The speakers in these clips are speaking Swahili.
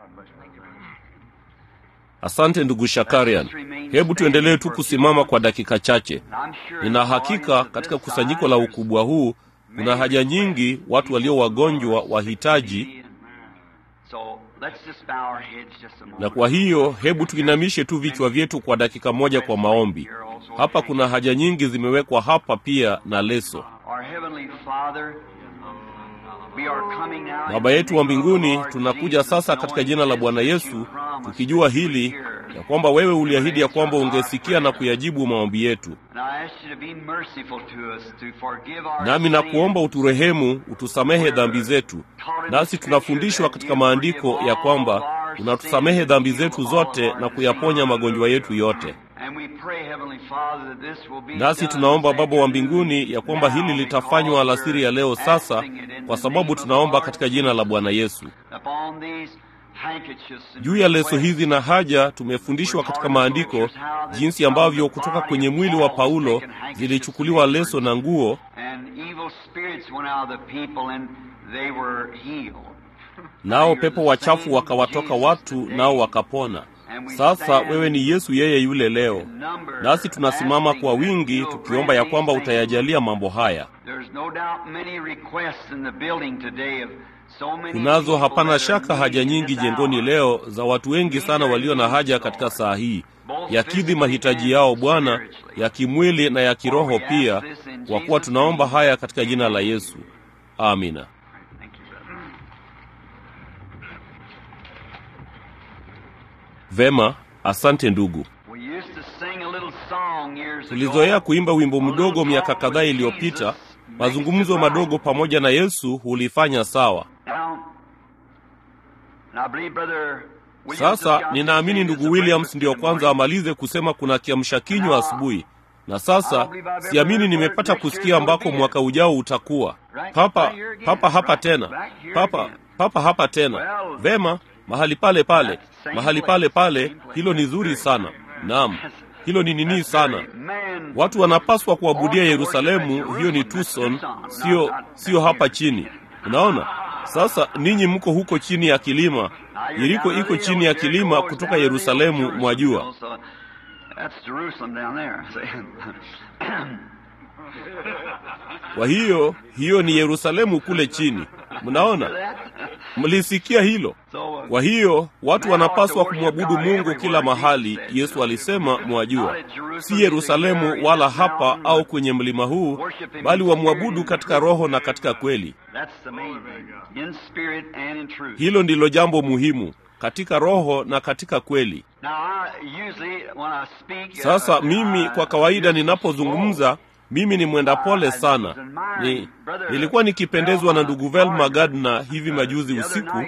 Asante ndugu Shakarian. Hebu tuendelee tu kusimama kwa dakika chache. Nina hakika katika kusanyiko la ukubwa huu kuna haja nyingi, watu walio wagonjwa, wahitaji, na kwa hiyo hebu tuinamishe tu vichwa vyetu kwa dakika moja kwa maombi. Hapa kuna haja nyingi zimewekwa hapa pia na leso. Baba yetu wa mbinguni, tunakuja sasa katika jina la Bwana Yesu tukijua hili ya kwamba wewe uliahidi ya kwamba ungesikia na kuyajibu maombi yetu, nami nakuomba uturehemu, utusamehe dhambi zetu. Nasi tunafundishwa katika maandiko ya kwamba unatusamehe dhambi zetu zote na kuyaponya magonjwa yetu yote. Nasi tunaomba Baba wa mbinguni ya kwamba hili litafanywa alasiri ya leo sasa, kwa sababu tunaomba katika jina la Bwana Yesu. Juu ya leso hizi na haja, tumefundishwa katika maandiko jinsi ambavyo kutoka kwenye mwili wa Paulo zilichukuliwa leso na nguo, nao pepo wachafu wakawatoka watu, nao wakapona. Sasa wewe ni Yesu yeye yule leo, nasi tunasimama kwa wingi tukiomba ya kwamba utayajalia mambo haya. Kunazo hapana shaka haja nyingi jengoni leo za watu wengi sana walio na haja katika saa hii, yakidhi mahitaji yao Bwana, ya kimwili na ya kiroho pia, kwa kuwa tunaomba haya katika jina la Yesu, amina. Vema, asante ndugu. Tulizoea kuimba wimbo mdogo miaka kadhaa iliyopita, mazungumzo madogo pamoja na Yesu hulifanya sawa. Sasa ninaamini ndugu Williams ndiyo kwanza amalize kusema kuna kiamsha kinywa asubuhi, na sasa siamini nimepata kusikia ambako mwaka ujao utakuwa papa papa hapa tena papa papa hapa tena. Vema, mahali pale pale mahali pale pale. Hilo ni zuri sana. Naam, hilo ni nini sana. Watu wanapaswa kuabudia Yerusalemu. Hiyo ni Tucson, sio sio hapa chini. Unaona, sasa ninyi mko huko chini ya kilima. Yeriko iko chini ya kilima kutoka Yerusalemu, mwajua. Kwa hiyo hiyo ni Yerusalemu kule chini. Mnaona, mlisikia hilo? Kwa hiyo watu wanapaswa kumwabudu Mungu kila mahali. Yesu alisema, mwajua, si Yerusalemu wala hapa au kwenye mlima huu, bali wamwabudu katika roho na katika kweli. Hilo ndilo jambo muhimu, katika roho na katika kweli. Sasa mimi kwa kawaida ninapozungumza mimi ni mwenda pole sana. Ni, nilikuwa nikipendezwa na ndugu Velma Gardner hivi majuzi usiku.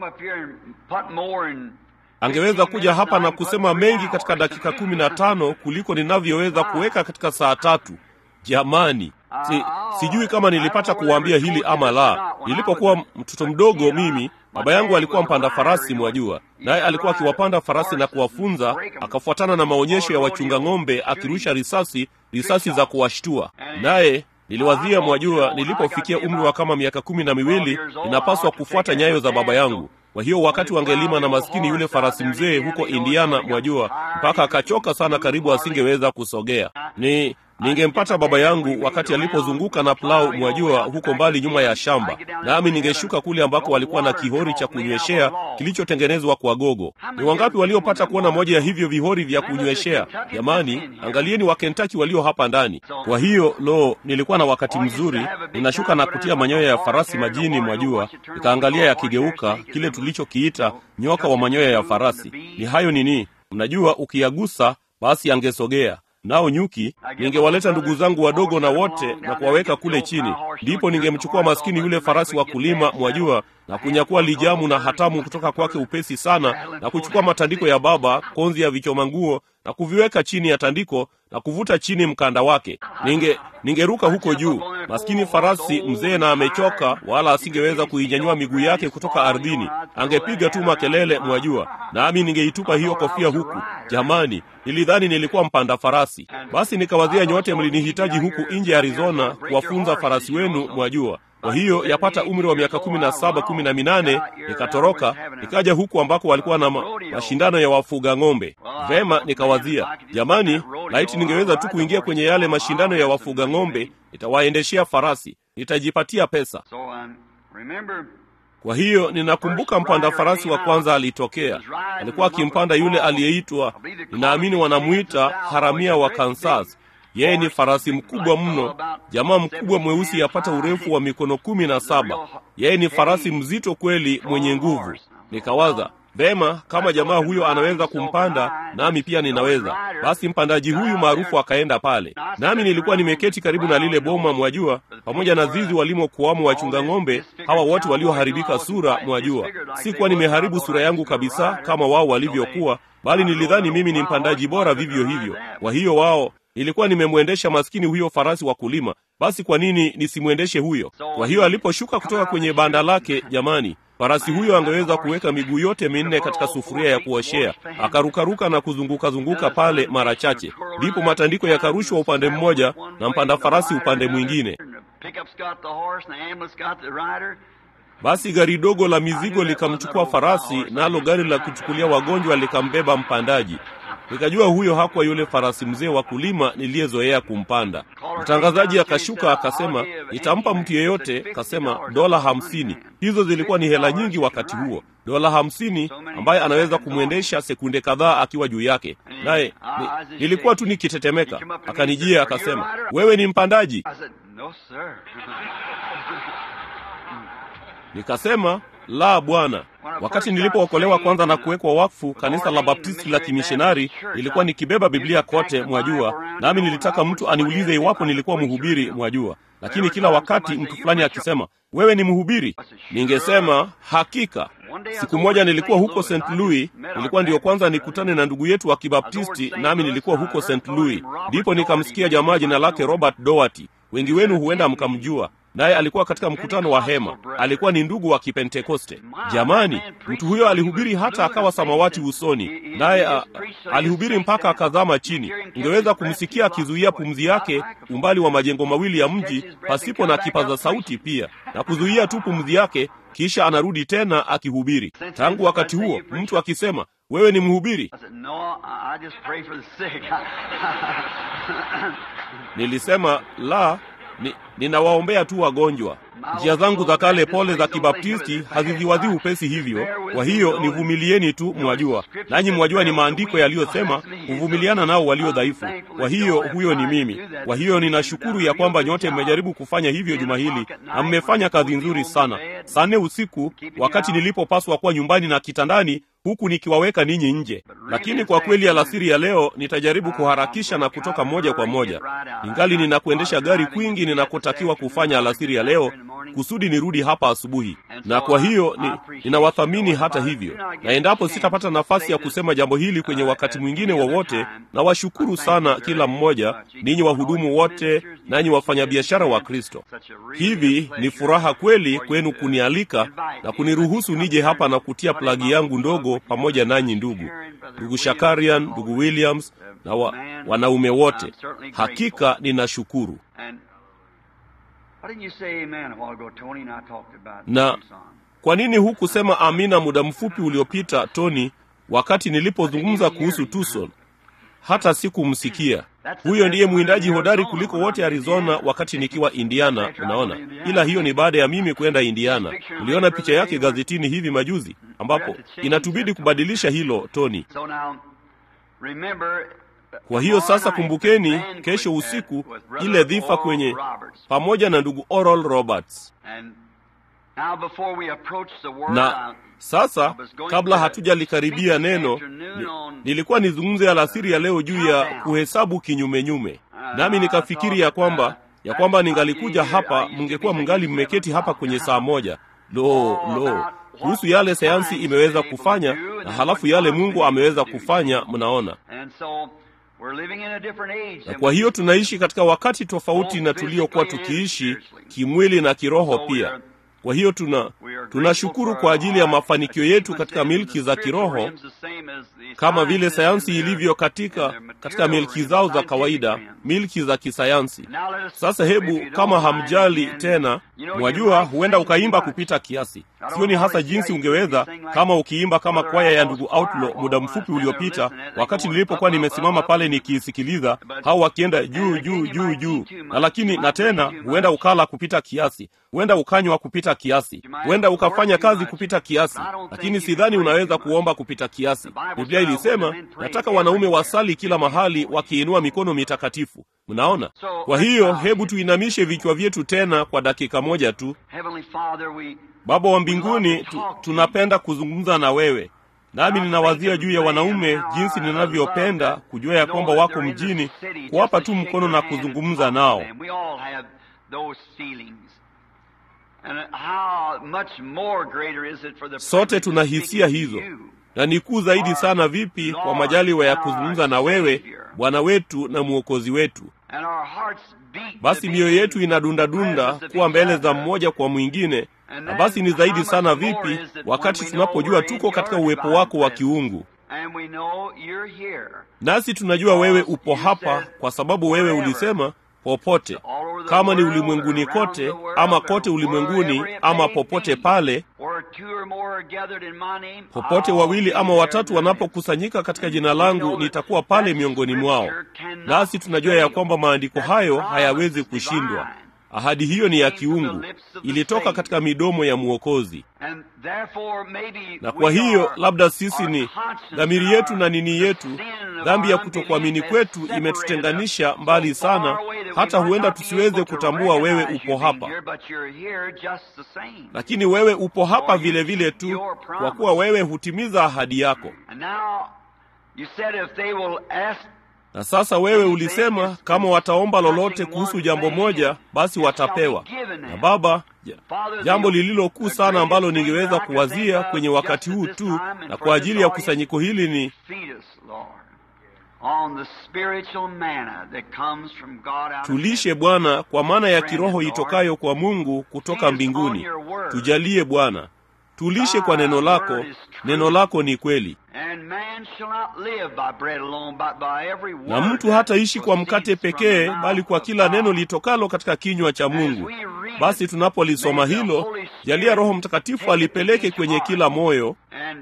Angeweza kuja hapa na kusema mengi katika dakika kumi na tano kuliko ninavyoweza kuweka katika saa tatu. Jamani, si, sijui kama nilipata kuwaambia hili ama la. Nilipokuwa mtoto mdogo mimi baba yangu alikuwa mpanda farasi, mwajua, naye alikuwa akiwapanda farasi na kuwafunza, akafuatana na maonyesho ya wachunga ng'ombe, akirusha risasi, risasi za kuwashtua. Naye niliwazia, mwajua, nilipofikia umri wa kama miaka kumi na miwili ninapaswa kufuata nyayo za baba yangu. Kwa hiyo wakati wangelima na maskini yule farasi mzee huko Indiana, mwajua, mpaka akachoka sana, karibu asingeweza kusogea. Ni ningempata baba yangu wakati alipozunguka na plau, mwajua, huko mbali nyuma ya shamba, nami ningeshuka kule ambako walikuwa na kihori cha kunyweshea kilichotengenezwa kwa gogo. Ni wangapi waliopata kuona moja ya hivyo vihori vya kunyweshea? Jamani, angalieni Wakentaki walio hapa ndani. Kwa hiyo lo, nilikuwa na wakati mzuri. Ninashuka na kutia manyoya ya farasi majini, mwajua, nikaangalia yakigeuka, kile tulichokiita nyoka wa manyoya ya farasi. Ni hayo nini, mnajua, ukiyagusa basi angesogea nao nyuki, ningewaleta ndugu zangu wadogo na wote na kuwaweka kule chini. Ndipo ningemchukua maskini yule farasi wa kulima, mwajua, na kunyakua lijamu na hatamu kutoka kwake upesi sana, na kuchukua matandiko ya baba, konzi ya vichoma nguo, na kuviweka chini ya tandiko na kuvuta chini mkanda wake. Ninge ningeruka huko juu, maskini farasi mzee na amechoka, wala asingeweza kuinyanyua miguu yake kutoka ardhini, angepiga tu makelele, mwajua, nami ningeitupa hiyo kofia huku. Jamani, nilidhani nilikuwa mpanda farasi. Basi nikawazia nyote mlinihitaji huku nje Arizona kuwafunza farasi wenu, mwajua Kwa hiyo yapata umri wa miaka kumi na saba kumi na minane nikatoroka nikaja huku ambako walikuwa na ma, mashindano ya wafuga ng'ombe. Vema, nikawazia jamani, laiti ningeweza tu kuingia kwenye yale mashindano ya wafuga ng'ombe, nitawaendeshea farasi, nitajipatia pesa. Kwa hiyo ninakumbuka mpanda farasi wa kwanza alitokea, alikuwa akimpanda yule aliyeitwa, ninaamini wanamwita haramia wa Kansas. Yeye ni farasi mkubwa mno, jamaa mkubwa mweusi, yapata urefu wa mikono kumi na saba. Yeye ni farasi mzito kweli, mwenye nguvu. Nikawaza vema, kama jamaa huyo anaweza kumpanda, nami pia ninaweza. Basi mpandaji huyu maarufu akaenda pale, nami nilikuwa nimeketi karibu na lile boma, mwajua, pamoja na zizi walimokuwamo wachunga ng'ombe hawa wote walioharibika sura, mwajua. Sikuwa nimeharibu sura yangu kabisa kama wao walivyokuwa, bali nilidhani mimi ni mpandaji bora vivyo hivyo. Kwa hiyo wao nilikuwa nimemwendesha maskini huyo farasi wa kulima, basi kwa nini nisimwendeshe huyo? Kwa hiyo aliposhuka kutoka kwenye banda lake, jamani, farasi huyo angeweza kuweka miguu yote minne katika sufuria ya kuoshea, akarukaruka na kuzunguka-zunguka pale mara chache, ndipo matandiko yakarushwa upande mmoja na mpanda farasi upande mwingine. Basi gari dogo la mizigo likamchukua farasi, nalo gari la kuchukulia wagonjwa likambeba mpandaji. Nikajua huyo hakuwa yule farasi mzee wa kulima niliyezoea kumpanda. Mtangazaji akashuka akasema, nitampa mtu yeyote, kasema dola hamsini. Hizo zilikuwa ni hela nyingi wakati huo, dola hamsini, ambaye anaweza kumwendesha sekunde kadhaa akiwa juu yake. Naye ni, nilikuwa tu nikitetemeka. Akanijia akasema, wewe ni mpandaji? Nikasema, la bwana. Wakati nilipookolewa kwanza na kuwekwa wakfu kanisa la Baptisti la kimishonari, nilikuwa nikibeba Biblia kote, mwajua, nami nilitaka mtu aniulize iwapo nilikuwa mhubiri, mwajua. Lakini kila wakati mtu fulani akisema, wewe ni mhubiri, ningesema hakika. Siku moja nilikuwa huko St. Louis, nilikuwa ndiyo kwanza nikutane na ndugu yetu wa Kibaptisti, nami nilikuwa huko St. Louis, ndipo nikamsikia jamaa jina lake Robert Doherty. Wengi wenu huenda mkamjua naye alikuwa katika mkutano wa hema. Alikuwa ni ndugu wa Kipentekoste. Jamani, mtu huyo alihubiri hata akawa samawati usoni, naye alihubiri mpaka akazama chini. Ungeweza kumsikia akizuia pumzi yake umbali wa majengo mawili ya mji pasipo na kipaza sauti pia, na kuzuia tu pumzi yake, kisha anarudi tena akihubiri. Tangu wakati huo mtu akisema wewe ni mhubiri, nilisema la ni, ninawaombea tu wagonjwa. Njia zangu za kale pole za Kibaptisti haziziwadhi upesi hivyo. Kwa hiyo nivumilieni tu, mwajua, nanyi mwajua ni maandiko yaliyosema kuvumiliana nao walio dhaifu. Kwa hiyo huyo ni mimi. Kwa hiyo ninashukuru ya kwamba nyote mmejaribu kufanya hivyo juma hili na mmefanya kazi nzuri sana. Saa nne usiku, wakati nilipopaswa kuwa nyumbani na kitandani huku nikiwaweka ninyi nje. Lakini kwa kweli alasiri ya leo nitajaribu kuharakisha na kutoka moja kwa moja, ingali ninakuendesha gari kwingi ninakotakiwa kufanya alasiri ya leo kusudi nirudi hapa asubuhi. Na kwa hiyo ni, ninawathamini hata hivyo, na endapo sitapata nafasi ya kusema jambo hili kwenye wakati mwingine wowote, na washukuru sana kila mmoja, ninyi wahudumu wote, nanyi wafanyabiashara wa Kristo. Hivi ni furaha kweli kwenu kunialika na kuniruhusu nije hapa na kutia plagi yangu ndogo pamoja nanyi, ndugu ndugu Shakarian, ndugu Williams na wa, wanaume wote. Hakika ninashukuru. Na kwa nini hukusema amina muda mfupi uliopita, Tony, wakati nilipozungumza kuhusu Tucson? Hata sikumsikia. Huyo ndiye mwindaji hodari kuliko wote Arizona, wakati nikiwa Indiana. Unaona, ila hiyo ni baada ya mimi kwenda Indiana. Uliona picha yake gazetini hivi majuzi, ambapo inatubidi kubadilisha hilo, Tony. Kwa hiyo sasa, kumbukeni, kesho usiku ile dhifa kwenye pamoja na ndugu Oral Roberts. Na sasa kabla hatujalikaribia neno ni, nilikuwa nizungumze alasiri ya leo juu ya kuhesabu kinyumenyume, nami nikafikiri ya kwamba ya kwamba ningalikuja hapa, mngekuwa mngali mmeketi hapa kwenye saa moja. Lo, lo, kuhusu yale sayansi imeweza kufanya na halafu yale Mungu ameweza kufanya, mnaona na kwa hiyo tunaishi katika wakati tofauti na tuliokuwa tukiishi kimwili na kiroho pia. Kwa hiyo tuna tunashukuru kwa ajili ya mafanikio yetu katika milki za kiroho kama vile sayansi ilivyo katika katika milki zao za kawaida, milki za kisayansi. Sasa hebu, kama hamjali tena, mwajua, huenda ukaimba kupita kiasi. Sioni hasa jinsi ungeweza kama ukiimba kama kwaya ya ndugu Outlaw muda mfupi uliopita, wakati nilipokuwa nimesimama pale nikiisikiliza, hao wakienda juu juu juu juu, na lakini na tena, huenda ukala kupita kiasi, huenda ukanywa kupita kiasi, huenda ukafanya kazi kupita kiasi, lakini sidhani unaweza kuomba kupita kiasi. Biblia ilisema, nataka wanaume wasali kila mahali wakiinua mikono mitakatifu. Mnaona? Kwa hiyo hebu tuinamishe vichwa vyetu tena kwa dakika moja tu. Baba wa mbinguni, tu, tunapenda kuzungumza na wewe, nami ninawazia juu ya wanaume, jinsi ninavyopenda kujua ya kwamba wako mjini, kuwapa tu mkono na kuzungumza nao. Sote tuna hisia hizo, na ni kuu zaidi sana vipi kwa majaliwa ya kuzungumza na wewe, Bwana wetu na Mwokozi wetu. Basi mioyo yetu inadundadunda kuwa mbele za mmoja kwa mwingine na basi ni zaidi sana vipi wakati tunapojua tuko katika uwepo wako wa kiungu, nasi tunajua wewe upo hapa, kwa sababu wewe ulisema popote, kama ni ulimwenguni kote, ama kote ulimwenguni, ama popote pale, popote wawili ama watatu wanapokusanyika katika jina langu, nitakuwa pale miongoni mwao. Nasi tunajua ya kwamba maandiko hayo hayawezi kushindwa. Ahadi hiyo ni ya kiungu, ilitoka katika midomo ya Mwokozi. Na kwa hiyo labda sisi ni dhamiri yetu na nini yetu, dhambi ya kutokuamini kwetu imetutenganisha mbali sana, hata huenda tusiweze kutambua wewe upo hapa, lakini wewe upo hapa vile vile tu, kwa kuwa wewe hutimiza ahadi yako. Na sasa wewe ulisema kama wataomba lolote kuhusu jambo moja, basi watapewa. Na Baba, jambo lililokuu sana ambalo ningeweza kuwazia kwenye wakati huu tu na kwa ajili ya kusanyiko hili ni tulishe Bwana kwa maana ya kiroho itokayo kwa Mungu kutoka mbinguni. Tujalie Bwana, tulishe kwa neno lako. Neno lako ni kweli, na mtu hataishi kwa mkate pekee, bali kwa kila neno litokalo katika kinywa cha Mungu. Basi tunapolisoma hilo, jalia Roho Mtakatifu alipeleke kwenye kila moyo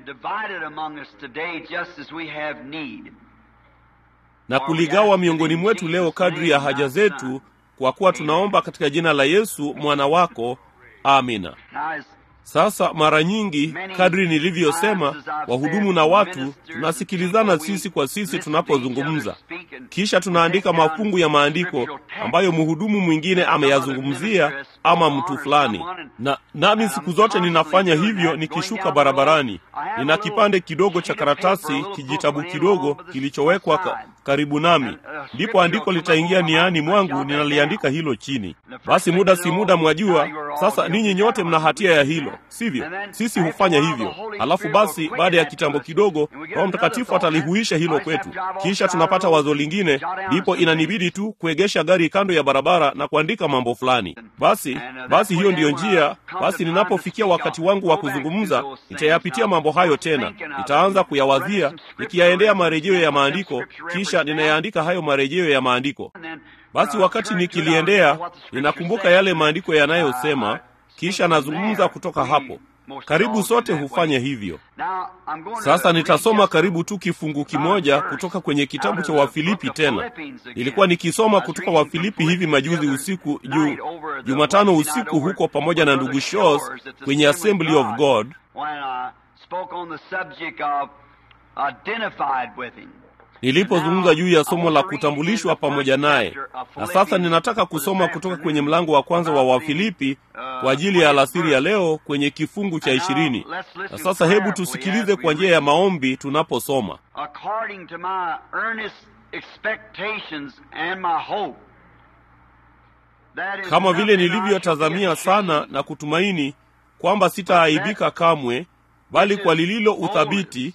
na kuligawa miongoni mwetu leo kadri ya haja zetu, kwa kuwa tunaomba katika jina la Yesu mwana wako, amina. Sasa mara nyingi, kadri nilivyosema, wahudumu na watu tunasikilizana sisi kwa sisi tunapozungumza, kisha tunaandika mafungu ya maandiko ambayo mhudumu mwingine ameyazungumzia ama mtu fulani, na nami siku zote ninafanya hivyo. Nikishuka barabarani, nina kipande kidogo cha karatasi, kijitabu kidogo kilichowekwa ka, karibu nami, ndipo andiko litaingia niani mwangu, ninaliandika hilo chini. Basi muda si muda, mwajua sasa, ninyi nyote mna hatia ya hilo sivyo? Sisi hufanya hivyo, halafu basi baada ya kitambo kidogo Roho Mtakatifu atalihuisha hilo kwetu, kisha tunapata wazo lingine, ndipo inanibidi tu kuegesha gari kando ya barabara na kuandika mambo fulani. Basi basi, hiyo ndiyo njia. Basi ninapofikia wakati wangu wa kuzungumza, nitayapitia mambo hayo tena, nitaanza kuyawazia, nikiyaendea marejeo ya maandiko, kisha ninayaandika hayo marejeo ya maandiko. Basi wakati nikiliendea, ninakumbuka yale maandiko yanayosema kisha nazungumza kutoka hapo. Karibu sote hufanya hivyo. Sasa nitasoma karibu tu kifungu kimoja kutoka kwenye kitabu cha Wafilipi. Tena nilikuwa nikisoma kutoka Wafilipi hivi majuzi usiku, juu Jumatano usiku huko pamoja na ndugu Shores kwenye Assembly of God nilipozungumza juu ya somo la kutambulishwa pamoja naye. Na sasa ninataka kusoma kutoka kwenye mlango wa kwanza wa Wafilipi kwa ajili ya alasiri ya leo kwenye kifungu cha ishirini. Na sasa hebu tusikilize kwa njia ya maombi tunaposoma. Kama vile nilivyotazamia sana na kutumaini kwamba sitaaibika kamwe, bali kwa lililo uthabiti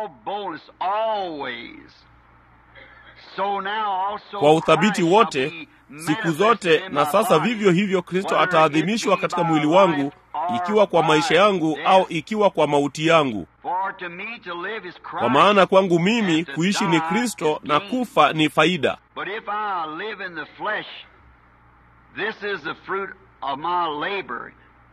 kwa uthabiti wote siku zote. Na sasa vivyo hivyo Kristo ataadhimishwa katika mwili wangu, ikiwa kwa maisha yangu au ikiwa kwa mauti yangu. to me to live is Christ. kwa maana kwangu mimi and to kuishi ni die kristo is na gain. kufa ni faida But if I live in the flesh, this is the fruit of my labor.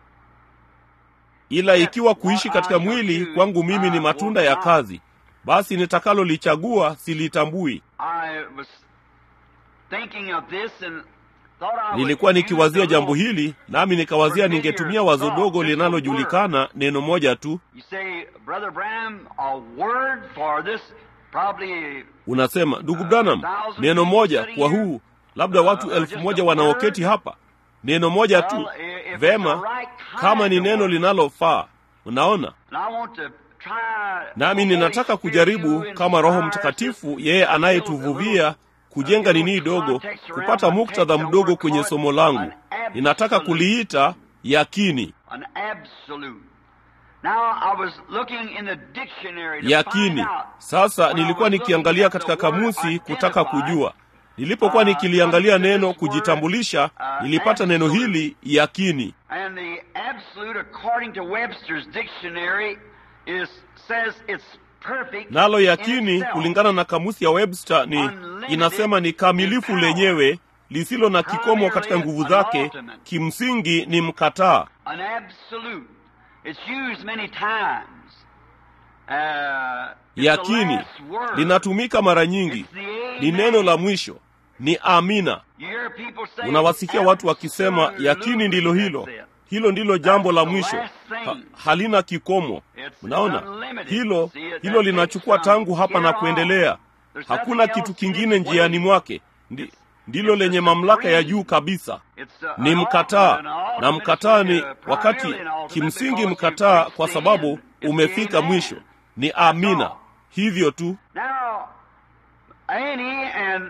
ila ikiwa kuishi katika mwili kwangu mimi ni matunda ya kazi basi nitakalolichagua silitambui I was thinking of this and thought I would nilikuwa use nikiwazia the jambo little- hili nami nikawazia ningetumia wazo dogo linalojulikana neno moja tu You say, Brother Branham, a word for this probably unasema ndugu branham neno moja kwa huu labda watu elfu moja wanaoketi hapa neno moja tu vema kama ni neno linalofaa unaona and I want to try nami ninataka kujaribu kama roho mtakatifu yeye anayetuvuvia kujenga nini dogo kupata muktadha mdogo kwenye somo langu ninataka kuliita yakini an absolute. Now I was looking in the dictionary to yakini find out. sasa When I nilikuwa was looking nikiangalia at the katika word kamusi kutaka identify, kujua nilipokuwa uh, nikiliangalia come to neno this word, kujitambulisha uh, nilipata neno absolute. hili yakini And the absolute, according to Webster's dictionary, is says it's perfect. nalo in yakini itself. kulingana na kamusi ya webster ni inasema ni kamilifu lenyewe lisilo na kikomo katika nguvu zake kimsingi ni mkataa An absolute. It's used many times. Uh, it's the yakini last word. linatumika mara nyingi It's the amen. ni neno la mwisho ni amina You hear people say, unawasikia watu wakisema "Absolutely, yakini ndilo hilo that's it." hilo ndilo jambo la That's the mwisho last thing. ha, halina kikomo It's unaona unlimited. hilo See, it- hilo that linachukua takes from tangu hapa na here on. kuendelea There's hakuna nothing kitu else kingine in its njiani way. mwake Ndi, ndilo lenye mamlaka ya juu kabisa It's, uh, ni an mkataa ultimate, an ultimate na mkataa ni is, uh, wakati primarily an ultimate kimsingi because mkataa you've kwa reached sababu the end. It's umefika amen. mwisho ni amina all. hivyo tu Now, any and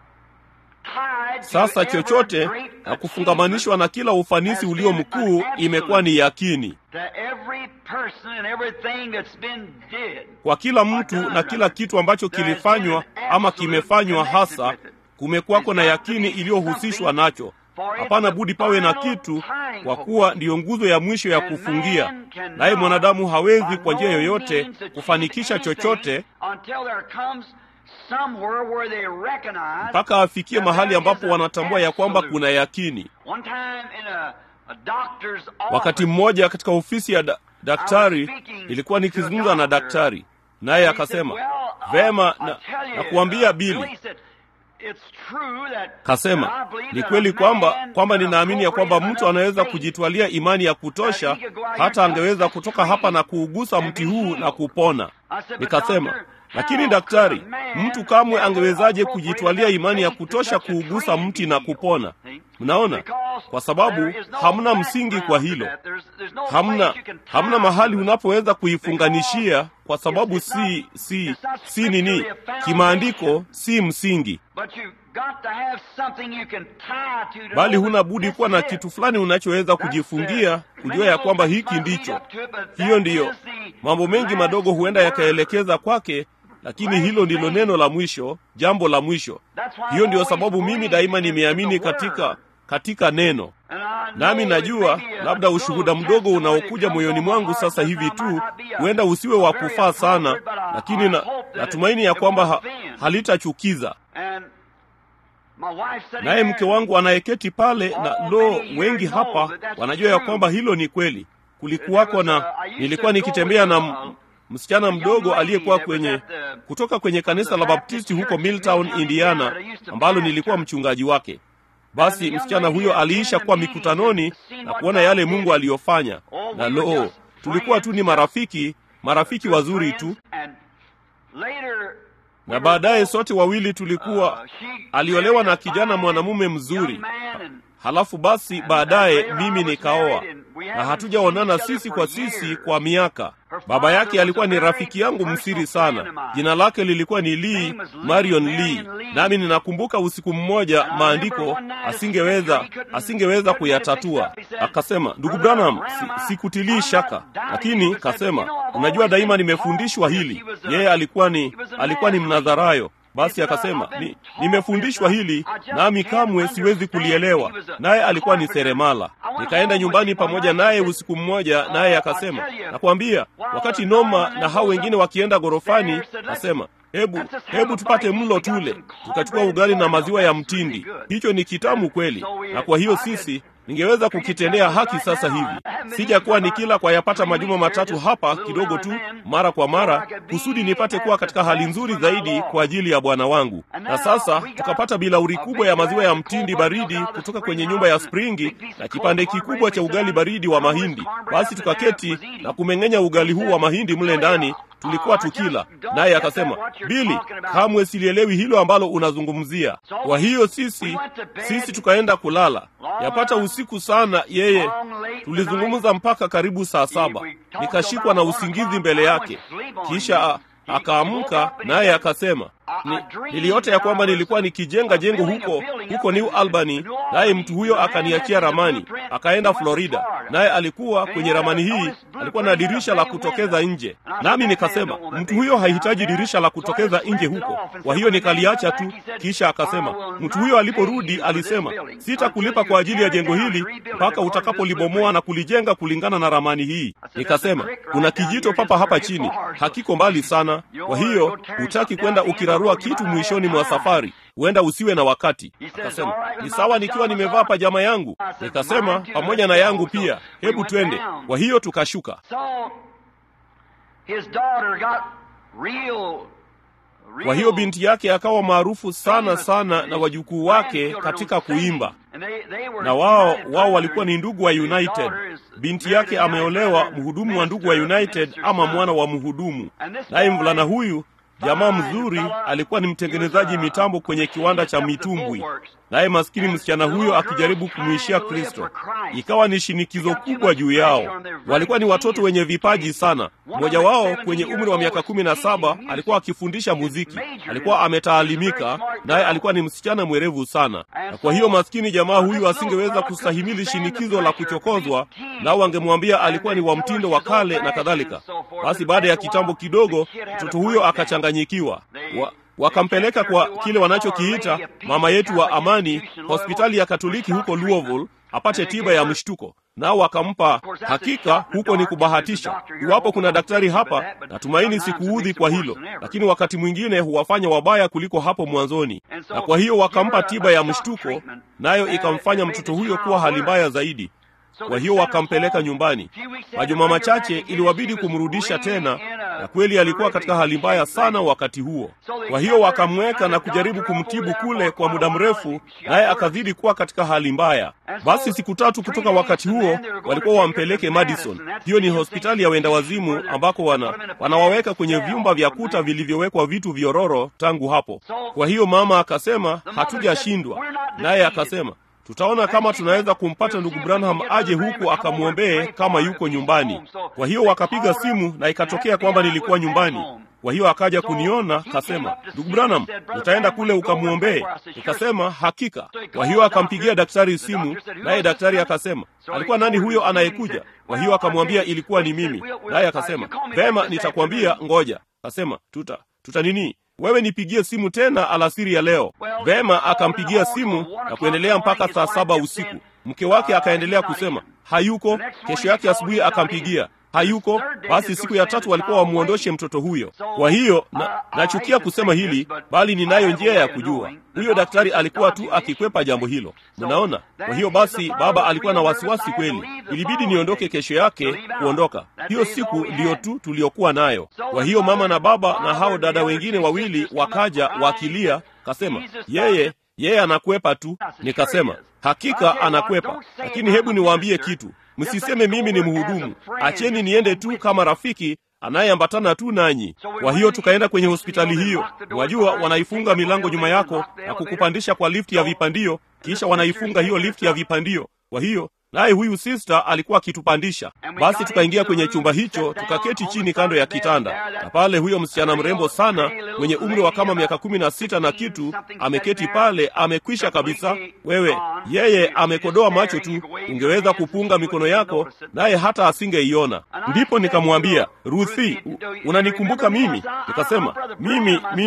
tied to sasa every chochote great na kufungamanishwa na kila ufanisi ulio mkuu imekuwa ni yakini to every person and everything that's been did. kwa kila mtu na kila kitu ambacho kilifanywa ama kimefanywa hasa kumekuwako na yakini iliyohusishwa nacho hapana budi pawe na kitu kwa kuwa ndiyo nguzo ya mwisho ya kufungia naye mwanadamu hawezi kwa njia yoyote kufanikisha chochote until there comes somewhere where they recognize mpaka afikie mahali ambapo wanatambua ya kwamba kuna yakini One time in a, a doctor's office, wakati mmoja katika ofisi ya da daktari ilikuwa nikizungumza na daktari naye akasema vema na, na kuambia bili kasema ni kweli kwamba kwamba ninaamini ya kwamba mtu anaweza kujitwalia imani ya kutosha hata angeweza kutoka hapa na kuugusa mti huu na kupona nikasema lakini daktari mtu kamwe angewezaje kujitwalia imani ya kutosha kuugusa mti na kupona mnaona kwa sababu hamna msingi kwa hilo hamna hamna mahali unapoweza kuifunganishia kwa sababu si si si nini kimaandiko si msingi bali huna budi kuwa na kitu fulani unachoweza kujifungia kujua ya kwamba hiki ndicho hiyo ndiyo mambo mengi madogo huenda yakaelekeza kwake lakini hilo ndilo neno la mwisho jambo la mwisho hiyo ndiyo sababu mimi daima nimeamini katika katika neno nami najua labda ushuhuda mdogo unaokuja moyoni mwangu sasa hivi tu huenda usiwe wa kufaa sana lakini na, natumaini ya kwamba ha, halitachukiza naye mke wangu anayeketi pale na lo wengi hapa wanajua ya kwamba hilo ni kweli kulikuwako na nilikuwa nikitembea na m- msichana mdogo aliyekuwa kwenye kutoka kwenye kanisa la baptisti huko milltown indiana ambalo nilikuwa mchungaji wake basi msichana huyo aliisha kuwa mikutanoni na kuona yale mungu aliyofanya na loo tulikuwa tu ni marafiki marafiki wazuri tu na baadaye sote wawili tulikuwa aliolewa na kijana mwanamume mzuri halafu basi baadaye mimi nikaoa na hatujaonana sisi kwa sisi kwa miaka baba yake alikuwa ni rafiki yangu msiri sana jina lake lilikuwa ni lee marion lee nami ninakumbuka usiku mmoja maandiko asingeweza asingeweza kuyatatua akasema ndugu branham si, sikutilii shaka lakini kasema unajua daima nimefundishwa hili yeye alikuwa ni alikuwa ni mnadharayo Basi akasema ni, nimefundishwa hili nami kamwe siwezi kulielewa. Naye alikuwa ni seremala. Nikaenda nyumbani pamoja naye usiku mmoja, naye akasema, nakwambia, wakati Noma na hao wengine wakienda ghorofani, asema hebu hebu tupate mlo tule. Tukachukua ugali na maziwa ya mtindi, hicho ni kitamu kweli, na kwa hiyo sisi ningeweza kukitendea haki sasa hivi. Sijakuwa nikila kwa yapata majuma matatu hapa kidogo tu, mara kwa mara, kusudi nipate kuwa katika hali nzuri zaidi kwa ajili ya Bwana wangu. Na sasa tukapata bilauri kubwa ya maziwa ya mtindi baridi kutoka kwenye nyumba ya Springi na kipande kikubwa cha ugali baridi wa mahindi. Basi tukaketi na kumeng'enya ugali huu wa mahindi mle ndani tulikuwa tukila naye akasema, Bili, kamwe silielewi hilo ambalo unazungumzia. Kwa hiyo sisi sisi tukaenda kulala yapata usiku sana. Yeye tulizungumza mpaka karibu saa saba, nikashikwa na usingizi mbele yake, kisha akaamka naye akasema ni, niliota ya kwamba nilikuwa nikijenga jengo huko huko New Albany, naye mtu huyo akaniachia ramani, akaenda Florida, naye alikuwa kwenye ramani hii alikuwa na dirisha la kutokeza nje, nami nikasema mtu huyo hahitaji dirisha la kutokeza nje huko, kwa hiyo nikaliacha tu. Kisha akasema mtu huyo aliporudi alisema, sitakulipa kwa ajili ya jengo hili mpaka utakapolibomoa na kulijenga kulingana na ramani hii. Nikasema kuna kijito papa hapa chini, hakiko mbali sana, kwa hiyo hutaki kwenda ukirarua kitu mwishoni mwa safari, huenda usiwe na wakati. Akasema ni sawa nikiwa nimevaa pajama yangu. Nikasema pamoja na yangu pia, hebu twende. Kwa hiyo tukashuka. Kwa hiyo binti yake akawa maarufu sana sana na wajukuu wake katika kuimba, na wao wao walikuwa ni ndugu wa United. Binti yake ameolewa mhudumu wa ndugu wa United ama mwana wa mhudumu, naye mvulana huyu jamaa mzuri alikuwa ni mtengenezaji mitambo kwenye kiwanda cha mitumbwi, naye maskini msichana huyo akijaribu kumwishia Kristo. Ikawa ni shinikizo kubwa juu yao. Walikuwa ni watoto wenye vipaji sana. Mmoja wao kwenye umri wa miaka kumi na saba alikuwa akifundisha muziki, alikuwa ametaalimika, naye alikuwa ni msichana mwerevu sana. Na kwa hiyo maskini jamaa huyu asingeweza kustahimili shinikizo la kuchokozwa, nao wangemwambia alikuwa ni wa mtindo wa kale na kadhalika. Basi baada ya kitambo kidogo, mtoto huyo akachanganyikiwa wa, wakampeleka kwa kile wanachokiita mama yetu wa amani, hospitali ya Katoliki huko Louisville apate tiba ya mshtuko. Nao wakampa. Hakika huko ni kubahatisha. Iwapo kuna daktari hapa, natumaini sikuudhi kwa hilo, lakini wakati mwingine huwafanya wabaya kuliko hapo mwanzoni. Na kwa hiyo wakampa tiba ya mshtuko, nayo ikamfanya mtoto huyo kuwa hali mbaya zaidi. Kwa hiyo wakampeleka nyumbani. Majuma machache iliwabidi kumrudisha tena, na kweli alikuwa katika hali mbaya sana wakati huo. Kwa hiyo wakamweka na kujaribu kumtibu kule kwa muda mrefu, naye akazidi kuwa katika hali mbaya. Basi siku tatu kutoka wakati huo walikuwa wampeleke Madison. Hiyo ni hospitali ya wenda wazimu ambako wana wanawaweka kwenye vyumba vya kuta vilivyowekwa vitu vyororo tangu hapo. Kwa hiyo mama akasema, hatujashindwa. Naye akasema tutaona kama tunaweza kumpata ndugu Branham aje huku akamwombee kama yuko nyumbani. Kwa hiyo wakapiga simu na ikatokea kwamba nilikuwa nyumbani. Kwa hiyo akaja kuniona, kasema, ndugu Branham, utaenda kule ukamwombee? Nikasema hakika. Kwa hiyo akampigia daktari simu, naye daktari akasema, alikuwa nani huyo anayekuja? Kwa hiyo akamwambia ilikuwa ni mimi, naye akasema, vema, nitakwambia, ngoja. Kasema tuta tuta nini wewe nipigie simu tena alasiri ya leo. Vema, akampigia simu na kuendelea mpaka saa saba usiku. Mke wake akaendelea kusema hayuko. Kesho yake asubuhi akampigia hayuko. Basi siku ya tatu walikuwa wamwondoshe mtoto huyo. Kwa hiyo na, nachukia kusema hili, bali ninayo njia ya kujua. Huyo daktari alikuwa tu akikwepa jambo hilo, mnaona. Kwa hiyo basi, baba alikuwa na wasiwasi kweli. Ilibidi niondoke kesho yake kuondoka. Hiyo siku ndiyo tu tuliyokuwa nayo. Kwa hiyo mama na baba na hao dada wengine wawili wakaja wakilia, kasema yeye yeye anakwepa tu. Nikasema hakika anakwepa, lakini hebu niwaambie kitu Msiseme mimi ni mhudumu, acheni niende tu kama rafiki anayeambatana tu nanyi. Kwa hiyo tukaenda kwenye hospitali hiyo. Wajua, wanaifunga milango nyuma yako na kukupandisha kwa lifti ya vipandio, kisha wanaifunga hiyo lifti ya vipandio. Kwa hiyo naye huyu sista alikuwa akitupandisha. Basi tukaingia kwenye chumba hicho, tukaketi chini kando ya kitanda, na pale huyo msichana mrembo sana mwenye umri wa kama miaka kumi na sita na kitu ameketi pale, amekwisha kabisa. Wewe yeye amekodoa macho tu, ungeweza kupunga mikono yako naye hata asingeiona. Ndipo nikamwambia Ruthi, unanikumbuka mimi? Nikasema mimi mimi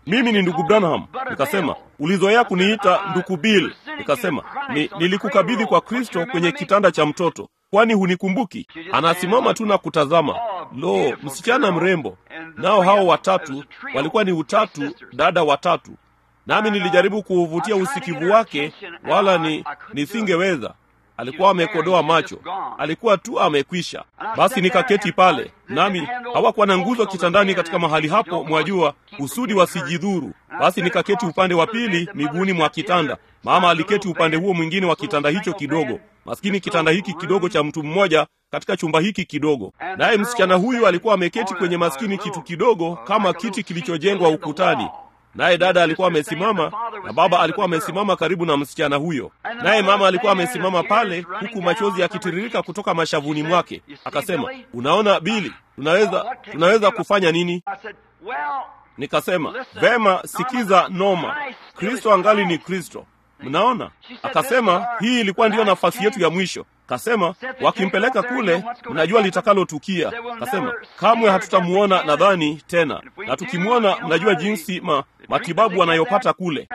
mimi ni ndugu Branham. Nikasema, ulizoea kuniita ndugu Bill. Nikasema, ni, nilikukabidhi kwa Kristo kwenye kitanda cha mtoto, kwani hunikumbuki? Anasimama tu na kutazama. Lo, msichana mrembo! Nao hao watatu walikuwa ni utatu, dada watatu, nami nilijaribu kuuvutia usikivu wake, wala ni nisingeweza. Alikuwa amekodoa macho, alikuwa tu amekwisha. Basi nikaketi pale, nami hawakuwa na nguzo kitandani katika mahali hapo, mwajua, kusudi wasijidhuru. Basi nikaketi upande wa pili, miguuni mwa kitanda. Mama aliketi upande huo mwingine wa kitanda hicho kidogo, maskini kitanda hiki kidogo cha mtu mmoja katika chumba hiki kidogo. Naye msichana huyu alikuwa ameketi kwenye maskini kitu kidogo kama kiti kilichojengwa ukutani naye dada alikuwa amesimama na baba alikuwa amesimama karibu na msichana huyo, naye mama alikuwa amesimama pale, huku machozi yakitiririka kutoka mashavuni mwake. Akasema, unaona Bili, tunaweza tunaweza kufanya nini? Nikasema, vema, sikiza Noma, Kristo angali ni Kristo. Mnaona? Akasema hii ilikuwa ndiyo nafasi yetu ya mwisho. Kasema wakimpeleka kule, mnajua litakalotukia. Kasema kamwe hatutamuona nadhani tena, na tukimwona, mnajua jinsi ma, matibabu anayopata kule.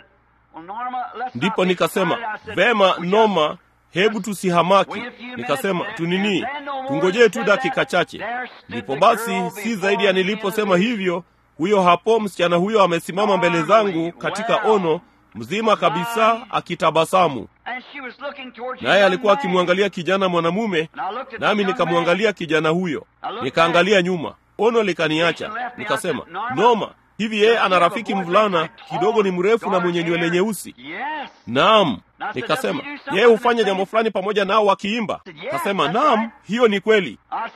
Ndipo nikasema vema, Noma, hebu tusihamaki. Nikasema tunini, tungojee tu dakika chache. Ndipo basi, si zaidi ya niliposema hivyo, huyo hapo msichana huyo amesimama mbele zangu katika ono mzima kabisa akitabasamu, naye alikuwa akimwangalia kijana mwanamume, nami nikamwangalia kijana huyo, nikaangalia nyuma, ono likaniacha. Nikasema, Noma, hivi yeye ana rafiki mvulana kidogo, ni mrefu na mwenye nywele nyeusi? Naam. Nikasema, yeye hufanya jambo fulani pamoja nao wakiimba? Kasema, naam, hiyo ni kweli.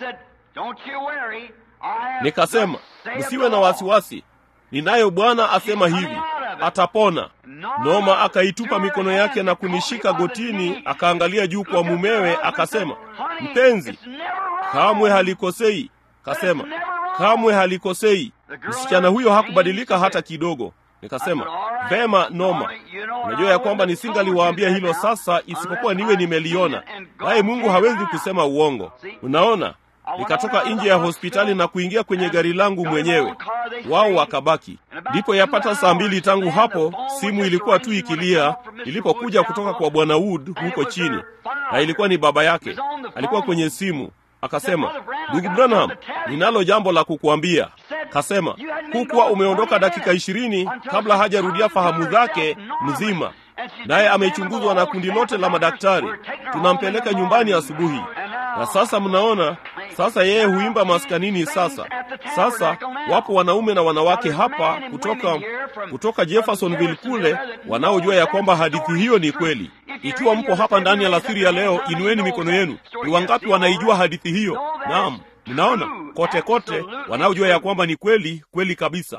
Nikasema, msiwe na wasiwasi, ninayo Bwana asema hivi atapona. Noma akaitupa mikono yake na kunishika gotini, akaangalia juu kwa mumewe, akasema, mpenzi, kamwe halikosei. Kasema, kamwe halikosei. Msichana huyo hakubadilika hata kidogo. Nikasema, vema Noma, unajua ya kwamba nisingaliwaambia hilo sasa, isipokuwa niwe nimeliona, naye Mungu hawezi kusema uongo. Unaona, nikatoka nje ya hospitali na kuingia kwenye gari langu mwenyewe, wao wakabaki. Ndipo yapata saa mbili tangu hapo, simu ilikuwa tu ikilia ilipokuja kutoka kwa bwana Wood huko chini, na ilikuwa ni baba yake. Alikuwa kwenye simu, akasema, ndugu Branham, ninalo jambo la kukuambia. Kasema, hukuwa umeondoka dakika ishirini kabla hajarudia fahamu zake mzima, naye amechunguzwa na kundi lote la madaktari. Tunampeleka nyumbani asubuhi. Na sasa mnaona, sasa yeye huimba maskanini. Sasa sasa wapo wanaume na wanawake hapa kutoka kutoka Jeffersonville kule wanaojua ya kwamba hadithi hiyo ni kweli. Ikiwa mpo hapa ndani ya alasiri ya leo, inueni mikono yenu. Ni wangapi wanaijua hadithi hiyo? Naam, mnaona kote kote wanaojua ya kwamba ni kweli kweli kabisa.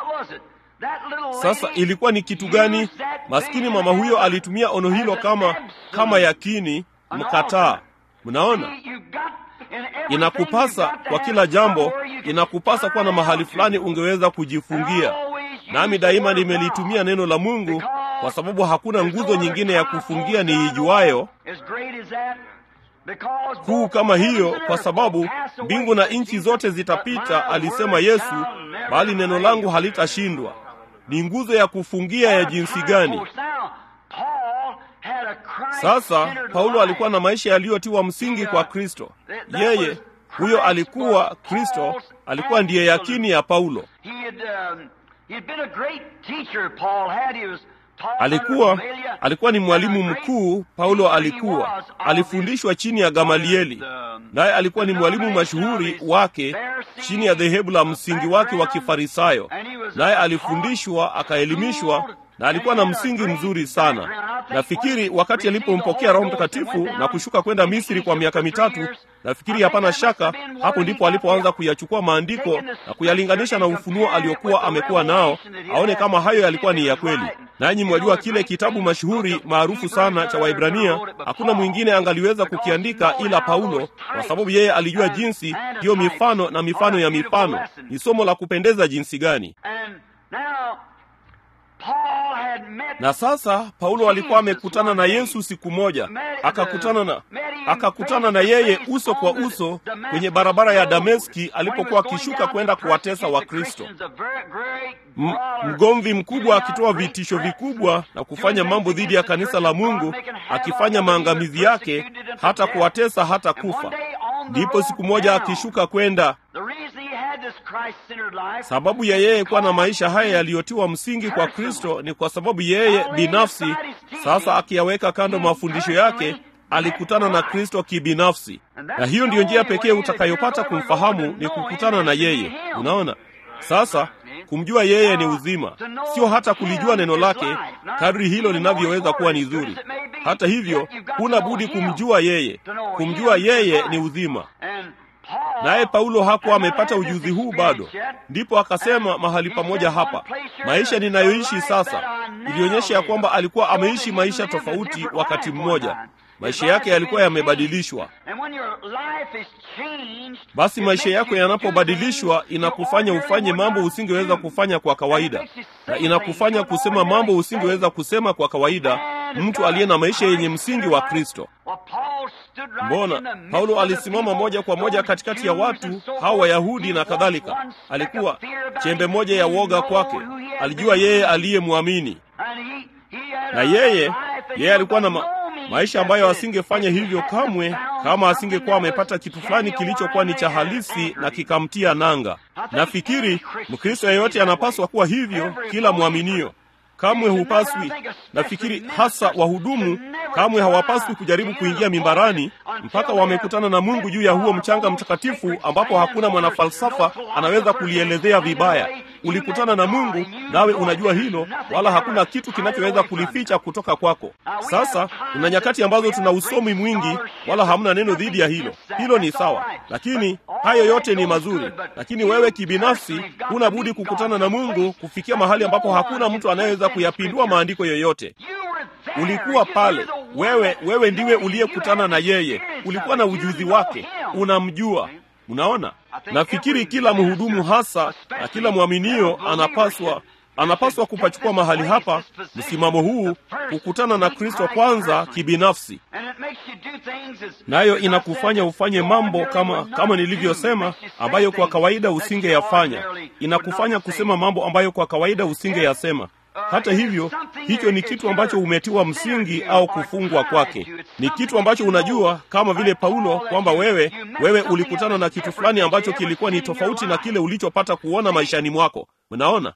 Sasa ilikuwa ni kitu gani? Maskini mama huyo alitumia ono hilo kama kama yakini mkataa. Mnaona, inakupasa kwa kila jambo, inakupasa kuwa na mahali fulani ungeweza kujifungia. Nami daima nimelitumia neno la Mungu kwa sababu hakuna nguzo nyingine ya kufungia niijuayo kuu kama hiyo, kwa sababu mbingu na nchi zote zitapita, alisema Yesu, bali neno langu halitashindwa. Ni nguzo ya kufungia ya jinsi gani? Sasa Paulo alikuwa na maisha yaliyotiwa msingi kwa Kristo. Yeye huyo alikuwa Kristo, alikuwa ndiye yakini ya Paulo. Alikuwa alikuwa ni mwalimu mkuu. Paulo alikuwa alifundishwa chini ya Gamalieli, naye alikuwa ni mwalimu mashuhuri wake chini ya dhehebu la msingi wake wa Kifarisayo, naye alifundishwa akaelimishwa na alikuwa na msingi mzuri sana. Nafikiri wakati alipompokea Roho Mtakatifu na kushuka kwenda Misri kwa miaka mitatu, nafikiri hapana shaka hapo ndipo alipoanza kuyachukua maandiko na kuyalinganisha na ufunuo aliokuwa amekuwa nao, aone kama hayo yalikuwa ni ya kweli. Nanyi mwajua kile kitabu mashuhuri maarufu sana cha Waibrania, hakuna mwingine angaliweza kukiandika ila Paulo, kwa sababu yeye alijua jinsi hiyo mifano na mifano ya mifano. Ni somo la kupendeza jinsi gani! Paul had met na sasa paulo alikuwa amekutana na yesu siku moja akakutana na akakutana na yeye uso kwa uso kwenye barabara ya dameski alipokuwa akishuka kwenda kuwatesa wakristo M- mgomvi mkubwa akitoa vitisho vikubwa na kufanya mambo dhidi ya kanisa la mungu akifanya maangamizi yake hata kuwatesa hata kufa ndipo siku moja akishuka kwenda sababu ya yeye kuwa na maisha haya yaliyotiwa msingi kwa kristo ni kwa sababu yeye binafsi sasa akiyaweka kando mafundisho yake alikutana na kristo kibinafsi na hiyo ndiyo njia pekee utakayopata kumfahamu ni kukutana na yeye unaona sasa kumjua yeye ni uzima sio hata kulijua neno lake kadri hilo linavyoweza kuwa ni zuri hata hivyo huna budi kumjua yeye kumjua yeye ni uzima naye paulo hakuwa amepata ujuzi huu bado ndipo akasema mahali pamoja hapa maisha ninayoishi sasa ilionyesha ya kwamba alikuwa ameishi maisha tofauti wakati mmoja maisha yake yalikuwa yamebadilishwa basi maisha yako yanapobadilishwa inakufanya ufanye mambo usingeweza kufanya kwa kawaida na inakufanya kusema mambo usingeweza kusema kwa kawaida mtu aliye na maisha yenye msingi wa kristo mbona paulo alisimama moja kwa moja katikati ya watu hao wayahudi na kadhalika alikuwa chembe moja ya woga kwake alijua yeye aliyemwamini na yeye yeye alikuwa na ma, maisha ambayo asingefanya hivyo kamwe kama asingekuwa amepata kitu fulani kilichokuwa ni cha halisi na kikamtia nanga nafikiri mkristo yeyote anapaswa kuwa hivyo kila mwaminio kamwe hupaswi nafikiri hasa wahudumu kamwe hawapaswi kujaribu kuingia mimbarani mpaka wamekutana na mungu juu ya huo mchanga mtakatifu ambapo hakuna mwanafalsafa anaweza kulielezea vibaya ulikutana na mungu nawe unajua hilo wala hakuna kitu kinachoweza kulificha kutoka kwako sasa kuna nyakati ambazo tuna usomi mwingi wala hamna neno dhidi ya hilo hilo ni sawa lakini hayo yote ni mazuri lakini wewe kibinafsi huna budi kukutana na mungu kufikia mahali ambapo hakuna mtu anayeweza kuyapindua maandiko yoyote ulikuwa pale wewe wewe ndiwe uliyekutana na yeye ulikuwa na ujuzi wake unamjua unaona nafikiri kila mhudumu hasa na kila mwaminio anapaswa anapaswa kupachukua mahali hapa msimamo huu kukutana na kristo kwanza kibinafsi nayo inakufanya ufanye mambo kama kama nilivyosema ambayo kwa kawaida usingeyafanya inakufanya kusema mambo ambayo kwa kawaida usingeyasema hata hivyo hicho ni kitu ambacho umetiwa msingi au kufungwa kwake ni kitu ambacho unajua kama vile paulo kwamba wewe wewe ulikutana na kitu fulani ambacho kilikuwa ni tofauti na kile ulichopata kuona maishani mwako unaona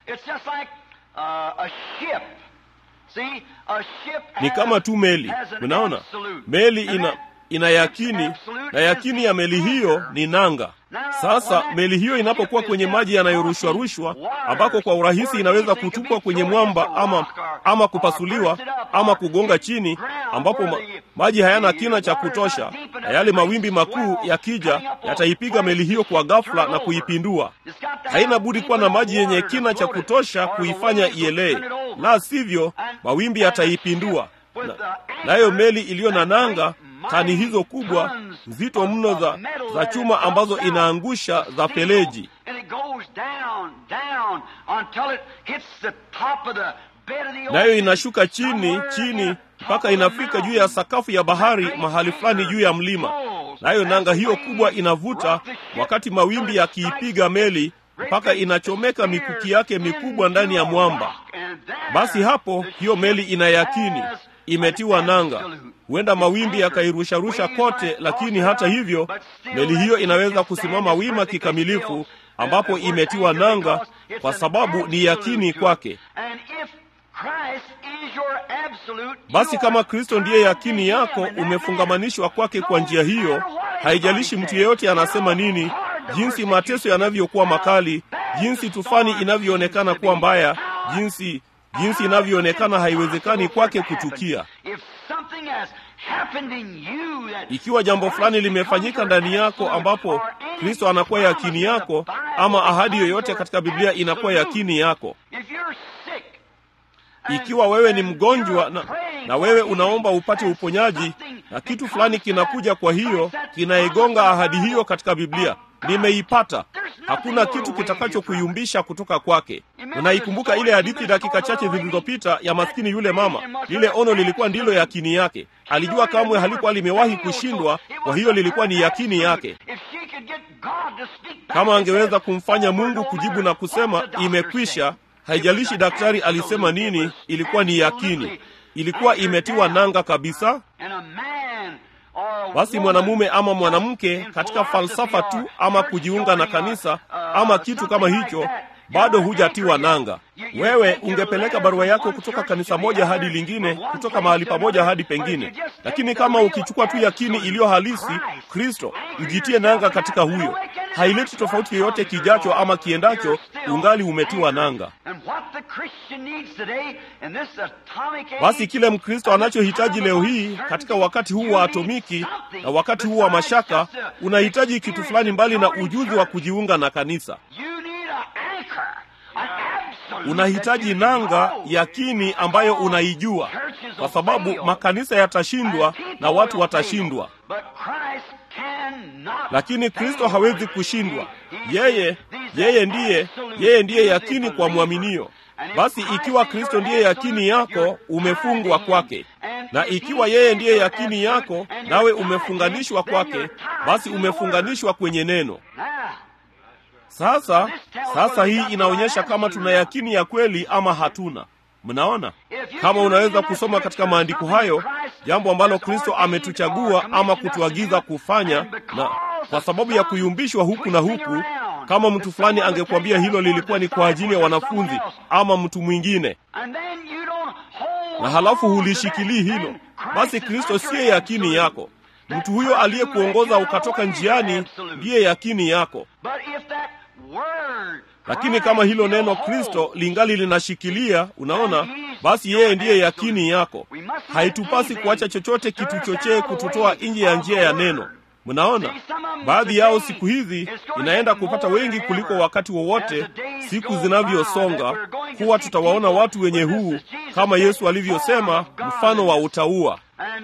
ni kama tu meli unaona meli ina ina yakini na yakini ya meli hiyo ni nanga sasa meli hiyo inapokuwa kwenye maji yanayorushwa rushwa ambako kwa urahisi inaweza kutupwa kwenye mwamba ama ama kupasuliwa ama kugonga chini ambapo ma, maji hayana kina cha kutosha na yale mawimbi makuu yakija yataipiga meli hiyo kwa ghafla na kuipindua haina budi kuwa na maji yenye kina cha kutosha kuifanya ielee la sivyo mawimbi yataipindua nayo na meli iliyo na nanga tani hizo kubwa nzito mno za, za chuma ambazo inaangusha za feleji nayo inashuka chini chini mpaka inafika juu ya sakafu ya bahari mahali fulani juu ya mlima nayo nanga hiyo kubwa inavuta wakati mawimbi yakiipiga meli mpaka inachomeka mikuki yake mikubwa ndani ya mwamba basi hapo hiyo meli ina yakini imetiwa nanga huenda mawimbi yakairusharusha kote lakini hata hivyo meli hiyo inaweza kusimama wima kikamilifu ambapo imetiwa nanga kwa sababu ni yakini kwake basi kama kristo ndiye yakini yako umefungamanishwa kwake kwa njia hiyo haijalishi mtu yeyote anasema nini jinsi mateso yanavyokuwa makali jinsi tufani inavyoonekana kuwa mbaya jinsi jinsi inavyoonekana haiwezekani kwake kutukia ikiwa jambo fulani limefanyika ndani yako ambapo kristo anakuwa yakini yako ama ahadi yoyote katika biblia inakuwa yakini yako ikiwa wewe ni mgonjwa na, na wewe unaomba upate uponyaji, na kitu fulani kinakuja, kwa hiyo kinaigonga ahadi hiyo katika Biblia. Nimeipata. Hakuna kitu kitakachokuyumbisha kutoka kwake. Unaikumbuka ile hadithi dakika chache zilizopita ya maskini yule mama? Lile ono lilikuwa ndilo yakini yake. Alijua kamwe halikuwa limewahi kushindwa, kwa hiyo lilikuwa ni yakini yake. Kama angeweza kumfanya Mungu kujibu na kusema imekwisha, haijalishi daktari alisema nini, ilikuwa ni yakini, ilikuwa imetiwa nanga kabisa. Basi mwanamume ama mwanamke katika falsafa tu ama kujiunga na kanisa ama kitu kama hicho, bado hujatiwa nanga. Wewe ungepeleka barua yako kutoka kanisa moja hadi lingine, kutoka mahali pamoja hadi pengine, lakini kama ukichukua tu yakini iliyo halisi, Kristo, ujitie nanga katika huyo, haileti tofauti yoyote kijacho ama kiendacho, ungali umetiwa nanga. Basi kile Mkristo anachohitaji leo hii katika wakati huu wa atomiki na wakati huu wa mashaka, unahitaji kitu fulani mbali na ujuzi wa kujiunga na kanisa. Unahitaji nanga yakini ambayo unaijua, kwa sababu makanisa yatashindwa na watu watashindwa, lakini Kristo hawezi kushindwa. Yeye yeye ndiye yeye ndiye yakini kwa mwaminio. Basi ikiwa Kristo ndiye yakini yako, umefungwa kwake, na ikiwa yeye ndiye yakini yako, nawe umefunganishwa kwake, basi umefunganishwa kwenye neno. Sasa sasa, hii inaonyesha kama tuna yakini ya kweli ama hatuna. Mnaona, kama unaweza kusoma katika maandiko hayo jambo ambalo Kristo ametuchagua ama kutuagiza kufanya, na kwa sababu ya kuyumbishwa huku na huku, kama mtu fulani angekuambia hilo lilikuwa ni kwa ajili ya wanafunzi ama mtu mwingine, na halafu hulishikilii hilo, basi Kristo siye yakini yako. Mtu huyo aliyekuongoza ukatoka njiani ndiye yakini yako. Lakini kama hilo neno Kristo lingali linashikilia, unaona, basi yeye ndiye yakini yako. Haitupasi kuacha chochote kitu chochee kututoa nje ya njia ya neno. Mnaona, baadhi yao siku hizi inaenda kupata wengi kuliko wakati wowote siku zinavyosonga, kuwa tutawaona watu wenye huu, kama Yesu alivyosema, mfano wa utauwa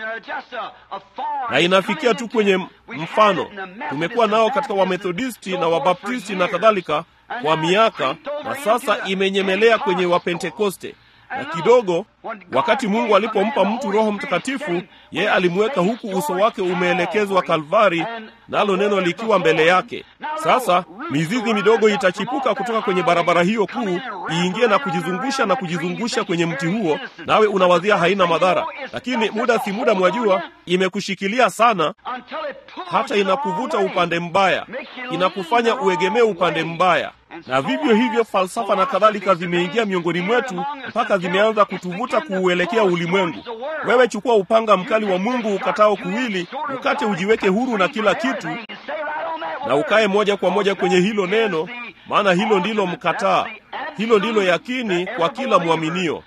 na inafikia tu kwenye mfano. Tumekuwa nao katika Wamethodisti na Wabaptisti na kadhalika kwa miaka, na sasa imenyemelea kwenye Wapentekoste na kidogo, wakati Mungu alipompa mtu Roho Mtakatifu, yeye alimweka huku uso wake umeelekezwa Kalvari, nalo neno likiwa mbele yake. Sasa mizizi midogo itachipuka kutoka kwenye barabara hiyo kuu, iingie na kujizungusha na kujizungusha kwenye mti huo, nawe unawazia haina madhara, lakini muda si muda, mwajua, imekushikilia sana, hata inakuvuta upande mbaya, inakufanya uegemee upande mbaya na vivyo hivyo falsafa na kadhalika zimeingia miongoni mwetu mpaka zimeanza kutuvuta kuuelekea ulimwengu. Wewe chukua upanga mkali wa Mungu ukatao kuwili, ukate, ujiweke huru na kila kitu, na ukae moja kwa moja kwenye hilo neno, maana hilo ndilo mkataa, hilo ndilo yakini kwa kila mwaminio.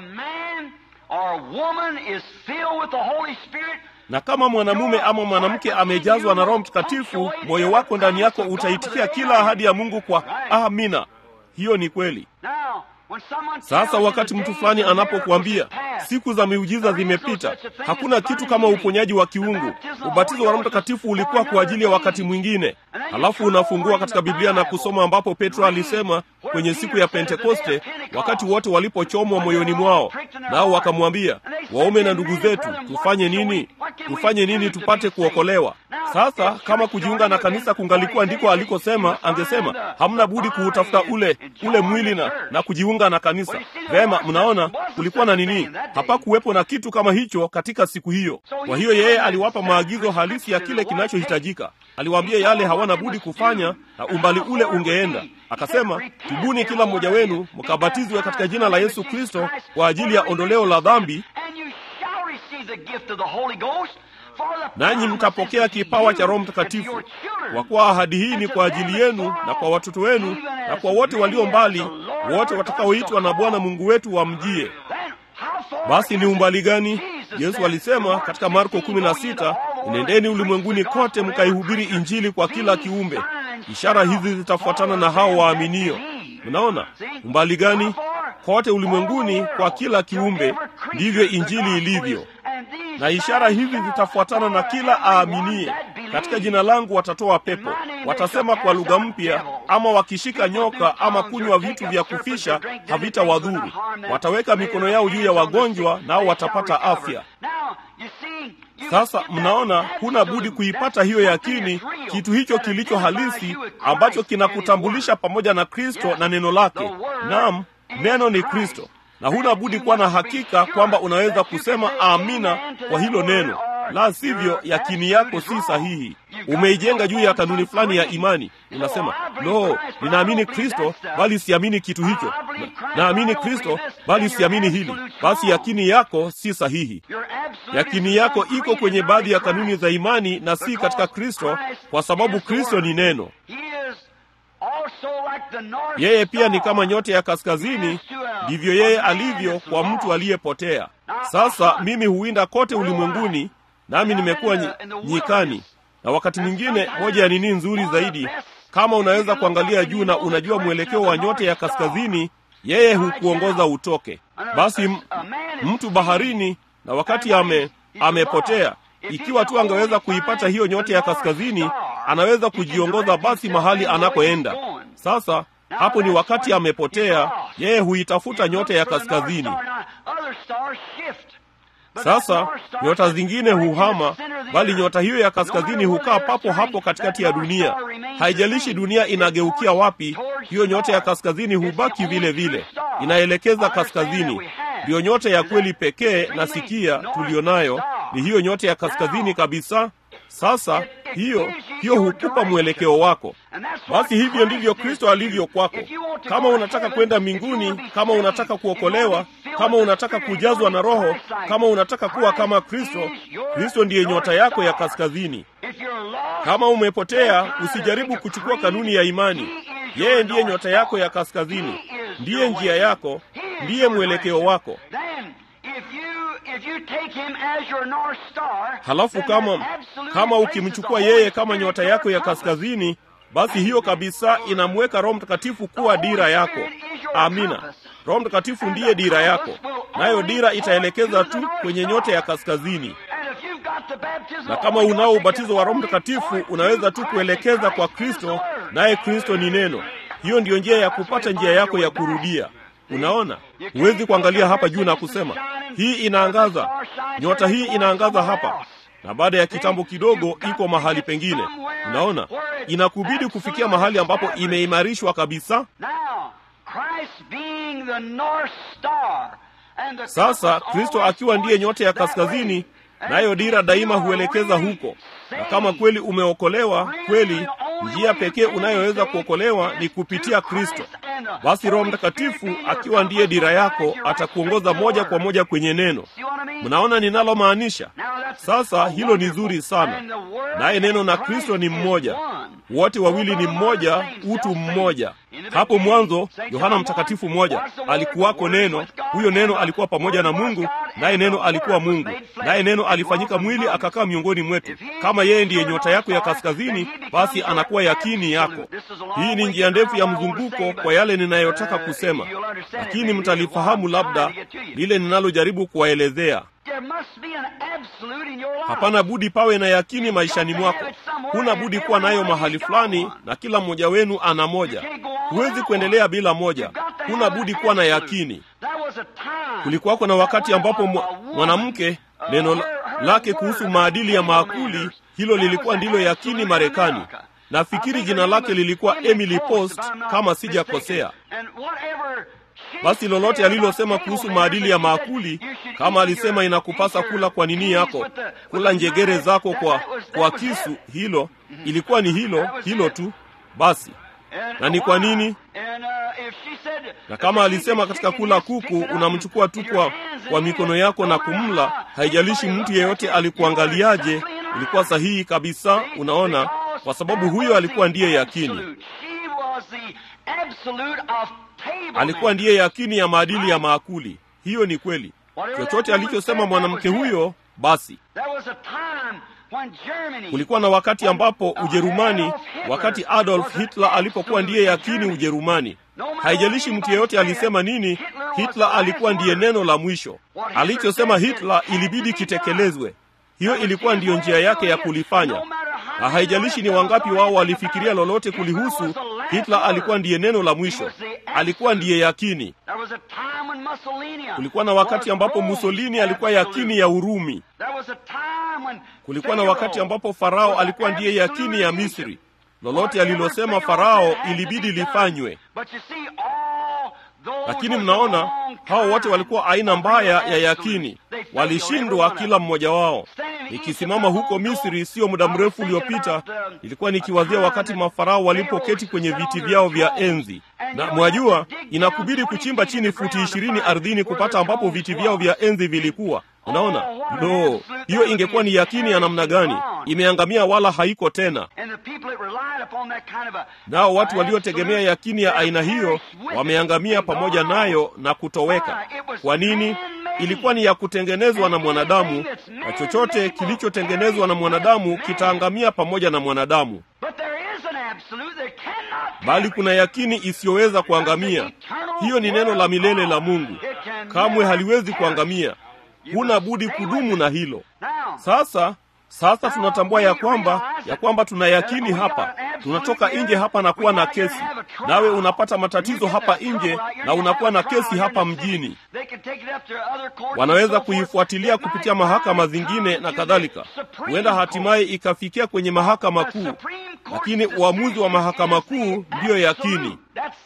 Na kama mwanamume ama mwanamke amejazwa na Roho Mtakatifu, moyo wako ndani yako utaitikia kila ahadi ya Mungu kwa amina. Hiyo ni kweli. Sasa wakati mtu fulani anapokuambia siku za miujiza zimepita, hakuna kitu kama uponyaji wa kiungu, ubatizo wa Roho Mtakatifu ulikuwa kwa ajili ya wakati mwingine, halafu unafungua katika Biblia na kusoma ambapo Petro alisema kwenye siku ya Pentekoste, wakati wote walipochomwa moyoni mwao, nao wakamwambia, waume na ndugu zetu, tufanye nini? Tufanye nini tupate kuokolewa? Sasa kama kujiunga na kanisa kungalikuwa ndiko alikosema, angesema hamna budi kuutafuta ule ule mwili na, na kujiunga na kanisa. Vema, mnaona kulikuwa na nini? Hapakuwepo na kitu kama hicho katika siku hiyo. Kwa hiyo yeye aliwapa maagizo halisi ya kile kinachohitajika. Aliwaambia yale hawana budi kufanya na umbali ule ungeenda. Akasema, tubuni kila mmoja wenu mkabatizwe katika jina la Yesu Kristo kwa ajili ya ondoleo la dhambi, nanyi mtapokea kipawa cha Roho Mtakatifu, kwa kuwa ahadi hii ni kwa ajili yenu na kwa watoto wenu na kwa wote walio mbali, wote watakaoitwa na Bwana Mungu wetu wamjie. Basi ni umbali gani? Yesu alisema katika Marko 16, nendeni ulimwenguni kote mkaihubiri Injili kwa kila kiumbe, ishara hizi zitafuatana na hao waaminio. Mnaona umbali gani? kote ulimwenguni kwa kila kiumbe, ndivyo injili ilivyo. Na ishara hizi zitafuatana na kila aaminie. Katika jina langu watatoa pepo, watasema kwa lugha mpya, ama wakishika nyoka ama kunywa vitu vya kufisha havitawadhuru. Wataweka mikono yao juu ya wagonjwa, nao watapata afya. Sasa mnaona, huna budi kuipata hiyo yakini, kitu hicho kilicho halisi ambacho kinakutambulisha pamoja na Kristo na neno lake. Naam, neno ni Kristo, na huna budi kuwa na hakika kwamba unaweza kusema amina kwa hilo neno, la sivyo yakini yako si sahihi. Umeijenga juu ya kanuni fulani ya imani. Unasema no, ninaamini Kristo bali siamini kitu hicho, na, naamini Kristo bali siamini hili. Basi yakini yako si sahihi. Yakini yako iko kwenye baadhi ya kanuni za imani na si katika Kristo, kwa sababu Kristo ni neno. Yeye pia ni kama nyota ya kaskazini, ndivyo yeye alivyo kwa mtu aliyepotea. Sasa mimi huwinda kote ulimwenguni, nami nimekuwa nyikani, na wakati mwingine, moja ya nini nzuri zaidi, kama unaweza kuangalia juu na unajua mwelekeo wa nyota ya kaskazini, yeye hukuongoza utoke. Basi m, mtu baharini, na wakati ame amepotea, ikiwa tu angeweza kuipata hiyo nyota ya kaskazini, anaweza kujiongoza basi mahali anakoenda. Sasa hapo ni wakati amepotea, yeye huitafuta nyota ya kaskazini. Sasa nyota zingine huhama, bali nyota hiyo ya kaskazini hukaa papo hapo katikati ya dunia. Haijalishi dunia inageukia wapi, hiyo nyota ya kaskazini hubaki vile vile, inaelekeza kaskazini. Ndiyo nyota ya kweli pekee na sikia tulionayo ni hiyo nyota ya kaskazini kabisa. Sasa hiyo hiyo hukupa mwelekeo wako. Basi hivyo ndivyo Kristo alivyo kwako. Kama unataka kwenda mbinguni, kama unataka kuokolewa, kama unataka kujazwa na Roho, kama unataka kuwa kama Kristo, Kristo ndiye nyota yako ya kaskazini. Kama umepotea, usijaribu kuchukua kanuni ya imani. Yeye ndiye nyota yako ya kaskazini, ndiye njia yako, ndiye mwelekeo wako. Halafu kama kama ukimchukua yeye kama nyota yako ya kaskazini, basi hiyo kabisa inamweka Roho Mtakatifu kuwa dira yako. Amina. Roho Mtakatifu ndiye dira yako, nayo dira itaelekeza tu kwenye nyota ya kaskazini. Na kama unao ubatizo wa Roho Mtakatifu, unaweza tu kuelekeza kwa Kristo, naye Kristo ni neno. Hiyo ndiyo njia ya kupata njia yako ya kurudia. Unaona, huwezi kuangalia hapa juu na kusema hii inaangaza, nyota hii inaangaza hapa, na baada ya kitambo kidogo iko mahali pengine. Unaona, inakubidi kufikia mahali ambapo imeimarishwa kabisa. Sasa Kristo akiwa ndiye nyota ya kaskazini, nayo dira daima huelekeza huko. Na kama kweli umeokolewa kweli, njia pekee unayoweza kuokolewa ni kupitia Kristo. Basi Roho Mtakatifu akiwa ndiye dira yako atakuongoza moja kwa moja kwenye neno. Mnaona ninalomaanisha? Sasa hilo ni zuri sana. Naye neno na Kristo ni mmoja, wote wawili ni mmoja, utu mmoja. Hapo mwanzo, Yohana Mtakatifu mmoja, alikuwako neno, huyo neno alikuwa pamoja na Mungu, naye neno alikuwa Mungu, naye neno alifanyika mwili akakaa miongoni mwetu. Kama yeye ndiye nyota yako ya kaskazini, basi anakuwa yakini yako. Hii ni njia ndefu ya mzunguko kwa yale ninayotaka kusema, lakini mtalifahamu labda lile ninalojaribu kuwaelezea. Hapana budi pawe na yakini maishani mwako. Huna budi kuwa nayo mahali fulani, na kila mmoja wenu ana moja. Huwezi kuendelea bila moja. Huna budi kuwa na yakini. Kulikuwako na wakati ambapo mwanamke neno lake kuhusu maadili ya maakuli, hilo lilikuwa ndilo yakini Marekani. Nafikiri jina lake lilikuwa Emily Post kama sijakosea. Basi lolote alilosema kuhusu maadili ya maakuli, kama alisema inakupasa kula kwa nini yako, kula njegere zako kwa kwa kisu, hilo ilikuwa ni hilo hilo tu basi. Na ni kwa nini? Na kama alisema katika kula kuku unamchukua tu kwa kwa mikono yako na kumla, haijalishi mtu yeyote alikuangaliaje, ilikuwa sahihi kabisa. Unaona, kwa sababu huyo alikuwa ndiye yakini alikuwa ndiye yakini ya maadili ya maakuli. Hiyo ni kweli. Chochote alichosema mwanamke huyo, basi. Kulikuwa na wakati ambapo Ujerumani, wakati Adolf Hitler alipokuwa ndiye yakini Ujerumani. Haijalishi mtu yeyote alisema nini, Hitler alikuwa ndiye neno la mwisho. Alichosema Hitler ilibidi kitekelezwe. Hiyo ilikuwa ndiyo njia yake ya kulifanya, na haijalishi ni wangapi wao walifikiria lolote kulihusu. Hitler alikuwa ndiye neno la mwisho, alikuwa ndiye yakini. Kulikuwa na wakati ambapo Mussolini alikuwa yakini ya Urumi. Kulikuwa na wakati ambapo Farao alikuwa ndiye yakini ya Misri. Lolote alilosema Farao ilibidi lifanywe. Lakini mnaona hao wote walikuwa aina mbaya ya yakini, walishindwa kila mmoja wao. Nikisimama huko Misri sio muda mrefu uliopita, nilikuwa nikiwazia wakati mafarao walipoketi kwenye viti vyao vya enzi, na mwajua, inakubidi kuchimba chini futi ishirini ardhini kupata ambapo viti vyao vya enzi vilikuwa. Unaona, no, hiyo ingekuwa ni yakini ya namna gani? Imeangamia wala haiko tena. Nao watu waliotegemea yakini ya aina hiyo wameangamia pamoja nayo na kutoweka. Kwa nini? Ilikuwa ni ya kutengenezwa na mwanadamu, na chochote kilichotengenezwa na mwanadamu kitaangamia pamoja na mwanadamu. Bali kuna yakini isiyoweza kuangamia. Hiyo ni neno la milele la Mungu, kamwe haliwezi kuangamia. Huna budi kudumu na hilo. Sasa sasa tunatambua ya kwamba ya kwamba tuna yakini hapa. Tunatoka nje hapa na kuwa na kesi, nawe unapata matatizo hapa nje na unakuwa na kesi hapa mjini. Wanaweza kuifuatilia kupitia mahakama zingine na kadhalika, huenda hatimaye ikafikia kwenye mahakama kuu, lakini uamuzi wa mahakama kuu ndiyo yakini.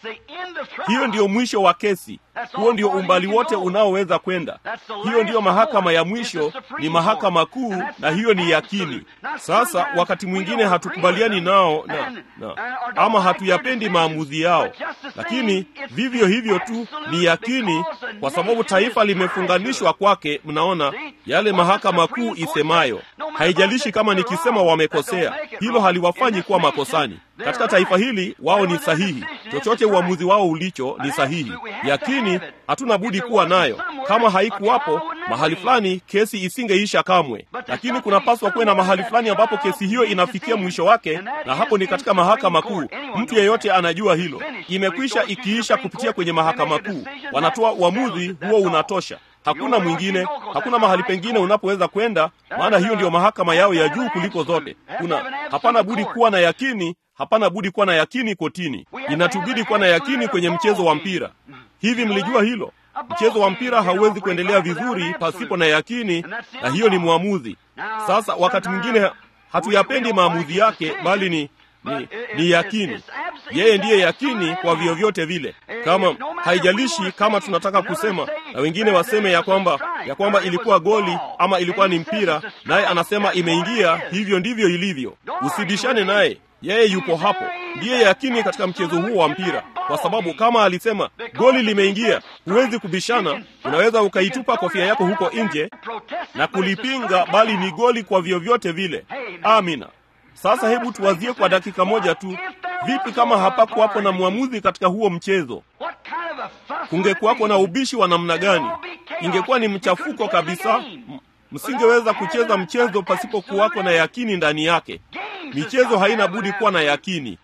Hiyo ndiyo mwisho wa kesi. Huo ndio umbali wote unaoweza kwenda. Hiyo ndiyo mahakama ya mwisho, ni mahakama kuu, na hiyo ni yakini. Sasa wakati mwingine hatukubaliani nao na, na, ama hatuyapendi maamuzi yao, lakini vivyo hivyo tu ni yakini, kwa sababu taifa limefunganishwa kwake. Mnaona yale mahakama kuu isemayo, haijalishi kama nikisema wamekosea, hilo haliwafanyi kuwa makosani katika taifa hili. Wao ni sahihi, chochote uamuzi wao ulicho ni sahihi. Yakini hatuna budi kuwa nayo. Kama haikuwapo mahali fulani, kesi isingeisha kamwe, lakini kunapaswa kuwe na mahali fulani ambapo kesi hiyo inafikia mwisho wake, na hapo ni katika mahakama kuu. Mtu yeyote anajua hilo, imekwisha ikiisha kupitia kwenye mahakama kuu, wanatoa uamuzi huo, unatosha. Hakuna mwingine, hakuna mahali pengine unapoweza kwenda, maana hiyo ndiyo mahakama yao ya juu kuliko zote. Kuna hapana budi kuwa na yakini, hapana budi kuwa na yakini kotini. Inatubidi kuwa na yakini kwenye mchezo wa mpira. Hivi mlijua hilo? Mchezo wa mpira hauwezi kuendelea vizuri pasipo na yakini, na hiyo ni mwamuzi. Sasa wakati mwingine hatuyapendi maamuzi yake, bali ni ni, ni yakini. Yeye ndiye yakini kwa vyovyote vile. Kama haijalishi kama tunataka kusema na wengine waseme ya kwamba ya kwamba ilikuwa goli ama ilikuwa ni mpira, naye anasema imeingia, hivyo ndivyo ilivyo. Usibishane naye, yeye yupo hapo, ndiye yakini katika mchezo huo wa mpira, kwa sababu kama alisema goli limeingia, huwezi kubishana. Unaweza ukaitupa kofia yako huko nje na kulipinga, bali ni goli kwa vyovyote vile. Amina. Sasa hebu tuwazie kwa dakika moja tu, vipi kama hapakuwapo na mwamuzi katika huo mchezo? Kungekuwako na ubishi wa namna gani? Ingekuwa ni mchafuko kabisa. Msingeweza kucheza mchezo pasipokuwako na yakini ndani yake. Michezo haina budi kuwa na yakini,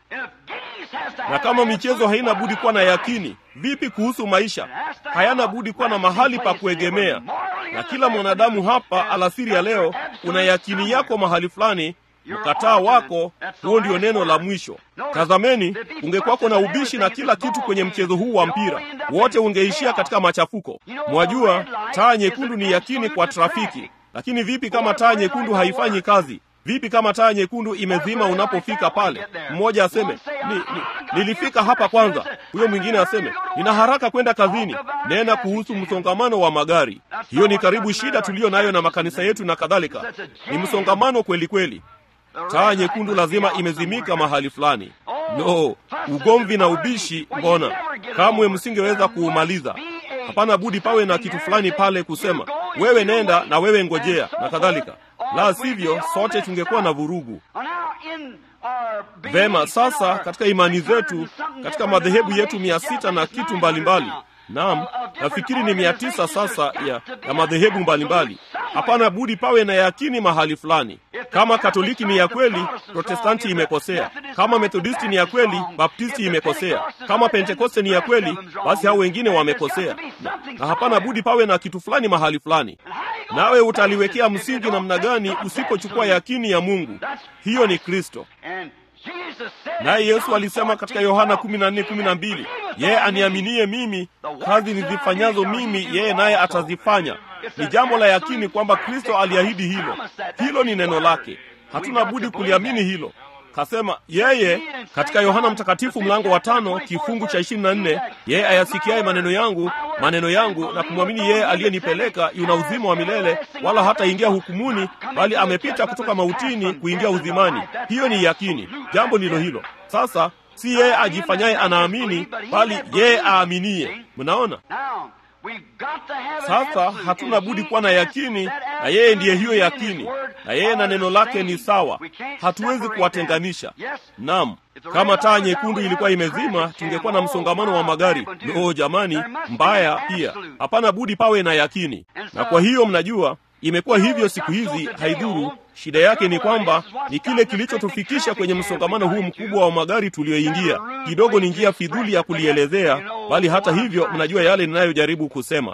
na kama michezo haina budi kuwa na yakini, vipi kuhusu maisha? Hayana budi kuwa na mahali pa kuegemea. Na kila mwanadamu hapa alasiri ya leo, una yakini yako mahali fulani mkataa wako, huo ndio neno la mwisho. Tazameni, ungekuwako na ubishi na kila kitu kwenye mchezo huu wa mpira, wote ungeishia katika machafuko. Mwajua, taa nyekundu ni yakini kwa trafiki, lakini vipi kama taa nyekundu haifanyi kazi? Vipi kama taa nyekundu imezima unapofika pale? Mmoja aseme ni, ni, nilifika hapa kwanza. Huyo mwingine aseme nina haraka kwenda kazini. Nena kuhusu msongamano wa magari. Hiyo ni karibu shida tuliyo nayo na makanisa yetu na kadhalika, ni msongamano kweli kweli. Taa nyekundu lazima imezimika mahali fulani. No, ugomvi na ubishi, mbona kamwe msingeweza kuumaliza. Hapana budi pawe na kitu fulani pale kusema wewe nenda na wewe ngojea na kadhalika, la sivyo sote tungekuwa na vurugu. Vema, sasa katika imani zetu, katika madhehebu yetu mia sita na kitu mbalimbali Naam, nafikiri ni mia tisa sasa ya, ya madhehebu mbalimbali. hapana budi pawe na yakini mahali fulani. Kama Katoliki ni ya kweli, Protestanti imekosea. Kama Methodisti ni ya kweli, Baptisti imekosea. Kama Pentekoste ni ya kweli, basi hao wengine wamekosea, na, na hapana budi pawe na kitu fulani mahali fulani. Nawe utaliwekea msingi namna gani usipochukua yakini ya Mungu? Hiyo ni Kristo. Naye Yesu alisema katika Yohana 14:12, yeye aniaminie mimi, kazi nizifanyazo mimi yeye naye atazifanya. Ni jambo la yakini kwamba Kristo aliahidi hilo. Hilo ni neno lake, hatuna budi kuliamini hilo. Kasema yeye katika Yohana Mtakatifu mlango wa tano kifungu cha ishirini na nne yeye ayasikiaye maneno yangu maneno yangu na kumwamini yeye aliyenipeleka yuna uzima wa milele, wala hataingia hukumuni, bali amepita kutoka mautini kuingia uzimani. Hiyo ni yakini. Jambo ndilo hilo. Sasa si yeye ajifanyaye anaamini, bali yeye aaminie. Mnaona? Sasa hatuna budi kuwa na yakini, na yeye ndiye hiyo yakini, na yeye na neno lake ni sawa. Hatuwezi kuwatenganisha. Naam, kama taa nyekundu ilikuwa imezima, tungekuwa na msongamano wa magari. No jamani, mbaya pia. Hapana budi pawe na yakini, na kwa hiyo mnajua imekuwa hivyo siku hizi, haidhuru. Shida yake ni kwamba ni kile kilichotufikisha kwenye msongamano huu mkubwa wa magari tulioingia. Kidogo ni njia fidhuli ya kulielezea, bali hata hivyo, mnajua yale ninayojaribu kusema.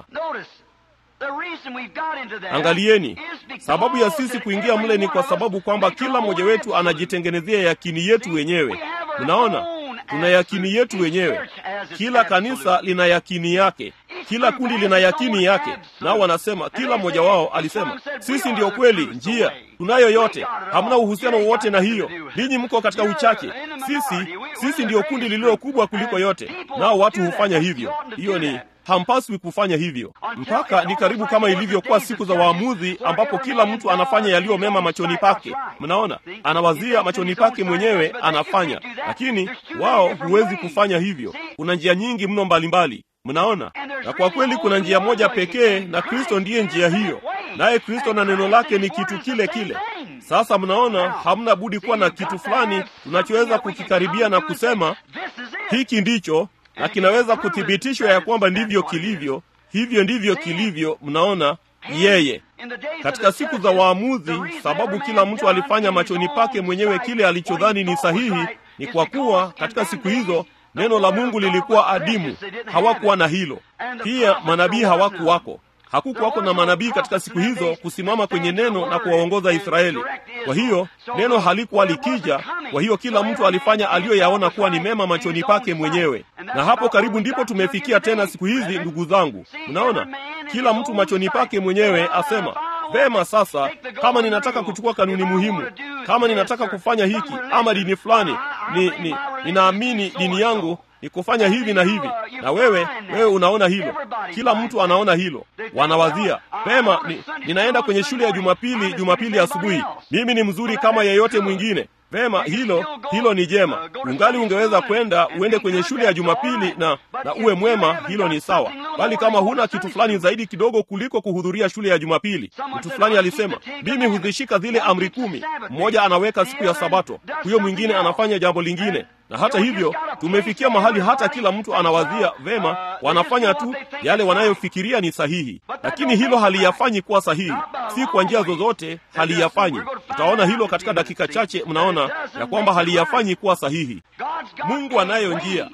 Angalieni, sababu ya sisi kuingia mle ni kwa sababu kwamba kila mmoja wetu anajitengenezea yakini yetu wenyewe. Mnaona, tuna yakini yetu wenyewe. Kila kanisa lina yakini yake, kila kundi lina yakini yake. Nao wanasema, kila mmoja wao alisema, sisi ndiyo kweli, njia tunayo yote, hamna uhusiano wowote na hiyo. Ninyi mko katika uchache, sisi sisi ndiyo kundi lililo kubwa kuliko yote. Nao watu hufanya hivyo. Hiyo ni hampaswi kufanya hivyo. Mpaka ni karibu kama ilivyokuwa siku za waamuzi, ambapo kila mtu anafanya yaliyo mema machoni pake. Mnaona, anawazia machoni pake mwenyewe anafanya, lakini wao huwezi kufanya hivyo. Kuna njia nyingi mno mbalimbali Mnaona, na kwa kweli kuna njia moja pekee, na Kristo ndiye njia hiyo, naye Kristo na neno lake ni kitu kile kile. Sasa mnaona, hamna budi kuwa na kitu fulani tunachoweza kukikaribia na kusema hiki ndicho, na kinaweza kuthibitishwa ya kwamba ndivyo kilivyo, hivyo ndivyo kilivyo. Mnaona, yeye katika siku za waamuzi, sababu kila mtu alifanya machoni pake mwenyewe kile alichodhani ni sahihi, ni kwa kuwa katika siku hizo neno la Mungu lilikuwa adimu, hawakuwa na hilo. Pia manabii hawakuwako, hakukuwako na manabii katika siku hizo kusimama kwenye neno na kuwaongoza Israeli. Kwa hiyo neno halikuwa likija, kwa hiyo kila mtu alifanya aliyoyaona kuwa ni mema machoni pake mwenyewe, na hapo karibu ndipo tumefikia tena siku hizi, ndugu zangu. Mnaona, kila mtu machoni pake mwenyewe asema Vema, sasa kama ninataka kuchukua kanuni muhimu, kama ninataka kufanya hiki ama dini fulani, ni, ni, ninaamini dini yangu ni kufanya hivi na hivi, na wewe wewe unaona hilo, kila mtu anaona hilo. Wanawazia vema, ni, ninaenda kwenye shule ya Jumapili Jumapili asubuhi, mimi ni mzuri kama yeyote mwingine. Vema, hilo hilo ni jema. Ungali ungeweza kwenda uende kwenye shule ya Jumapili na na uwe mwema, hilo ni sawa. Bali kama huna kitu fulani zaidi kidogo kuliko kuhudhuria shule ya Jumapili, mtu fulani alisema, mimi huzishika zile amri kumi. Mmoja anaweka siku ya Sabato, huyo mwingine anafanya jambo lingine na hata hivyo tumefikia mahali hata kila mtu anawazia vema, wanafanya tu yale wanayofikiria ni sahihi, lakini hilo haliyafanyi kuwa sahihi, si kwa njia zozote haliyafanyi. Utaona hilo katika dakika chache, mnaona ya kwamba haliyafanyi kuwa sahihi. Mungu anayo njia.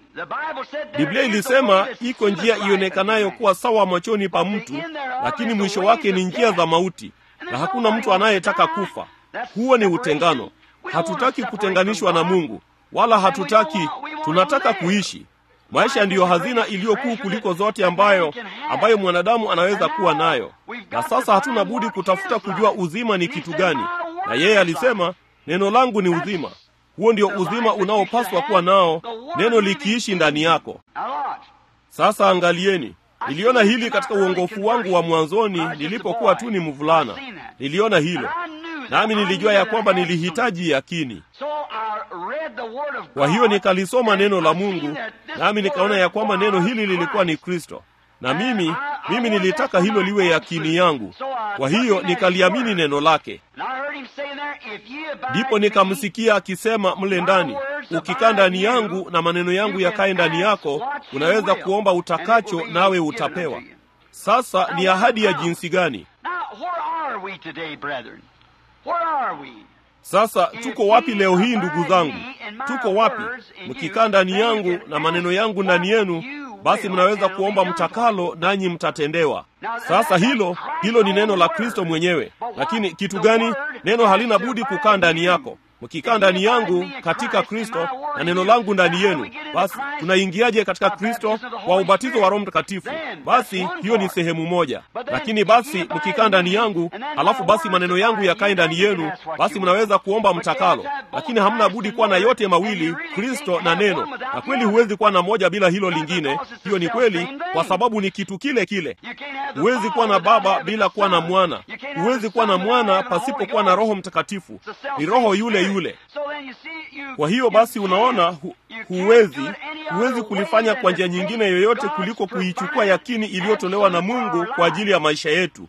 Biblia ilisema iko njia ionekanayo kuwa sawa machoni pa mtu, lakini mwisho wake ni njia za mauti, na hakuna mtu anayetaka kufa. Huo ni utengano. Hatutaki kutenganishwa na Mungu wala hatutaki, tunataka kuishi. Maisha ndiyo hazina iliyokuu kuliko zote ambayo ambayo mwanadamu anaweza kuwa nayo, na sasa hatuna budi kutafuta kujua uzima ni kitu gani. Na yeye alisema, neno langu ni uzima. Huo ndio uzima unaopaswa kuwa nao, neno likiishi ndani yako. Sasa angalieni, niliona hili katika uongofu wangu wa mwanzoni, nilipokuwa tu ni mvulana, niliona hilo nami nilijua ya kwamba nilihitaji yakini. Kwa hiyo nikalisoma neno la Mungu, nami nikaona ya kwamba neno hili lilikuwa ni Kristo, na mimi mimi nilitaka hilo liwe yakini yangu. Kwa hiyo nikaliamini neno lake. Ndipo nikamsikia akisema mle ndani, ukikaa ndani yangu na maneno yangu yakae ndani yako, unaweza kuomba utakacho, nawe utapewa. Sasa ni ahadi ya jinsi gani? we today, brethren? Where are we? Sasa tuko wapi leo hii ndugu zangu? Tuko wapi? Mkikaa ndani yangu na maneno yangu ndani yenu, basi mnaweza kuomba mtakalo, nanyi mtatendewa. Sasa hilo hilo ni neno la Kristo mwenyewe. Lakini kitu gani? Neno halina budi kukaa ndani yako. Mkikaa ndani yangu katika Kristo na neno langu ndani yenu, basi tunaingiaje katika Kristo? Kwa ubatizo wa Roho Mtakatifu. Basi hiyo ni sehemu moja. Lakini basi mkikaa ndani yangu, alafu basi maneno yangu yakae ndani yenu, basi mnaweza kuomba mtakalo. Lakini hamna budi kuwa na yote mawili, Kristo na neno. Na kweli huwezi kuwa na moja bila hilo lingine. Hiyo ni kweli, kwa sababu ni kitu kile kile. Huwezi kuwa na Baba bila kuwa na Mwana. Huwezi kuwa na Mwana pasipokuwa na Roho Mtakatifu. Ni Roho yule yule. Kwa hiyo basi, unaona hu, huwezi huwezi kulifanya kwa njia nyingine yoyote kuliko kuichukua yakini iliyotolewa na Mungu kwa ajili ya maisha yetu.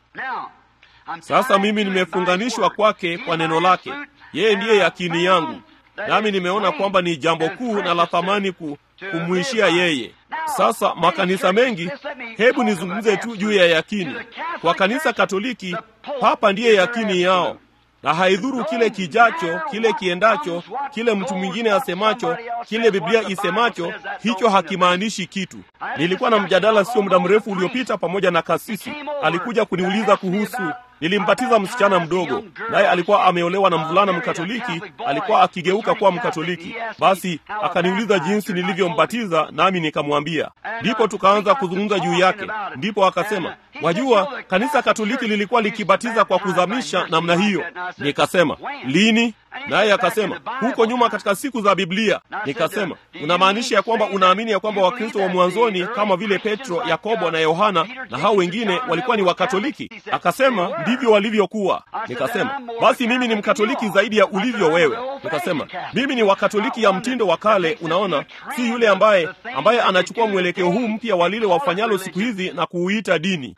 Sasa mimi nimefunganishwa kwake kwa neno lake. Yeye ndiye yakini yangu, nami nimeona kwamba ni jambo kuu na la thamani ku, kumwishia yeye. Sasa makanisa mengi, hebu nizungumze tu juu ya yakini. Kwa kanisa Katoliki, Papa ndiye yakini yao na haidhuru kile kijacho, kile kiendacho, kile mtu mwingine asemacho, kile Biblia isemacho, hicho hakimaanishi kitu. Nilikuwa na mjadala sio muda mrefu uliopita pamoja na kasisi. Alikuja kuniuliza kuhusu nilimbatiza msichana mdogo, naye alikuwa ameolewa na mvulana Mkatoliki, alikuwa akigeuka kuwa Mkatoliki. Basi akaniuliza jinsi nilivyombatiza, nami nikamwambia. Ndipo tukaanza kuzungumza juu yake. Ndipo akasema, wajua, kanisa Katoliki lilikuwa likibatiza kwa kuzamisha namna hiyo. Nikasema, lini? Naye akasema huko nyuma katika siku za Biblia. Nikasema, unamaanisha ya kwamba unaamini ya kwamba Wakristo wa mwanzoni kama vile Petro, Yakobo na Yohana na hao wengine walikuwa ni Wakatoliki? Akasema ndivyo walivyokuwa. Nikasema basi mimi ni Mkatoliki zaidi ya ulivyo wewe. Nikasema mimi ni Wakatoliki ya mtindo wa kale, unaona, si yule ambaye ambaye anachukua mwelekeo huu mpya wa lile wafanyalo siku hizi na kuuita dini.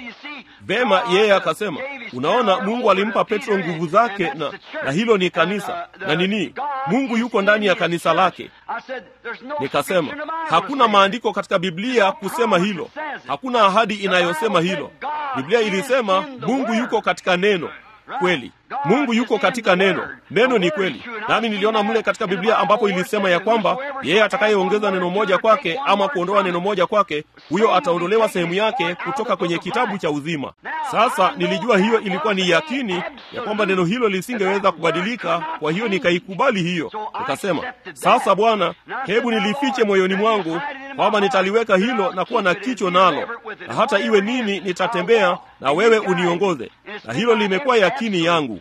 Vema, yeye akasema, unaona, Mungu alimpa Petro nguvu zake na, na hilo ni kanisa na nini, Mungu yuko ndani ya kanisa lake. Nikasema hakuna maandiko katika Biblia kusema hilo, hakuna ahadi inayosema hilo. Biblia ilisema Mungu yuko katika neno. Kweli, Mungu yuko katika neno. Neno ni kweli, nami niliona mle katika Biblia ambapo ilisema ya kwamba yeye atakayeongeza neno moja kwake ama kuondoa neno moja kwake, huyo ataondolewa sehemu yake kutoka kwenye kitabu cha uzima. Sasa nilijua hiyo ilikuwa ni yakini ya kwamba neno hilo lisingeweza kubadilika, kwa hiyo nikaikubali hiyo. Nikasema, sasa Bwana, hebu nilifiche moyoni mwangu kwamba nitaliweka hilo na kuwa na kicho nalo, na hata iwe nini, nitatembea na wewe uniongoze, na hilo limekuwa yakini yangu.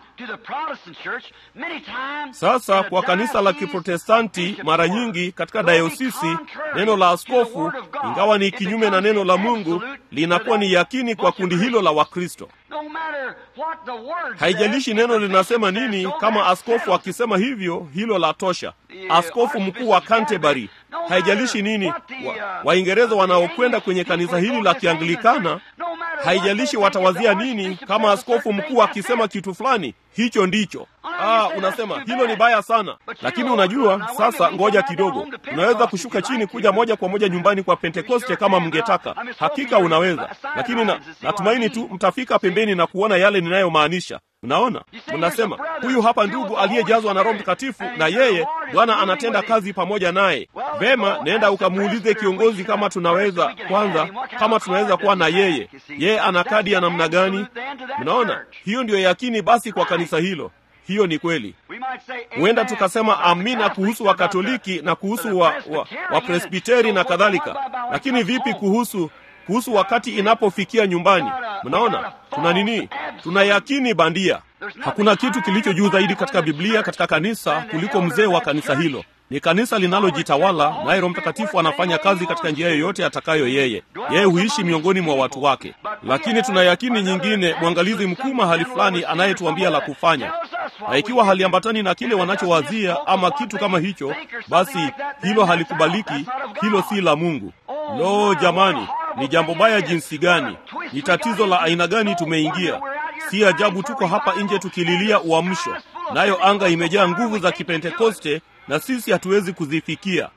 Sasa kwa kanisa la Kiprotestanti, mara nyingi katika dayosisi, neno la askofu, ingawa ni kinyume na neno la Mungu, linakuwa ni yakini kwa kundi hilo la Wakristo. Haijalishi neno linasema nini, kama askofu akisema hivyo, hilo la tosha. Askofu mkuu wa Canterbury, haijalishi nini, Waingereza wa wanaokwenda kwenye kanisa hili la Kianglikana, haijalishi watawazia nini, kama askofu mkuu akisema kitu fulani, hicho ndicho. Ah, unasema hilo ni baya sana, lakini unajua sasa, ngoja kidogo, unaweza kushuka chini kuja moja kwa moja nyumbani kwa Pentekoste kama mngetaka. Hakika unaweza, lakini na, natumaini tu mtafika pembeni na kuona yale ninayomaanisha. Mnaona, mnasema huyu hapa ndugu aliyejazwa na Roho Mtakatifu, na yeye Bwana anatenda kazi pamoja naye. Vema, nenda ukamuulize kiongozi kama tunaweza kwanza, kama tunaweza kuwa na yeye. Yeye ana kadi ya namna gani? Mnaona, hiyo ndiyo yakini basi kwa kanisa hilo. Hiyo ni kweli. Huenda tukasema amina kuhusu Wakatoliki na kuhusu wa, wa, wa Presbiteri na kadhalika, lakini vipi kuhusu kuhusu wakati inapofikia nyumbani? Mnaona tuna nini? Tuna yakini bandia. Hakuna kitu kilicho juu zaidi katika Biblia katika kanisa kuliko mzee wa kanisa hilo. Ni kanisa linalojitawala, naye Roho Mtakatifu anafanya kazi katika njia yoyote atakayo yeye. Yeye huishi miongoni mwa watu wake, lakini tuna yakini nyingine, mwangalizi mkuu mahali fulani anayetuambia la kufanya, na ikiwa haliambatani na kile wanachowazia ama kitu kama hicho, basi hilo halikubaliki, hilo si la Mungu. Lo, jamani, ni jambo baya jinsi gani! Ni tatizo la aina gani tumeingia! Si ajabu tuko hapa nje tukililia uamsho, nayo anga imejaa nguvu za Kipentekoste na sisi hatuwezi kuzifikia.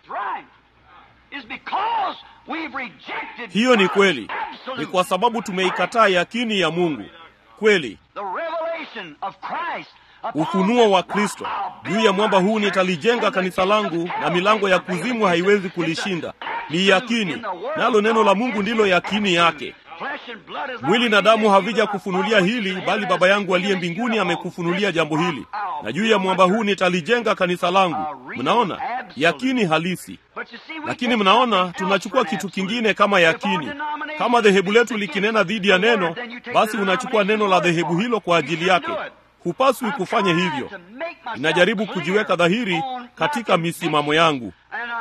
Hiyo ni kweli, ni kwa sababu tumeikataa yakini ya Mungu kweli ufunuo wa kristo juu ya mwamba huu nitalijenga kanisa langu na milango ya kuzimu haiwezi kulishinda ni yakini nalo neno la mungu ndilo yakini yake mwili na damu havija kufunulia hili bali baba yangu aliye mbinguni amekufunulia jambo hili na juu ya mwamba huu nitalijenga kanisa langu mnaona yakini halisi lakini mnaona tunachukua kitu kingine kama yakini kama dhehebu letu likinena dhidi ya neno basi unachukua neno la dhehebu hilo kwa ajili yake hupaswi kufanya hivyo ninajaribu kujiweka dhahiri katika misimamo yangu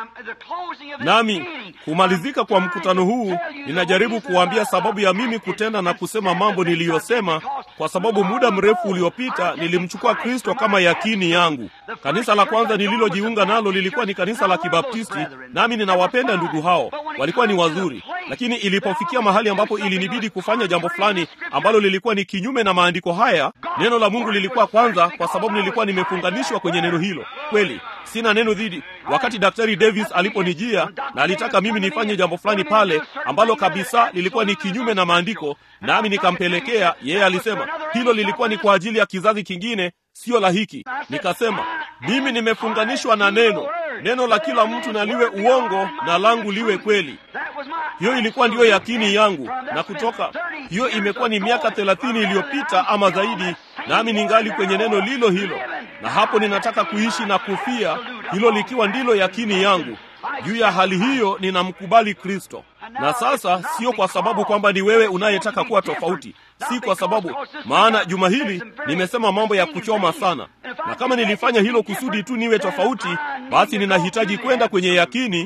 nami kumalizika kwa mkutano huu ninajaribu kuwaambia sababu ya mimi kutenda na kusema mambo niliyosema kwa sababu muda mrefu uliopita nilimchukua kristo kama yakini yangu kanisa la kwanza nililojiunga nalo lilikuwa ni kanisa la kibaptisti nami ninawapenda ndugu hao walikuwa ni wazuri lakini ilipofikia mahali ambapo ilinibidi kufanya jambo fulani ambalo lilikuwa ni kinyume na maandiko haya neno la mungu lilikuwa kwanza kwa sababu nilikuwa nimefunganishwa kwenye neno hilo kweli sina neno dhidi wakati daktari davis aliponijia na alitaka mimi nifanye jambo fulani pale ambalo kabisa lilikuwa ni kinyume na maandiko nami nikampelekea yeye alisema hilo lilikuwa ni kwa ajili ya kizazi kingine siyo la hiki nikasema mimi nimefunganishwa na neno neno la kila mtu na liwe uongo na langu liwe kweli hiyo ilikuwa ndiyo yakini yangu na kutoka hiyo imekuwa ni miaka thelathini iliyopita ama zaidi nami ningali kwenye neno lilo hilo na hapo ninataka kuishi na kufia hilo likiwa ndilo yakini yangu juu ya hali hiyo ninamkubali kristo na sasa sio kwa sababu kwamba ni wewe unayetaka kuwa tofauti si kwa sababu maana juma hili nimesema mambo ya kuchoma sana na kama nilifanya hilo kusudi tu niwe tofauti basi ninahitaji kwenda kwenye yakini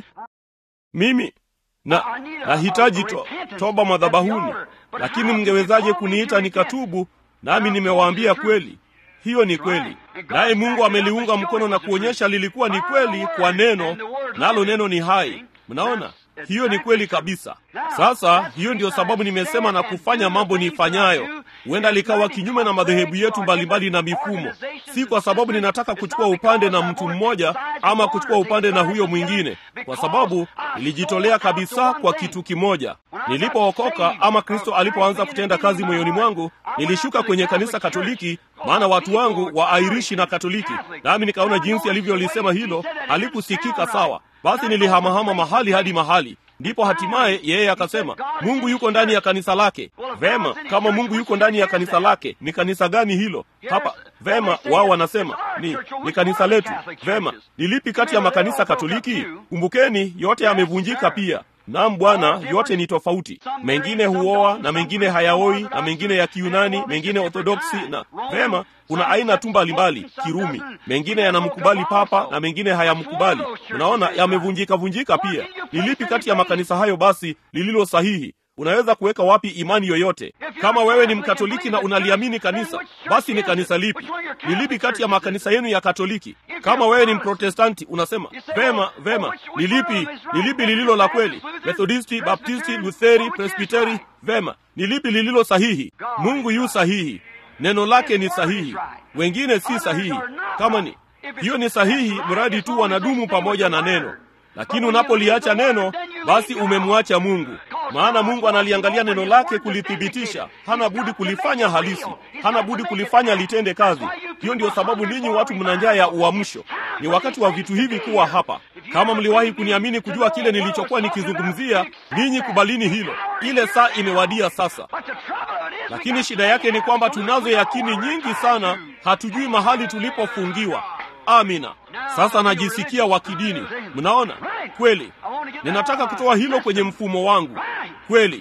mimi na nahitaji to, toba madhabahuni lakini mngewezaje kuniita nikatubu nami nimewaambia kweli hiyo ni kweli naye mungu ameliunga mkono na kuonyesha lilikuwa ni kweli kwa neno nalo neno ni hai mnaona hiyo ni kweli kabisa sasa hiyo ndiyo sababu nimesema na kufanya mambo nifanyayo huenda likawa kinyume na madhehebu yetu mbalimbali na mifumo si kwa sababu ninataka kuchukua upande na mtu mmoja ama kuchukua upande na huyo mwingine kwa sababu nilijitolea kabisa kwa kitu kimoja nilipookoka ama kristo alipoanza kutenda kazi moyoni mwangu nilishuka kwenye kanisa katoliki maana watu wangu wa airishi na katoliki nami nikaona jinsi alivyolisema hilo halikusikika sawa basi nilihamahama mahali hadi mahali ndipo hatimaye yeye akasema mungu yuko ndani ya kanisa lake vema kama mungu yuko ndani ya kanisa lake ni kanisa gani hilo hapa vema wao wanasema ni, ni kanisa letu vema ni lipi kati ya makanisa katoliki kumbukeni yote yamevunjika pia nam bwana yote ni tofauti mengine huoa na mengine hayaoi na mengine ya kiunani mengine orthodoksi na vema kuna aina tu mbalimbali kirumi mengine yanamkubali papa na mengine hayamkubali unaona yamevunjika vunjika pia ni lipi kati ya makanisa hayo basi lililo sahihi unaweza kuweka wapi imani yoyote kama wewe ni mkatoliki na unaliamini kanisa basi ni kanisa lipi ni lipi kati ya makanisa yenu ya katoliki kama wewe ni mprotestanti unasema vema vema ni lipi ni lipi lililo la kweli methodisti baptisti lutheri presbiteri vema ni lipi lililo sahihi mungu yu sahihi neno lake ni sahihi wengine si sahihi kama ni hiyo ni sahihi mradi tu wanadumu pamoja na neno lakini unapoliacha neno basi umemwacha mungu maana mungu analiangalia neno lake kulithibitisha hana budi kulifanya halisi hana budi kulifanya litende kazi hiyo ndio sababu ninyi watu mna njaa ya uamsho ni wakati wa vitu hivi kuwa hapa kama mliwahi kuniamini kujua kile nilichokuwa nikizungumzia ninyi kubalini hilo ile saa imewadia sasa lakini shida yake ni kwamba tunazo yakini nyingi sana hatujui mahali tulipofungiwa amina sasa najisikia wa kidini mnaona kweli ninataka kutoa hilo kwenye mfumo wangu kweli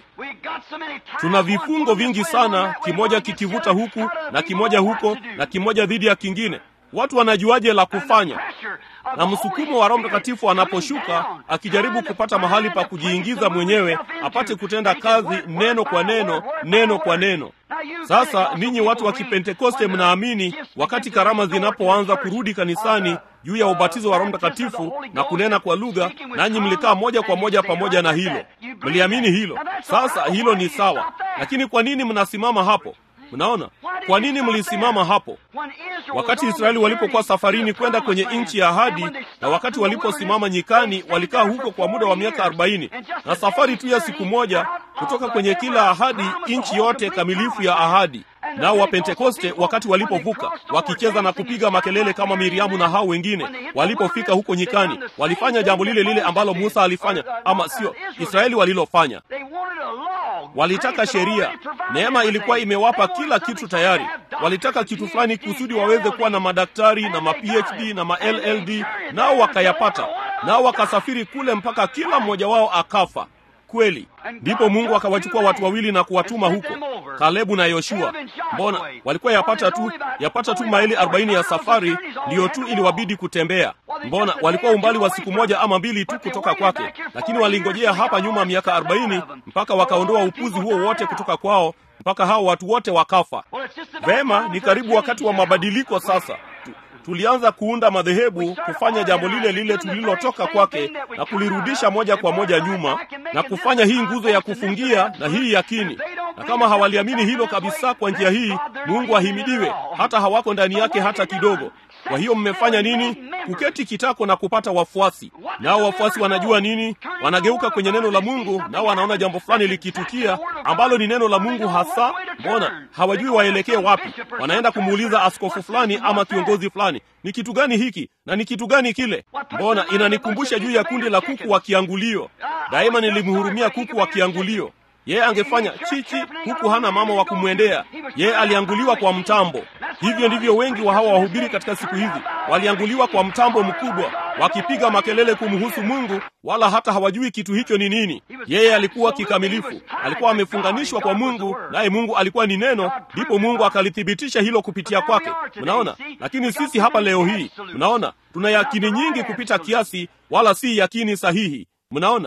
tuna vifungo vingi sana kimoja kikivuta huku na kimoja huko na kimoja dhidi ya kingine watu wanajuaje la kufanya na msukumo wa roho mtakatifu anaposhuka akijaribu kupata mahali pa kujiingiza mwenyewe apate kutenda kazi neno kwa neno neno kwa neno sasa ninyi watu wa kipentekoste mnaamini wakati karama zinapoanza kurudi kanisani juu ya ubatizo wa roho mtakatifu na kunena kwa lugha nanyi mlikaa moja kwa moja pamoja na hilo mliamini hilo sasa hilo ni sawa lakini kwa nini mnasimama hapo mnaona kwa nini mlisimama hapo wakati israeli walipokuwa safarini kwenda kwenye nchi ya ahadi na wakati waliposimama nyikani walikaa huko kwa muda wa miaka arobaini na safari tu ya siku moja kutoka kwenye kila ahadi nchi yote kamilifu ya ahadi Nao Wapentekoste wakati walipovuka wakicheza na kupiga makelele kama Miriamu na hao wengine, walipofika huko nyikani, walifanya jambo lile lile ambalo Musa alifanya, ama sio Israeli walilofanya. Walitaka sheria. Neema ilikuwa imewapa kila kitu tayari. Walitaka kitu fulani kusudi waweze kuwa na madaktari na ma PhD na ma LLD, nao wakayapata, nao wakasafiri kule mpaka kila mmoja wao akafa. Kweli ndipo Mungu akawachukua watu wawili na kuwatuma huko, Kalebu na Yoshua. Mbona walikuwa yapata tu yapata tu maili arobaini ya safari, ndiyo tu iliwabidi kutembea. Mbona walikuwa umbali wa siku moja ama mbili tu kutoka kwake, lakini walingojea hapa nyuma miaka arobaini mpaka wakaondoa upuzi huo wote kutoka kwao, mpaka hao watu wote wakafa. Vema, ni karibu wakati wa mabadiliko sasa. Tulianza kuunda madhehebu, kufanya jambo lile lile tulilotoka kwake na kulirudisha moja kwa moja nyuma na kufanya hii nguzo ya kufungia na hii yakini. Na kama hawaliamini hilo kabisa kwa njia hii, Mungu ahimidiwe, hata hawako ndani yake hata kidogo. Kwa hiyo mmefanya nini? Kuketi kitako na kupata wafuasi. Nao wafuasi wanajua nini? Wanageuka kwenye neno la Mungu, nao wanaona jambo fulani likitukia ambalo ni neno la Mungu hasa. Mbona hawajui waelekee wapi? Wanaenda kumuuliza askofu fulani ama kiongozi fulani, ni kitu gani hiki na ni kitu gani kile? Mbona inanikumbusha juu ya kundi la kuku wa kiangulio. Daima nilimhurumia kuku wa kiangulio. Yeye angefanya chichi, huku hana mama wa kumwendea. Yeye alianguliwa kwa mtambo. Hivyo ndivyo wengi wa hawa wahubiri katika siku hizi walianguliwa kwa mtambo mkubwa, wakipiga makelele kumhusu Mungu, wala hata hawajui kitu hicho ni nini. Yeye alikuwa kikamilifu, alikuwa amefunganishwa kwa Mungu, naye Mungu alikuwa ni Neno, ndipo Mungu akalithibitisha hilo kupitia kwake. Mnaona? Lakini sisi hapa leo hii, mnaona, tuna yakini nyingi kupita kiasi, wala si yakini sahihi. Mnaona?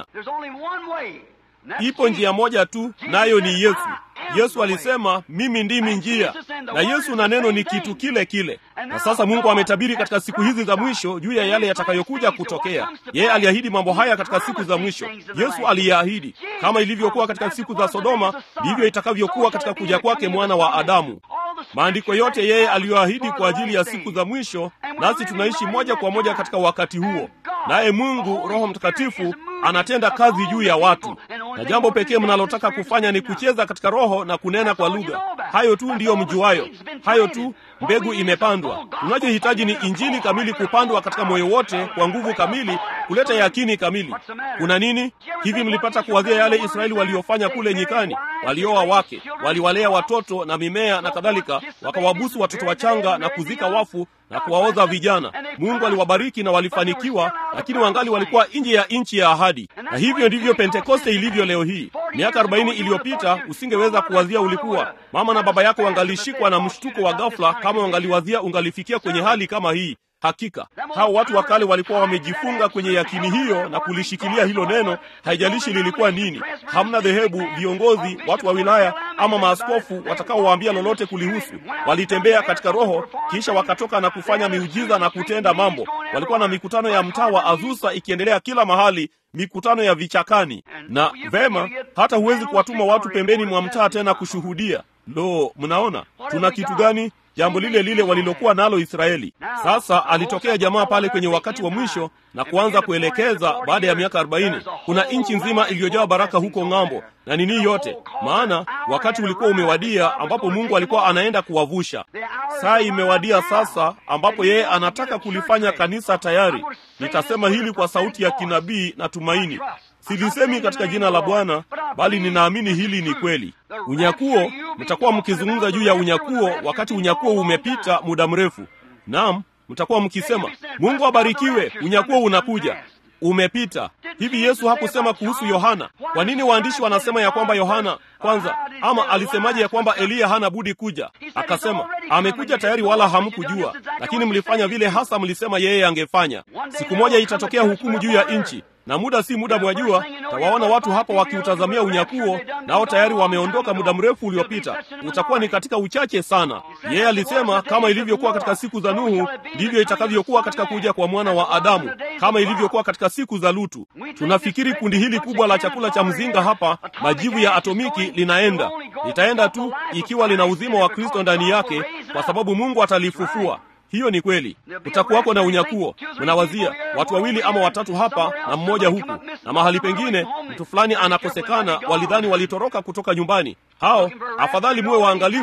Ipo njia moja tu, nayo ni Yesu. Yesu alisema mimi ndimi njia, na Yesu na neno ni kitu kile kile. Na sasa Mungu ametabiri katika siku hizi za mwisho juu ya yale yatakayokuja kutokea. Yeye aliahidi mambo haya katika siku za mwisho. Yesu aliyaahidi, kama ilivyokuwa katika siku za Sodoma, ndivyo itakavyokuwa katika kuja kwake mwana wa Adamu. Maandiko yote yeye aliyoahidi kwa ajili ya siku za mwisho, nasi tunaishi moja kwa moja katika wakati huo. Naye Mungu Roho Mtakatifu anatenda kazi juu ya watu, na jambo pekee mnalotaka kufanya ni kucheza katika Roho na kunena kwa lugha. Hayo tu ndiyo mjuayo, hayo tu. Mbegu imepandwa. Tunachohitaji ni injili kamili kupandwa katika moyo wote kwa nguvu kamili, kuleta yakini kamili. Kuna nini hivi? Mlipata kuwazia yale Israeli waliofanya kule nyikani? Walioa wake, waliwalea watoto na mimea na kadhalika, wakawabusu watoto wachanga na kuzika wafu na kuwaoza vijana. Mungu aliwabariki na walifanikiwa, lakini wangali walikuwa nje ya nchi ya ahadi. Na hivyo ndivyo Pentekoste ilivyo leo hii. Miaka arobaini iliyopita usingeweza kuwazia ulikuwa mama na baba yako wangalishikwa na mshtuko wa ghafla kama wangaliwazia ungalifikia kwenye hali kama hii. Hakika hao watu wa kale walikuwa wamejifunga kwenye yakini hiyo na kulishikilia hilo neno, haijalishi lilikuwa nini. Hamna dhehebu, viongozi, watu wa wilaya ama maaskofu watakaowaambia lolote kulihusu. Walitembea katika Roho, kisha wakatoka na kufanya miujiza na kutenda mambo. Walikuwa na mikutano ya mtaa wa Azusa ikiendelea kila mahali, mikutano ya vichakani. Na vema, hata huwezi kuwatuma watu pembeni mwa mtaa tena kushuhudia. Lo, mnaona tuna kitu gani? Jambo lile lile walilokuwa nalo Israeli. Sasa alitokea jamaa pale kwenye wakati wa mwisho na kuanza kuelekeza. Baada ya miaka arobaini, kuna nchi nzima iliyojaa baraka huko ng'ambo na nini yote, maana wakati ulikuwa umewadia ambapo Mungu alikuwa anaenda kuwavusha. Saa imewadia sasa ambapo yeye anataka kulifanya kanisa tayari. Nitasema hili kwa sauti ya kinabii na tumaini. Silisemi katika jina la Bwana, bali ninaamini hili ni kweli. Unyakuo, mtakuwa mkizungumza juu ya unyakuo wakati unyakuo umepita muda mrefu. Naam, mtakuwa mkisema Mungu abarikiwe, unyakuo unakuja. Umepita. Hivi Yesu hakusema kuhusu Yohana? Kwa nini waandishi wanasema ya kwamba Yohana kwanza, ama alisemaje ya kwamba Eliya hana budi kuja? Akasema amekuja tayari, wala hamkujua, lakini mlifanya vile hasa mlisema yeye angefanya. Siku moja itatokea hukumu juu ya nchi na muda si muda, mwajua, tawaona watu hapa wakiutazamia unyakuo, nao tayari wameondoka muda mrefu uliopita. Utakuwa ni katika uchache sana. Yeye alisema kama ilivyokuwa katika siku za Nuhu, ndivyo itakavyokuwa katika kuja kwa mwana wa Adamu, kama ilivyokuwa katika siku za Lutu. Tunafikiri kundi hili kubwa la chakula cha mzinga hapa, majivu ya atomiki, linaenda litaenda tu ikiwa lina uzima wa Kristo ndani yake, kwa sababu Mungu atalifufua. Hiyo ni kweli. Kutakuwako na unyakuo. Mnawazia watu wawili ama watatu hapa na mmoja huku, na mahali pengine mtu fulani anakosekana, walidhani walitoroka kutoka nyumbani. Hao afadhali muwe waangalifu,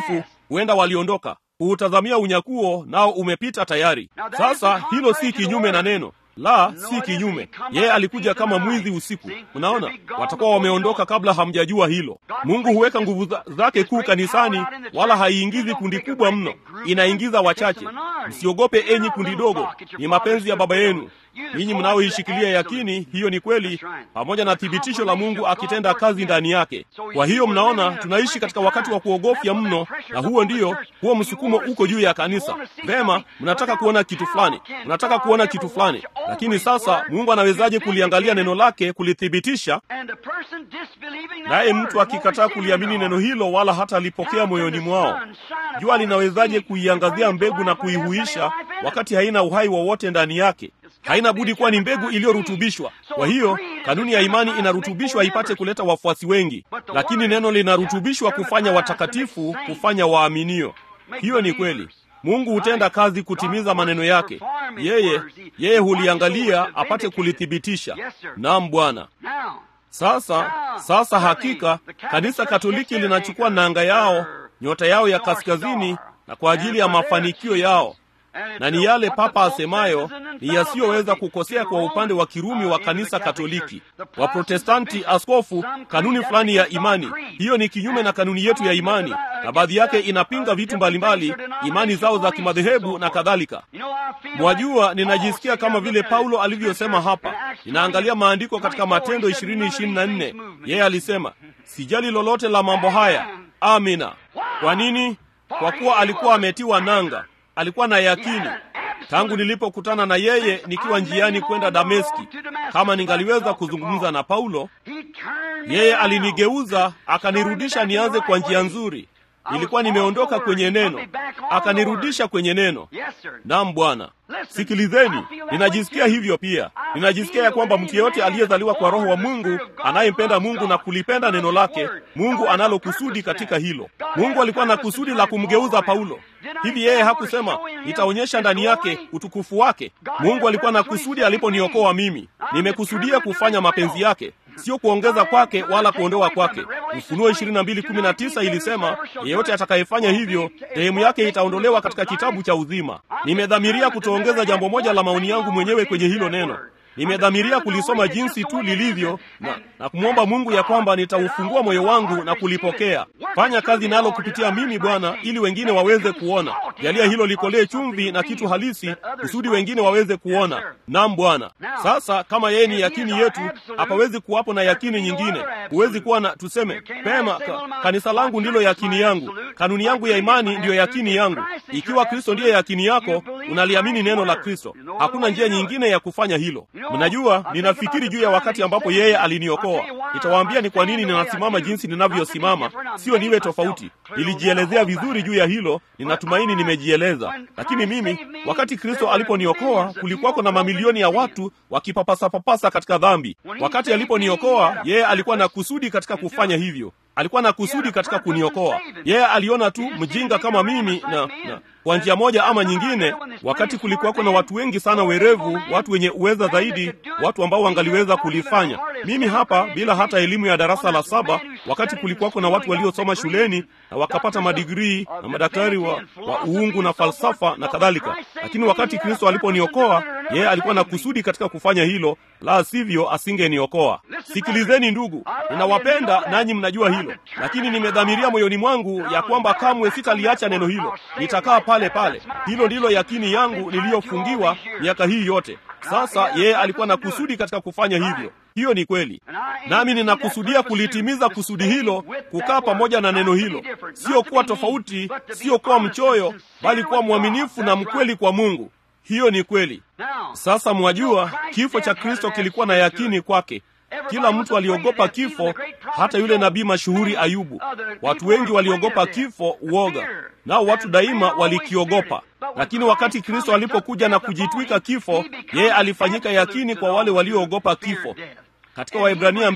huenda waliondoka kuutazamia unyakuo, nao umepita tayari. Sasa hilo si kinyume na neno la si kinyume. Yeye alikuja kama mwizi usiku. Unaona, watakuwa wameondoka kabla hamjajua hilo. Mungu huweka nguvu za, zake kuu kanisani, wala haiingizi kundi kubwa mno, inaingiza wachache. Msiogope enyi kundi dogo, ni mapenzi ya Baba yenu ninyi mnaoishikilia yakini hiyo ni kweli, pamoja na thibitisho la Mungu akitenda kazi ndani yake. Kwa hiyo mnaona, tunaishi katika wakati wa kuogofya mno, na huo ndiyo huo msukumo uko juu ya kanisa. Vema, mnataka kuona kitu fulani, mnataka kuona kitu fulani, lakini sasa Mungu anawezaje kuliangalia neno lake kulithibitisha? Naye mtu akikataa kuliamini neno hilo, wala hata alipokea moyoni mwao, jua linawezaje kuiangazia mbegu na kuihuisha wakati haina uhai wowote ndani yake? haina budi kuwa ni mbegu iliyorutubishwa. Kwa hiyo kanuni ya imani inarutubishwa ipate kuleta wafuasi wengi, lakini neno linarutubishwa kufanya watakatifu, kufanya waaminio. Hiyo ni kweli. Mungu hutenda kazi kutimiza maneno yake. Yeye yeye huliangalia apate kulithibitisha. Naam, Bwana. Sasa sasa, hakika kanisa Katoliki linachukua nanga yao, nyota yao ya kaskazini, na kwa ajili ya mafanikio yao na ni yale Papa asemayo ni yasiyoweza kukosea kwa upande wa Kirumi wa kanisa Katoliki. Waprotestanti, askofu, kanuni fulani ya imani, hiyo ni kinyume na kanuni yetu ya imani, na baadhi yake inapinga vitu mbalimbali, imani zao za kimadhehebu na kadhalika. Mwajua, ninajisikia kama vile Paulo alivyosema hapa. Ninaangalia maandiko katika Matendo 20:24 yeye alisema, sijali lolote la mambo haya. Amina. Kwa nini? Kwa kuwa alikuwa ametiwa nanga alikuwa na yakini tangu nilipokutana na yeye nikiwa njiani kwenda Dameski. Kama ningaliweza kuzungumza na Paulo, yeye alinigeuza akanirudisha nianze kwa njia nzuri. Nilikuwa nimeondoka kwenye neno, akanirudisha kwenye neno. Naam Bwana. Sikilizeni, ninajisikia hivyo pia. Ninajisikia ya kwamba mtu yeyote aliyezaliwa kwa Roho wa Mungu, anayempenda Mungu na kulipenda neno lake, Mungu analo kusudi katika hilo. Mungu alikuwa na kusudi la kumgeuza Paulo. Hivi yeye hakusema nitaonyesha ndani yake utukufu wake? Mungu alikuwa na kusudi aliponiokoa mimi. Nimekusudia kufanya mapenzi yake, sio kuongeza kwake wala kuondoa kwake. Ufunuo 22:19 ilisema, yeyote atakayefanya hivyo, sehemu yake itaondolewa katika kitabu cha uzima. Nimedhamiria kutoongeza jambo moja la maoni yangu mwenyewe kwenye hilo neno. Nimedhamiria kulisoma jinsi tu lilivyo na, na kumwomba Mungu ya kwamba nitaufungua moyo wangu na kulipokea. Fanya kazi nalo kupitia mimi Bwana, ili wengine waweze kuona. Jalia hilo likolee chumvi na kitu halisi, kusudi wengine waweze kuona. Naam Bwana. Sasa kama yeye ni yakini yetu, hapawezi kuwapo na yakini nyingine. Huwezi kuwa na tuseme pema ka, kanisa langu ndilo yakini yangu, kanuni yangu ya imani ndiyo yakini yangu. Ikiwa Kristo ndiye yakini yako, unaliamini neno la Kristo. Hakuna njia nyingine ya kufanya hilo. Mnajua, ninafikiri juu ya wakati ambapo yeye aliniokoa. Nitawaambia ni kwa nini ninasimama jinsi ninavyosimama, sio niwe tofauti. Nilijielezea vizuri juu ya hilo, ninatumaini nimejieleza. Lakini mimi, wakati Kristo aliponiokoa, kulikuwako na mamilioni ya watu wakipapasa-papasa katika dhambi. Wakati aliponiokoa, yeye alikuwa na kusudi katika kufanya hivyo alikuwa na kusudi katika kuniokoa. Yeye aliona tu mjinga kama mimi na, na kwa njia moja ama nyingine, wakati kulikuwako na watu wengi sana werevu, watu wenye uweza zaidi, watu ambao wangaliweza kulifanya. Mimi hapa bila hata elimu ya darasa la saba, wakati kulikuwako na watu waliosoma shuleni na wakapata madigrii na madaktari wa, wa uungu na falsafa na kadhalika. Lakini wakati Kristo aliponiokoa, yeye alikuwa na kusudi katika kufanya hilo, la sivyo asingeniokoa. Sikilizeni ndugu, ninawapenda nanyi mnajua hilo, lakini nimedhamiria moyoni mwangu ya kwamba kamwe sitaliacha neno hilo, nitakaa pale pale. Hilo ndilo yakini yangu niliyofungiwa miaka hii yote. Sasa yeye alikuwa na kusudi katika kufanya hivyo. Hiyo ni kweli, nami ninakusudia kulitimiza kusudi hilo, kukaa pamoja na neno hilo, sio kuwa tofauti, sio kuwa mchoyo, bali kuwa mwaminifu na mkweli kwa Mungu. Hiyo ni kweli. Sasa mwajua, kifo cha Kristo kilikuwa na yakini kwake. Kila mtu aliogopa kifo, hata yule nabii mashuhuri Ayubu. Watu wengi waliogopa kifo, uoga, nao watu daima walikiogopa. Lakini wakati Kristo alipokuja na kujitwika kifo, yeye alifanyika yakini kwa wale walioogopa kifo. Katika Waebrania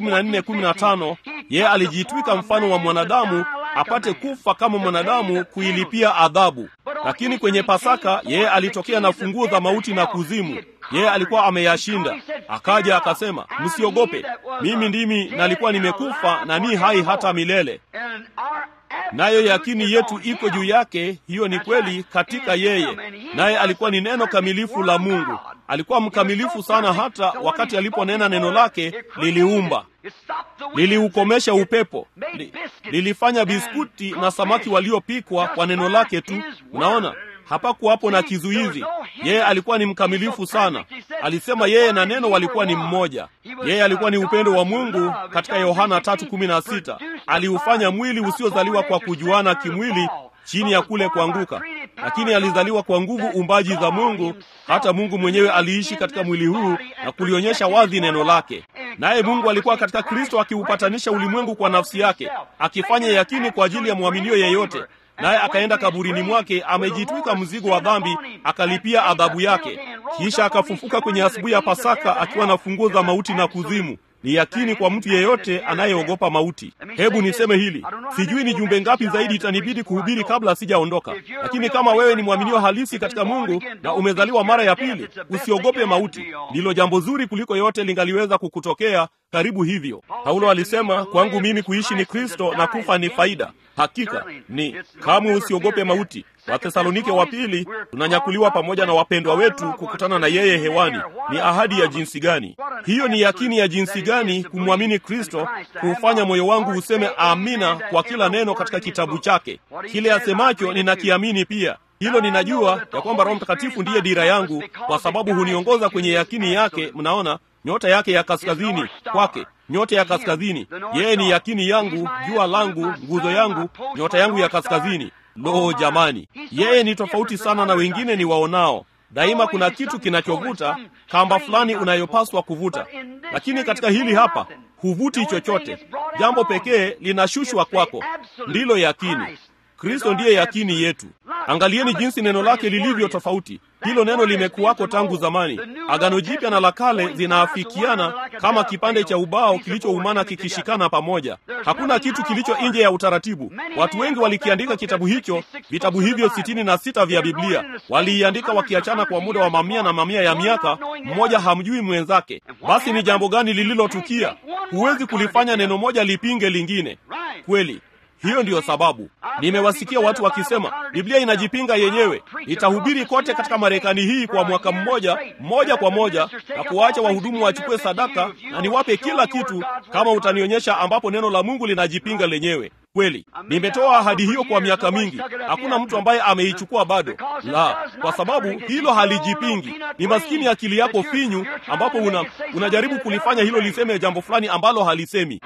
2:14-15 yeye alijitwika mfano wa mwanadamu apate kufa kama mwanadamu kuilipia adhabu. Lakini kwenye Pasaka yeye alitokea na funguo za mauti na kuzimu. Yeye alikuwa ameyashinda. Akaja akasema, msiogope, mimi ndimi nalikuwa nimekufa na ni hai hata milele. nayo yakini yetu iko juu yake. Hiyo ni kweli katika yeye, naye alikuwa ni neno kamilifu la Mungu. Alikuwa mkamilifu sana, hata wakati aliponena neno lake liliumba, liliukomesha upepo, li, lilifanya biskuti na samaki waliopikwa kwa neno lake tu. Unaona, hapakuwapo na kizuizi. Yeye alikuwa ni mkamilifu sana. Alisema yeye na neno walikuwa ni mmoja. Yeye alikuwa ni upendo wa Mungu. Katika Yohana 3:16 aliufanya mwili usiozaliwa kwa kujuana kimwili chini ya kule kuanguka, lakini alizaliwa kwa nguvu umbaji za Mungu. Hata Mungu mwenyewe aliishi katika mwili huu na kulionyesha wazi neno lake. Naye Mungu alikuwa katika Kristo akiupatanisha ulimwengu kwa nafsi yake, akifanya yakini kwa ajili ya mwaminio yeyote naye akaenda kaburini mwake amejitwika mzigo wa dhambi, akalipia adhabu yake, kisha akafufuka kwenye asubuhi ya Pasaka akiwa na funguo za mauti na kuzimu. Ni yakini kwa mtu yeyote anayeogopa mauti. Hebu niseme hili, sijui ni jumbe ngapi zaidi itanibidi kuhubiri kabla sijaondoka, lakini kama wewe ni mwaminio halisi katika Mungu na umezaliwa mara ya pili, usiogope mauti. Ndilo jambo zuri kuliko yote lingaliweza kukutokea. Karibu hivyo. Paulo alisema, kwangu mimi kuishi ni Kristo na kufa ni faida. Hakika ni kamwe usiogope mauti. Wathesalonike wa pili, tunanyakuliwa pamoja na wapendwa wetu kukutana na yeye hewani. Ni ahadi ya jinsi gani hiyo! Ni yakini ya jinsi gani kumwamini Kristo, kuufanya moyo wangu useme amina kwa kila neno katika kitabu chake. Kile asemacho ninakiamini pia. Hilo ninajua ya kwamba Roho Mtakatifu ndiye dira yangu, kwa sababu huniongoza kwenye yakini yake. Mnaona nyota yake ya kaskazini kwake nyota ya kaskazini. Yeye ni yakini yangu, jua langu, nguzo yangu, nyota yangu ya kaskazini. Lo, jamani, yeye ni tofauti sana na wengine ni waonao. Daima kuna kitu kinachovuta, kamba fulani unayopaswa kuvuta, lakini katika hili hapa huvuti chochote. Jambo pekee linashushwa kwako, ndilo yakini. Kristo ndiye yakini yetu. Angalieni jinsi neno lake lilivyo tofauti. Hilo neno limekuwako tangu zamani. Agano Jipya na la Kale zinaafikiana kama kipande cha ubao kilichoumana kikishikana pamoja. Hakuna kitu kilicho nje ya utaratibu. Watu wengi walikiandika kitabu hicho, vitabu hivyo sitini na sita vya Biblia waliiandika wakiachana kwa muda wa mamia na mamia ya miaka, mmoja hamjui mwenzake. Basi ni jambo gani lililotukia? Huwezi kulifanya neno moja lipinge lingine. Kweli. Hiyo ndiyo sababu nimewasikia watu wakisema Biblia inajipinga yenyewe. Nitahubiri kote katika Marekani hii kwa mwaka mmoja moja kwa moja na kuwaacha wahudumu wachukue sadaka na niwape kila kitu, kama utanionyesha ambapo neno la Mungu linajipinga lenyewe. Kweli, nimetoa ahadi hiyo kwa miaka mingi. Hakuna mtu ambaye ameichukua bado, la, kwa sababu hilo halijipingi. Ni maskini akili yako finyu, ambapo una, unajaribu kulifanya hilo liseme jambo fulani ambalo halisemi.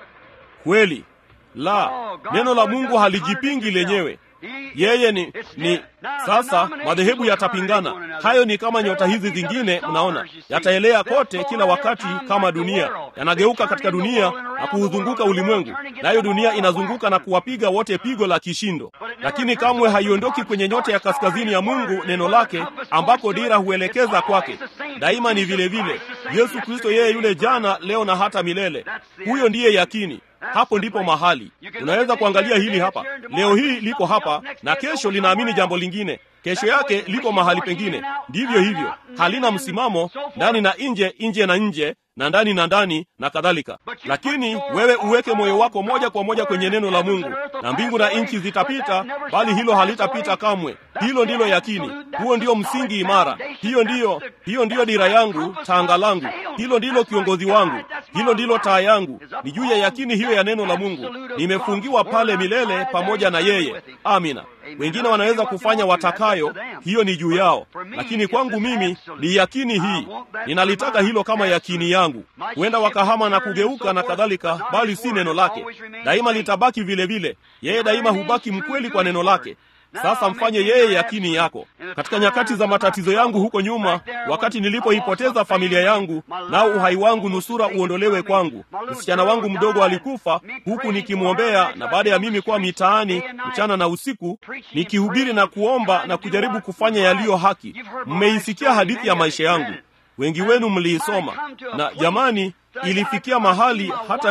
Kweli la neno la Mungu halijipingi lenyewe. Yeye ni ni sasa, madhehebu yatapingana. Hayo ni kama nyota hizi zingine, mnaona, yataelea kote kila wakati, kama dunia yanageuka katika dunia na kuuzunguka ulimwengu, nayo dunia inazunguka na kuwapiga wote pigo la kishindo, lakini kamwe haiondoki kwenye nyota ya kaskazini ya Mungu, neno lake, ambako dira huelekeza kwake. Daima ni vile vile Yesu Kristo, yeye yule jana, leo na hata milele. Huyo ndiye yakini. Hapo ndipo mahali unaweza kuangalia hili hapa. Leo hii liko hapa na kesho linaamini jambo lingine, kesho yake liko mahali pengine. Ndivyo hivyo, halina msimamo, ndani na nje, nje na nje na ndani na ndani na kadhalika. Lakini wewe uweke moyo wako moja kwa moja kwenye neno la Mungu, na mbingu na nchi zitapita, bali hilo halitapita kamwe. Hilo ndilo yakini, huo ndio msingi imara. Hiyo ndiyo, hiyo ndiyo dira yangu, tanga langu. Hilo ndilo kiongozi wangu, hilo ndilo taa yangu. Ni juu ya yakini hiyo ya neno la Mungu, nimefungiwa pale milele pamoja na yeye. Amina. Wengine wanaweza kufanya watakayo, hiyo ni juu yao, lakini kwangu mimi ni yakini hii. Ninalitaka hilo kama yakini yangu. Huenda wakahama na kugeuka na kadhalika, bali si neno lake. Daima litabaki vile vile. Yeye daima hubaki mkweli kwa neno lake. Sasa mfanye yeye yakini yako. Katika nyakati za matatizo yangu huko nyuma, wakati nilipoipoteza familia yangu, nao uhai wangu nusura uondolewe kwangu, msichana wangu mdogo alikufa, huku nikimwombea, na baada ya mimi kuwa mitaani mchana na usiku nikihubiri na kuomba na kujaribu kufanya yaliyo haki. Mmeisikia hadithi ya maisha yangu, wengi wenu mliisoma, na jamani, ilifikia mahali hata ni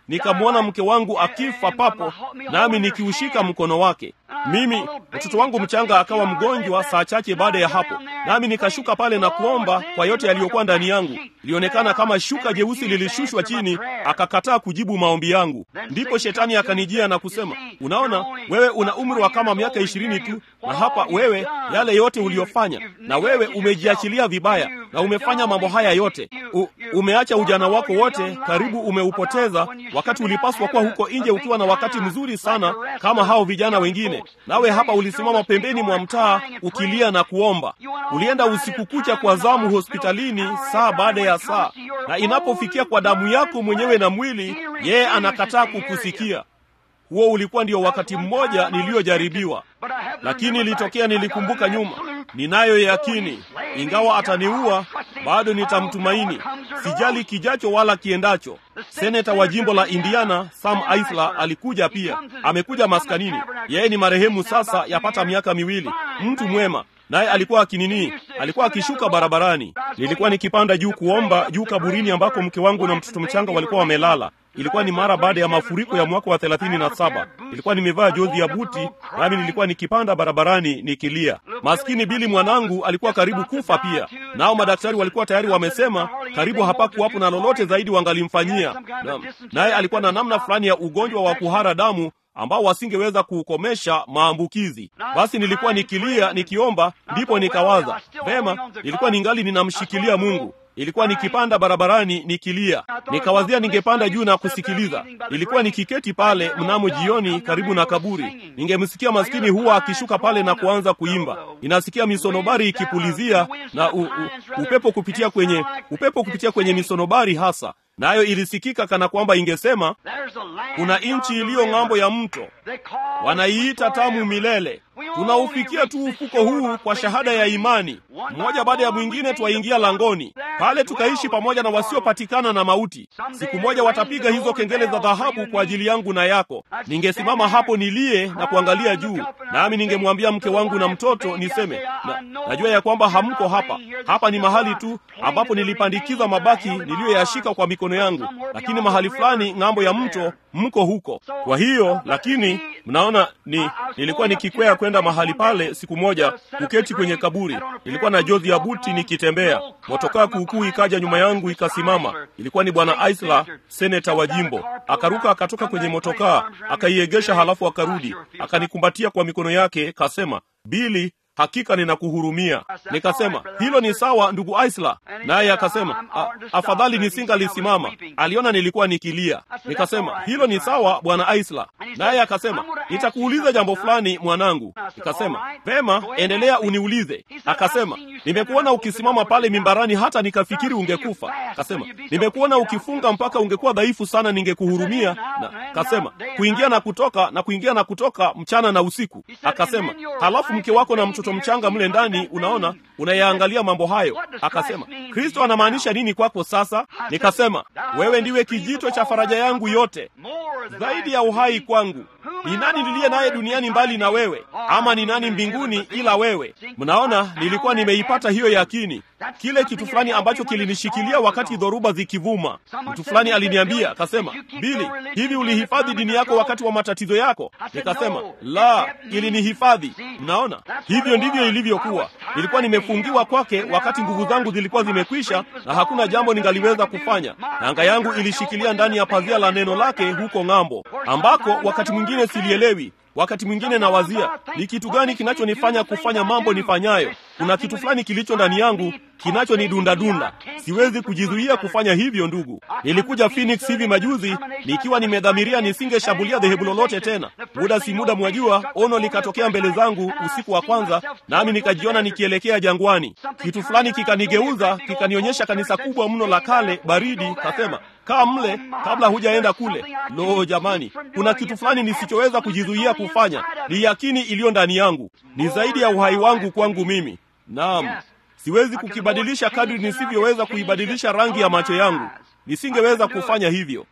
nikamwona mke wangu akifa papo, nami nikiushika mkono wake. Mimi mtoto wangu mchanga akawa mgonjwa saa chache baada ya hapo, nami nikashuka pale na kuomba kwa yote yaliyokuwa ndani yangu. Ilionekana kama shuka jeusi lilishushwa chini, akakataa kujibu maombi yangu. Ndipo shetani akanijia na kusema, unaona, wewe una umri wa kama miaka ishirini tu, na hapa wewe, yale yote uliyofanya, na wewe umejiachilia vibaya, na umefanya mambo haya yote U, umeacha ujana wako wote, karibu umeupoteza, wakati ulipaswa kuwa huko nje ukiwa na wakati mzuri sana kama hao vijana wengine nawe hapa ulisimama pembeni mwa mtaa ukilia na kuomba. Ulienda usiku kucha kwa zamu hospitalini saa baada ya saa, na inapofikia kwa damu yako mwenyewe na mwili, yeye anakataa kukusikia. Huo ulikuwa ndio wakati mmoja niliyojaribiwa, lakini ilitokea, nilikumbuka nyuma. Ninayo yakini, ingawa ataniua, bado nitamtumaini. Sijali kijacho wala kiendacho. Seneta wa jimbo la Indiana Sam Aisler alikuja pia, amekuja maskanini. Yeye ni marehemu sasa, yapata miaka miwili, mtu mwema naye alikuwa akinini, alikuwa akishuka barabarani. Nilikuwa nikipanda juu kuomba juu kaburini ambako mke wangu na mtoto mchanga walikuwa wamelala. Ilikuwa ni mara baada ya mafuriko ya mwaka wa thelathini na saba. Nilikuwa nimevaa jozi ya buti, nami nilikuwa nikipanda barabarani nikilia. Maskini Bili mwanangu alikuwa karibu kufa pia, nao madaktari walikuwa tayari wamesema karibu hapakuwapo na lolote zaidi wangalimfanyia, naye alikuwa na namna fulani ya ugonjwa wa kuhara damu ambao wasingeweza kuukomesha maambukizi. Basi nilikuwa nikilia nikiomba, ndipo nikawaza vema, nilikuwa ningali ninamshikilia Mungu. Ilikuwa nikipanda barabarani nikilia, nikawazia ningepanda juu na kusikiliza. Ilikuwa nikiketi pale mnamo jioni karibu na kaburi, ningemsikia maskini huwa akishuka pale na kuanza kuimba. Ninasikia misonobari ikipulizia na u, u, upepo kupitia kwenye upepo kupitia kwenye misonobari hasa nayo na ilisikika kana kwamba ingesema kuna nchi iliyo ng'ambo ya mto, wanaiita tamu milele. Tunaufikia tu ufuko huu kwa shahada ya imani. Mmoja baada ya mwingine twaingia langoni pale, tukaishi pamoja na wasiopatikana na mauti. Siku moja watapiga hizo kengele za dhahabu kwa ajili yangu na yako. Ningesimama hapo nilie na kuangalia juu, nami ningemwambia mke wangu na mtoto niseme na, najua ya kwamba hamko hapa. Hapa ni mahali tu ambapo nilipandikiza mabaki niliyoyashika kwa mikono yangu, lakini mahali fulani ng'ambo ya mto mko huko. Kwa hiyo lakini mnaona ni nilikuwa nikikwea kwenda mahali pale siku moja kuketi kwenye kaburi. Nilikuwa na jozi ya buti nikitembea, motokaa kuukuu ikaja nyuma yangu ikasimama. Ilikuwa ni bwana Aisler, seneta wa jimbo. Akaruka akatoka kwenye motokaa akaiegesha, halafu akarudi akanikumbatia kwa mikono yake, kasema, Bili, hakika ninakuhurumia. Nikasema hilo ni sawa, ndugu Aisla. Naye akasema afadhali nisingalisimama, aliona nilikuwa nikilia. Nikasema hilo ni sawa, bwana Aisla. Naye akasema nitakuuliza jambo fulani mwanangu. Nikasema vema, endelea uniulize. Akasema nimekuona ukisimama pale mimbarani hata nikafikiri ungekufa. Akasema nimekuona ukifunga mpaka ungekuwa dhaifu sana, ningekuhurumia. Na kasema kuingia na kutoka na kuingia na kutoka mchana na usiku. Akasema halafu mke wako na mtoto mchanga mle ndani, unaona, unayaangalia mambo hayo. Akasema Kristo anamaanisha nini kwako sasa? Nikasema wewe ndiwe kijito cha faraja yangu yote, zaidi ya uhai kwangu. Ni nani niliye naye duniani mbali na wewe? Ama ni nani mbinguni ila wewe? Mnaona, nilikuwa nimeipata hiyo yakini, kile kitu fulani ambacho kilinishikilia wakati dhoruba zikivuma. Mtu fulani aliniambia akasema, Bili, hivi ulihifadhi dini yako wakati wa matatizo yako? Nikasema la, ilinihifadhi. Mnaona, hivyo ndivyo ilivyokuwa. Nilikuwa nimefungiwa kwake wakati nguvu zangu zilikuwa zimekwisha na hakuna jambo ningaliweza kufanya. Nanga yangu ilishikilia ndani ya pazia la neno lake huko ng'ambo, ambako wakati mwingine silielewi wakati mwingine nawazia ni kitu gani kinachonifanya kufanya mambo nifanyayo. Kuna kitu fulani kilicho ndani yangu kinachonidundadunda, siwezi kujizuia kufanya hivyo. Ndugu, nilikuja Phoenix hivi majuzi nikiwa nimedhamiria nisingeshambulia dhehebu lolote tena. Muda si muda, mwajua, ono likatokea mbele zangu usiku wa kwanza, nami nikajiona nikielekea jangwani. Kitu fulani kikanigeuza, kikanionyesha kanisa kubwa mno la kale baridi, kasema kaa mle kabla hujaenda kule. Lo, jamani, kuna kitu fulani nisichoweza kujizuia kufanya. Ni yakini iliyo ndani yangu, ni zaidi ya uhai wangu kwangu mimi. Naam, siwezi kukibadilisha kadri nisivyoweza kuibadilisha rangi ya macho yangu. Nisingeweza kufanya hivyo.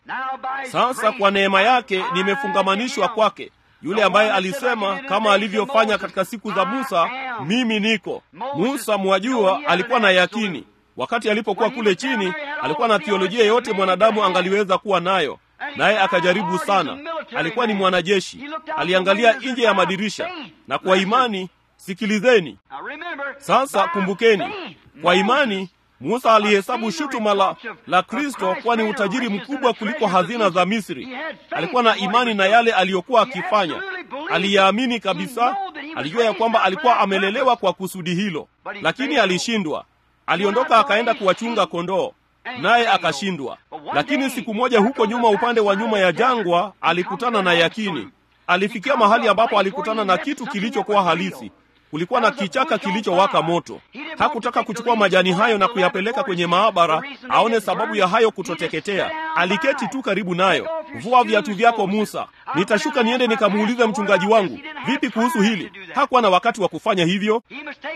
Sasa kwa neema yake nimefungamanishwa kwake, yule ambaye alisema kama alivyofanya katika siku za Musa, mimi niko. Musa, mwajua, alikuwa na yakini wakati alipokuwa kule chini, alikuwa na theolojia yote mwanadamu angaliweza kuwa nayo. naye akajaribu sana. Alikuwa ni mwanajeshi, aliangalia nje ya madirisha, na kwa imani, sikilizeni sasa, kumbukeni, kwa imani Musa alihesabu shutuma la, la Kristo kuwa ni utajiri mkubwa kuliko hazina za Misri. Alikuwa na imani na yale aliyokuwa akifanya, aliyaamini kabisa. Alijua ya kwamba alikuwa amelelewa kwa kusudi hilo, lakini alishindwa. Aliondoka akaenda kuwachunga kondoo, naye akashindwa. Lakini siku moja huko nyuma, upande wa nyuma ya jangwa, alikutana na yakini. Alifikia mahali ambapo alikutana na kitu kilichokuwa halisi. Kulikuwa na kichaka kilichowaka moto. Hakutaka kuchukua majani hayo na kuyapeleka kwenye maabara aone sababu ya hayo kutoteketea. Aliketi tu karibu nayo. Vua viatu vyako Musa, nitashuka niende nikamuulize mchungaji wangu, vipi kuhusu hili? Hakuwa na wakati wa kufanya hivyo.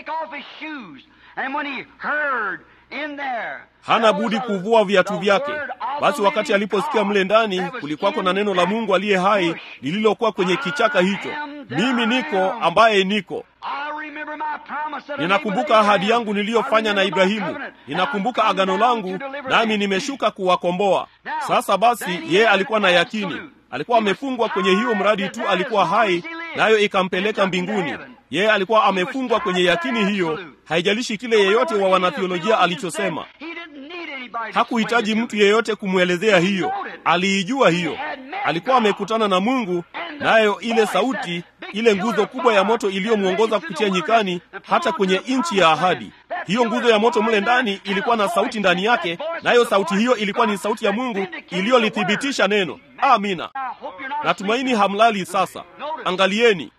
Hana budi kuvua viatu vyake. Basi wakati aliposikia mle ndani kulikuwako na neno la Mungu aliye hai lililokuwa kwenye kichaka hicho, mimi niko ambaye niko. Ninakumbuka ahadi yangu niliyofanya na Ibrahimu, ninakumbuka agano langu, nami nimeshuka kuwakomboa. Sasa basi, yeye alikuwa na yakini, alikuwa amefungwa kwenye hiyo mradi tu alikuwa hai, nayo ikampeleka mbinguni. Yeye alikuwa amefungwa kwenye yakini hiyo, haijalishi kile yeyote wa wanathiolojia alichosema. Hakuhitaji mtu yeyote kumwelezea hiyo, aliijua hiyo. Alikuwa amekutana na Mungu, nayo ile sauti, ile nguzo kubwa ya moto iliyomwongoza kupitia nyikani hata kwenye nchi ya ahadi. Hiyo nguzo ya moto mle ndani ilikuwa na sauti ndani yake, nayo sauti hiyo ilikuwa ni sauti ya Mungu iliyolithibitisha neno. Amina. Natumaini hamlali sasa. Angalieni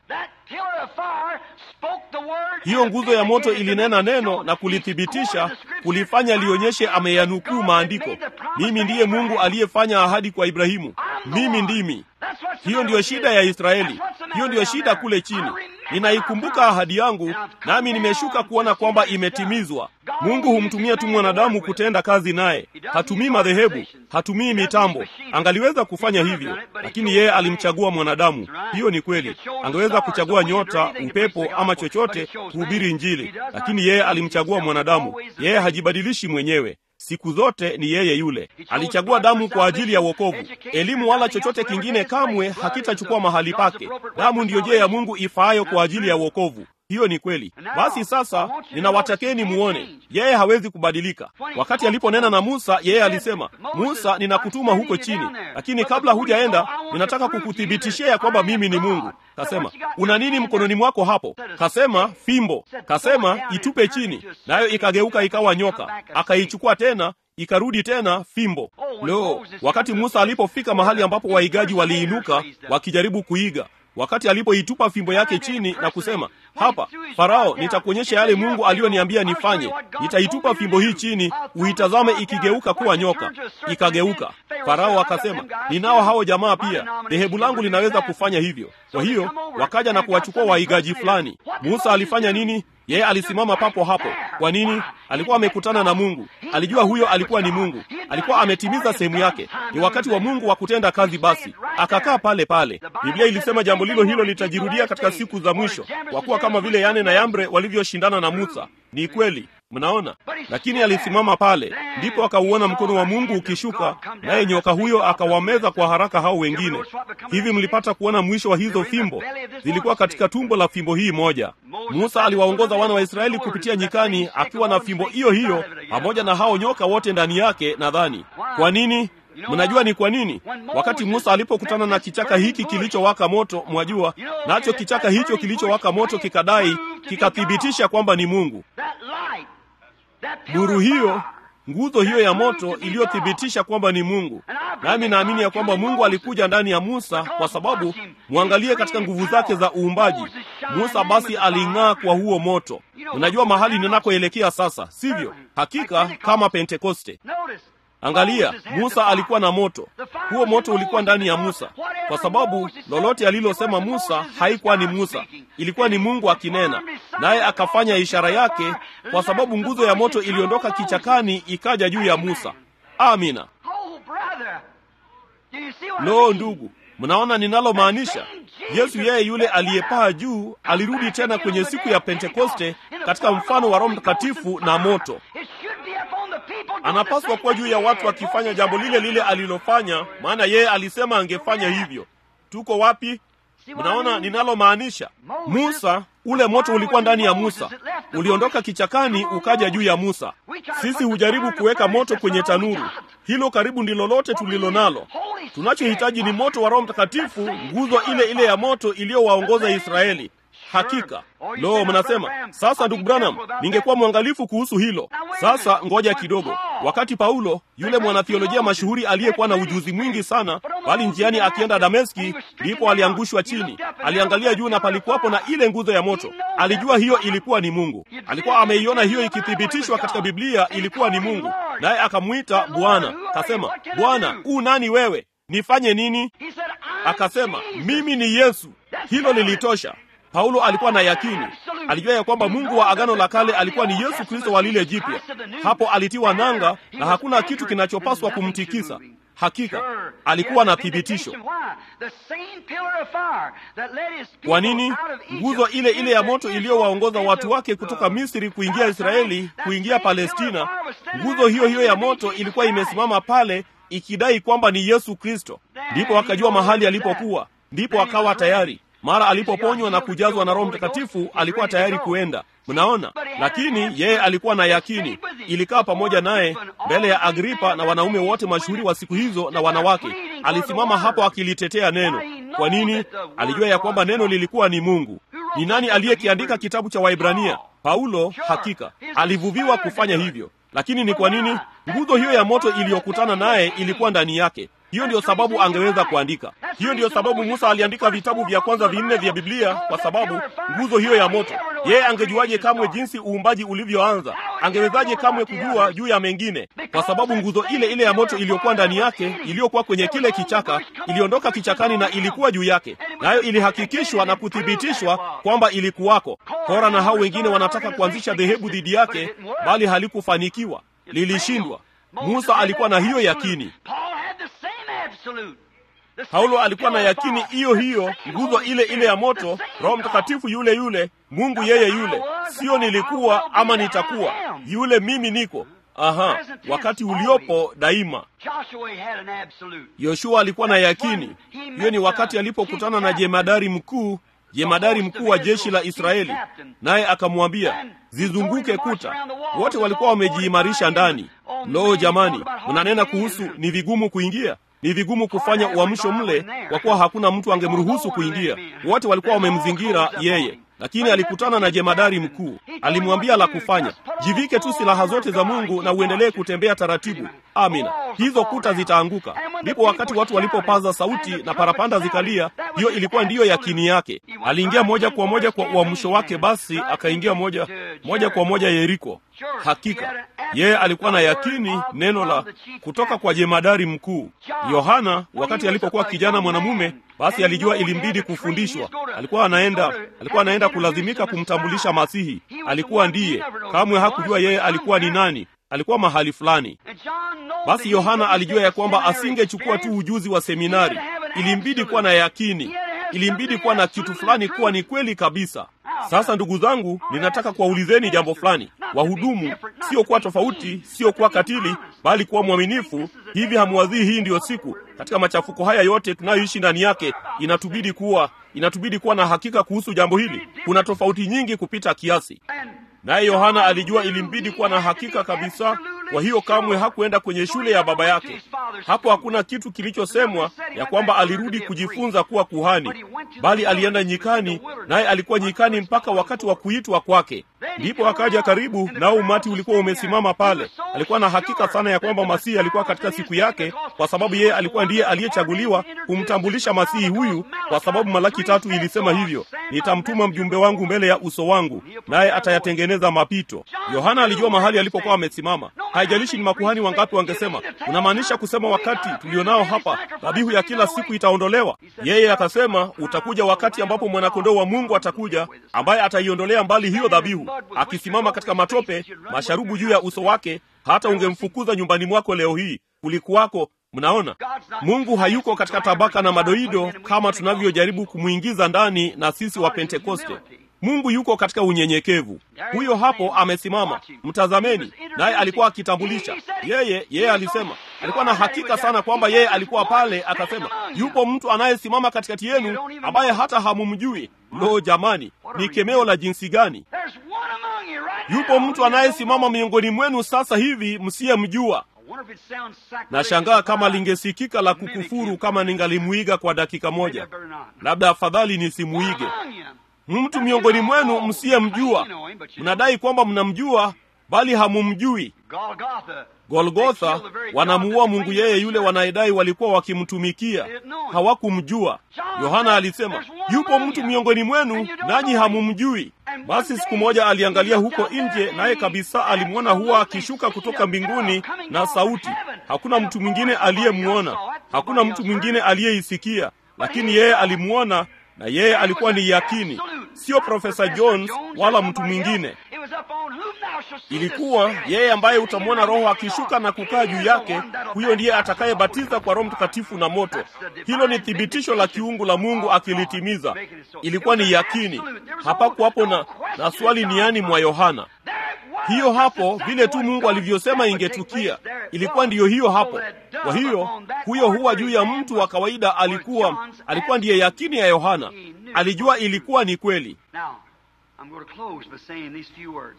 hiyo nguzo ya moto ilinena neno na kulithibitisha, kulifanya lionyeshe ameyanukuu maandiko. Mimi ndiye Mungu aliyefanya ahadi kwa Ibrahimu, mimi ndimi. Hiyo ndiyo shida ya Israeli, hiyo ndiyo shida kule chini. Ninaikumbuka ahadi yangu, nami nimeshuka kuona kwamba imetimizwa. Mungu humtumia tu mwanadamu kutenda kazi naye, hatumii madhehebu, hatumii mitambo. Angaliweza kufanya hivyo, lakini yeye alimchagua mwanadamu. Hiyo ni kweli. Angeweza kuchagua nyota, upepo ama chochote kuhubiri Injili, lakini yeye alimchagua mwanadamu. Yeye hajibadilishi mwenyewe siku zote ni yeye yule. Alichagua damu kwa ajili ya wokovu. Elimu wala chochote kingine kamwe hakitachukua mahali pake. Damu ndiyo njia ya Mungu ifaayo kwa ajili ya wokovu. Hiyo ni kweli. Basi sasa, ninawatakeni muone, yeye hawezi kubadilika. Wakati aliponena na Musa, yeye alisema, Musa, ninakutuma huko chini, lakini kabla hujaenda, ninataka kukuthibitishia ya kwamba mimi ni Mungu. Kasema, una nini mkononi mwako hapo? Kasema, fimbo. Kasema, itupe chini, nayo ikageuka ikawa nyoka. Akaichukua tena ikarudi tena fimbo. Lo, wakati Musa alipofika mahali ambapo waigaji waliinuka wakijaribu kuiga wakati alipoitupa fimbo yake chini na kusema, hapa Farao, nitakuonyesha yale Mungu aliyoniambia nifanye. Nitaitupa fimbo hii chini, uitazame ikigeuka kuwa nyoka. Ikageuka. Farao akasema, ninao hao jamaa pia, dhehebu langu linaweza kufanya hivyo. Kwa hiyo wakaja na kuwachukua waigaji fulani. Musa alifanya nini? Yeye alisimama papo hapo. Kwa nini? Alikuwa amekutana na Mungu, alijua huyo alikuwa ni Mungu, alikuwa ametimiza sehemu yake. Ni wakati wa Mungu wa kutenda kazi. Basi akakaa pale pale. Biblia ilisema jambo lilo hilo litajirudia katika siku za mwisho, kwa kuwa kama vile Yane na Yambre walivyoshindana na Musa. Ni kweli, mnaona. Lakini alisimama pale, ndipo akauona mkono wa Mungu ukishuka, naye nyoka huyo akawameza kwa haraka hao wengine. Hivi mlipata kuona mwisho wa hizo fimbo? Zilikuwa katika tumbo la fimbo hii moja. Musa aliwaongoza wana wa Israeli kupitia nyikani akiwa na fimbo hiyo hiyo pamoja na hao nyoka wote ndani yake. Nadhani kwa nini? Mnajua ni kwa nini? Wakati Musa alipokutana na kichaka hiki kilichowaka moto, mwajua, nacho kichaka hicho kilichowaka moto kikadai, kikathibitisha kwamba ni Mungu. Nuru hiyo, nguzo hiyo ya moto iliyothibitisha kwamba ni Mungu. Nami naamini ya kwamba Mungu alikuja ndani ya Musa kwa sababu, mwangalie katika nguvu zake za uumbaji. Musa basi aling'aa kwa huo moto. Unajua mahali ninakoelekea sasa, sivyo? Hakika kama Pentekoste. Angalia, Musa alikuwa na moto. Huo moto ulikuwa ndani ya Musa, kwa sababu lolote alilosema Musa haikuwa ni Musa, ilikuwa ni Mungu akinena, naye akafanya ishara yake, kwa sababu nguzo ya moto iliondoka kichakani ikaja juu ya Musa. Amina. Lo, ndugu, mnaona ninalomaanisha? Yesu yeye yule aliyepaa juu alirudi tena kwenye siku ya Pentekoste katika mfano wa Roho Mtakatifu na moto. anapaswa kuwa juu ya watu akifanya jambo lile lile alilofanya, maana yeye alisema angefanya hivyo. Tuko wapi? Mnaona ninalomaanisha? Musa, ule moto ulikuwa ndani ya Musa, uliondoka kichakani ukaja juu ya Musa. Sisi hujaribu kuweka moto kwenye tanuru, hilo karibu ndilo lote tulilo nalo. Tunachohitaji ni moto wa Roho Mtakatifu, nguzo ile ile ya moto iliyowaongoza Israeli. Hakika. Lo, mnasema sasa, ndugu Branham, ningekuwa mwangalifu kuhusu hilo. Sasa ngoja kidogo. Wakati Paulo yule mwanathiolojia mashuhuri aliyekuwa na ujuzi mwingi sana, bali njiani akienda Dameski, ndipo aliangushwa chini. Aliangalia juu na palikuwapo na ile nguzo ya moto. Alijua hiyo ilikuwa ni Mungu. Alikuwa ameiona hiyo ikithibitishwa katika Biblia ilikuwa ni Mungu, naye akamwita Bwana. Kasema, Bwana, u nani wewe? Nifanye nini? Akasema, mimi ni Yesu. Hilo lilitosha. Paulo alikuwa na yakini, alijua ya kwamba Mungu wa Agano la Kale alikuwa ni Yesu Kristo wa lile jipya. Hapo alitiwa nanga na hakuna kitu kinachopaswa kumtikisa. Hakika alikuwa na thibitisho. Kwa nini? Nguzo ile ile ya moto iliyowaongoza watu wake kutoka Misri kuingia Israeli, kuingia Palestina, nguzo hiyo hiyo ya moto ilikuwa imesimama pale ikidai kwamba ni Yesu Kristo. Ndipo akajua mahali alipokuwa, ndipo akawa tayari mara alipoponywa na kujazwa na Roho Mtakatifu alikuwa tayari kuenda. Mnaona, lakini yeye alikuwa na yakini, ilikaa pamoja naye mbele ya Agripa na wanaume wote mashuhuri wa siku hizo na wanawake. Alisimama hapo akilitetea neno. Kwa nini? Alijua ya kwamba neno lilikuwa ni Mungu. Ni nani aliyekiandika kitabu cha Waibrania? Paulo. Hakika alivuviwa kufanya hivyo, lakini ni kwa nini? Nguzo hiyo ya moto iliyokutana naye ilikuwa ndani yake. Hiyo ndiyo sababu angeweza kuandika. Hiyo ndiyo sababu Musa aliandika vitabu vya kwanza vinne vya Biblia, kwa sababu nguzo hiyo ya moto. Yeye angejuaje kamwe jinsi uumbaji ulivyoanza? Angewezaje kamwe kujua juu ya mengine? Kwa sababu nguzo ile ile ya moto iliyokuwa ndani yake, iliyokuwa kwenye kile kichaka, iliondoka kichakani na ilikuwa juu yake, nayo ilihakikishwa na kuthibitishwa kwamba ilikuwako. Kora na hao wengine wanataka kuanzisha dhehebu dhidi yake, bali halikufanikiwa, lilishindwa. Musa alikuwa na hiyo yakini. Paulo alikuwa na yakini hiyo hiyo, nguzo ile ile ya moto, Roho Mtakatifu yule yule, Mungu yeye yule, sio nilikuwa ama nitakuwa, yule mimi niko. Aha, wakati uliopo daima. Yoshua alikuwa na yakini hiyo. Ni wakati alipokutana na jemadari mkuu, jemadari mkuu wa jeshi la Israeli, naye akamwambia zizunguke kuta. Wote walikuwa wamejiimarisha ndani. Lo, jamani, mnanena kuhusu ni vigumu kuingia ni vigumu kufanya uamsho mle, kwa kuwa hakuna mtu angemruhusu kuingia. Wote walikuwa wamemzingira yeye, lakini alikutana na jemadari mkuu. Alimwambia la kufanya, jivike tu silaha zote za Mungu na uendelee kutembea taratibu. Amina, hizo kuta zitaanguka. Ndipo wakati watu walipopaza sauti na parapanda zikalia, hiyo ilikuwa ndiyo yakini yake. Aliingia moja kwa moja kwa uamsho wake, basi akaingia moja moja kwa moja Yeriko. Hakika yeye alikuwa na yakini neno la kutoka kwa jemadari mkuu. Yohana wakati alipokuwa kijana mwanamume, basi alijua ilimbidi kufundishwa. Alikuwa anaenda alikuwa anaenda kulazimika kumtambulisha Masihi. Alikuwa ndiye, kamwe hakujua yeye alikuwa ni nani. Alikuwa mahali fulani. Basi Yohana alijua ya kwamba asingechukua tu ujuzi wa seminari, ilimbidi kuwa na yakini, ilimbidi kuwa na kitu fulani kuwa ni kweli kabisa. Sasa ndugu zangu, ninataka kuwaulizeni jambo fulani. Wahudumu sio kuwa tofauti, sio kuwa katili, bali kuwa mwaminifu. Hivi hamuwazii hii ndiyo siku katika machafuko haya yote tunayoishi ndani yake, inatubidi kuwa inatubidi kuwa na hakika kuhusu jambo hili. Kuna tofauti nyingi kupita kiasi, naye Yohana alijua ilimbidi kuwa na hakika kabisa. Kwa hiyo kamwe hakuenda kwenye shule ya baba yake. Hapo hakuna kitu kilichosemwa ya kwamba alirudi kujifunza kuwa kuhani, bali alienda nyikani, naye alikuwa nyikani mpaka wakati wa kuitwa kwake. Ndipo akaja karibu, nao umati ulikuwa umesimama pale. Alikuwa na hakika sana ya kwamba Masihi alikuwa katika siku yake, kwa sababu yeye alikuwa ndiye aliyechaguliwa kumtambulisha Masihi huyu, kwa sababu Malaki tatu ilisema hivyo, nitamtuma mjumbe wangu mbele ya uso wangu, naye atayatengeneza mapito. Yohana alijua mahali alipokuwa amesimama. Haijalishi ni makuhani wangapi wangesema, unamaanisha kusema wakati tulionao hapa dhabihu ya kila siku itaondolewa? Yeye akasema, utakuja wakati ambapo mwanakondoo wa Mungu atakuja, ambaye ataiondolea mbali hiyo dhabihu, akisimama katika matope, masharubu juu ya uso wake, hata ungemfukuza nyumbani mwako leo hii. Kulikuwako Mnaona, Mungu hayuko katika tabaka na madoido kama tunavyojaribu kumwingiza ndani na sisi wa Pentekoste. mungu yuko katika unyenyekevu huyo hapo amesimama mtazameni naye alikuwa akitambulisha yeye yeye alisema alikuwa na hakika sana kwamba yeye alikuwa pale akasema yupo mtu anayesimama katikati yenu ambaye hata hamumjui lo jamani ni kemeo la jinsi gani There's one among you right yupo now. mtu anayesimama miongoni mwenu sasa hivi msiyemjua I wonder if it sounds sacrilegious nashangaa kama if I lingesikika la kukufuru kama ningalimuiga kwa dakika moja labda afadhali nisimuige among you. mtu miongoni mwenu msiyemjua mnadai kwamba mnamjua bali hamumjui Golgotha. golgotha wanamuua mungu yeye yule wanayedai walikuwa wakimtumikia hawakumjua yohana alisema yupo mtu miongoni mwenu nanyi hamumjui basi siku moja aliangalia huko nje naye kabisa alimwona huwa akishuka kutoka mbinguni na sauti hakuna mtu mwingine aliyemwona hakuna mtu mwingine aliyeisikia lakini yeye alimwona na yeye alikuwa ni yakini sio profesa jones wala mtu mwingine ilikuwa yeye ambaye utamwona roho akishuka na kukaa juu yake huyo ndiye atakayebatiza kwa roho mtakatifu na moto hilo ni thibitisho la kiungu la mungu akilitimiza ilikuwa ni yakini hapakuwapo na, na swali niani mwa yohana hiyo hapo vile tu mungu alivyosema ingetukia ilikuwa ndiyo hiyo hapo kwa hiyo huyo huwa juu ya mtu wa kawaida alikuwa alikuwa ndiye yakini ya yohana alijua ilikuwa ni kweli Now, I'm going to close by saying these few words.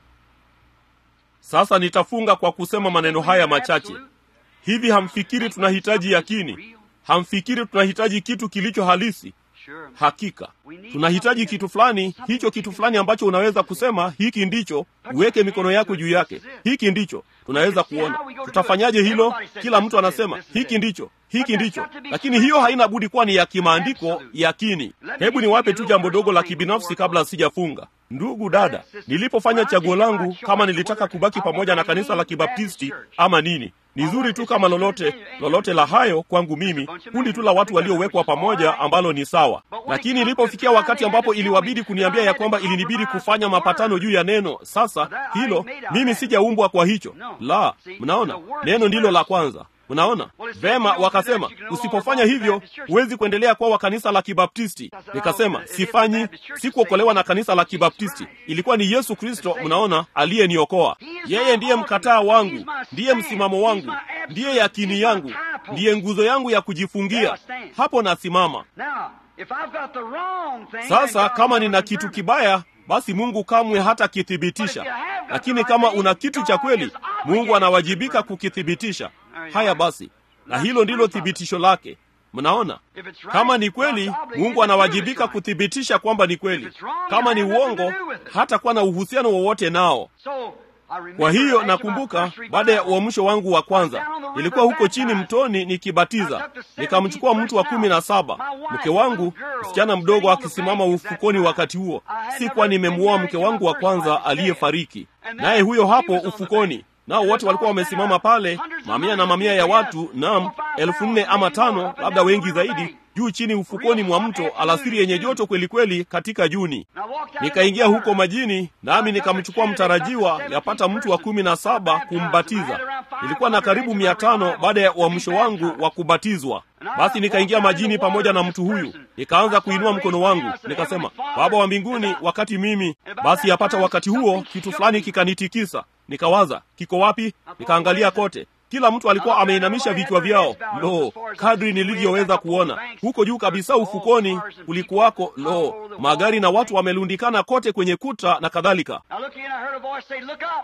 sasa nitafunga kwa kusema maneno haya machache hivi hamfikiri tunahitaji yakini hamfikiri tunahitaji kitu kilicho halisi Sure. hakika tunahitaji kitu fulani hicho kitu fulani ambacho unaweza kusema hiki ndicho uweke mikono yako juu yake hiki ndicho tunaweza kuona tutafanyaje hilo kila mtu anasema hiki ndicho hiki ndicho lakini hiyo haina budi kuwa ni ya kimaandiko yakini hebu niwape tu jambo dogo la kibinafsi kabla sijafunga ndugu dada nilipofanya chaguo langu kama nilitaka kubaki pamoja na kanisa la kibaptisti ama nini ni zuri tu kama lolote lolote la hayo kwangu mimi kundi tu la watu waliowekwa pamoja ambalo ni sawa lakini ilipofikia wakati ambapo iliwabidi kuniambia ya kwamba ilinibidi kufanya mapatano juu ya neno sasa hilo mimi sijaumbwa kwa hicho la mnaona neno ndilo la kwanza unaona vema wakasema usipofanya hivyo huwezi kuendelea kuwa wa kanisa la kibaptisti nikasema sifanyi sikuokolewa na kanisa la kibaptisti ilikuwa ni yesu kristo mnaona aliyeniokoa yeye ndiye mkataa wangu ndiye msimamo wangu ndiye yakini yangu ndiye nguzo yangu ya kujifungia hapo nasimama Now, if I've got the wrong thing, sasa then God kama will nina confirm kitu it. kibaya basi mungu kamwe hata kithibitisha lakini kama una kitu cha kweli mungu anawajibika kukithibitisha haya basi na hilo ndilo thibitisho lake mnaona kama ni kweli mungu anawajibika kuthibitisha kwamba ni kweli kama ni uongo hatakuwa na uhusiano wowote nao So, I remember kwa hiyo after my nakumbuka first baada ya revival, uamsho wangu wa kwanza nilikuwa huko chini mtoni nikibatiza nikamchukua mtu wa kumi na saba mke wangu msichana mdogo akisimama ufukoni wakati huo sikuwa nimemuoa mke wangu wa kwanza aliyefariki naye huyo hapo ufukoni nao wote walikuwa wamesimama pale mamia na mamia ya watu nam elfu nne ama tano labda wengi zaidi juu chini ufukoni mwa mto alasiri yenye joto kweli kweli katika juni and I walked out nikaingia in the huko water. majini nami nikamchukua mtarajiwa yapata mtu wa kumi na saba kumbatiza nilikuwa na karibu mia tano baada ya uamsho wangu wa kubatizwa basi nikaingia majini pamoja na mtu huyu nikaanza kuinua mkono wangu nikasema baba wa mbinguni wakati mimi basi yapata wakati huo kitu fulani kikanitikisa nikawaza kiko wapi nikaangalia kote kila mtu alikuwa ameinamisha vichwa vyao lo kadri nilivyoweza kuona huko juu kabisa ufukoni kulikuwako lo magari na watu wamelundikana kote kwenye kuta na kadhalika I looked again, I heard a voice say, Look up.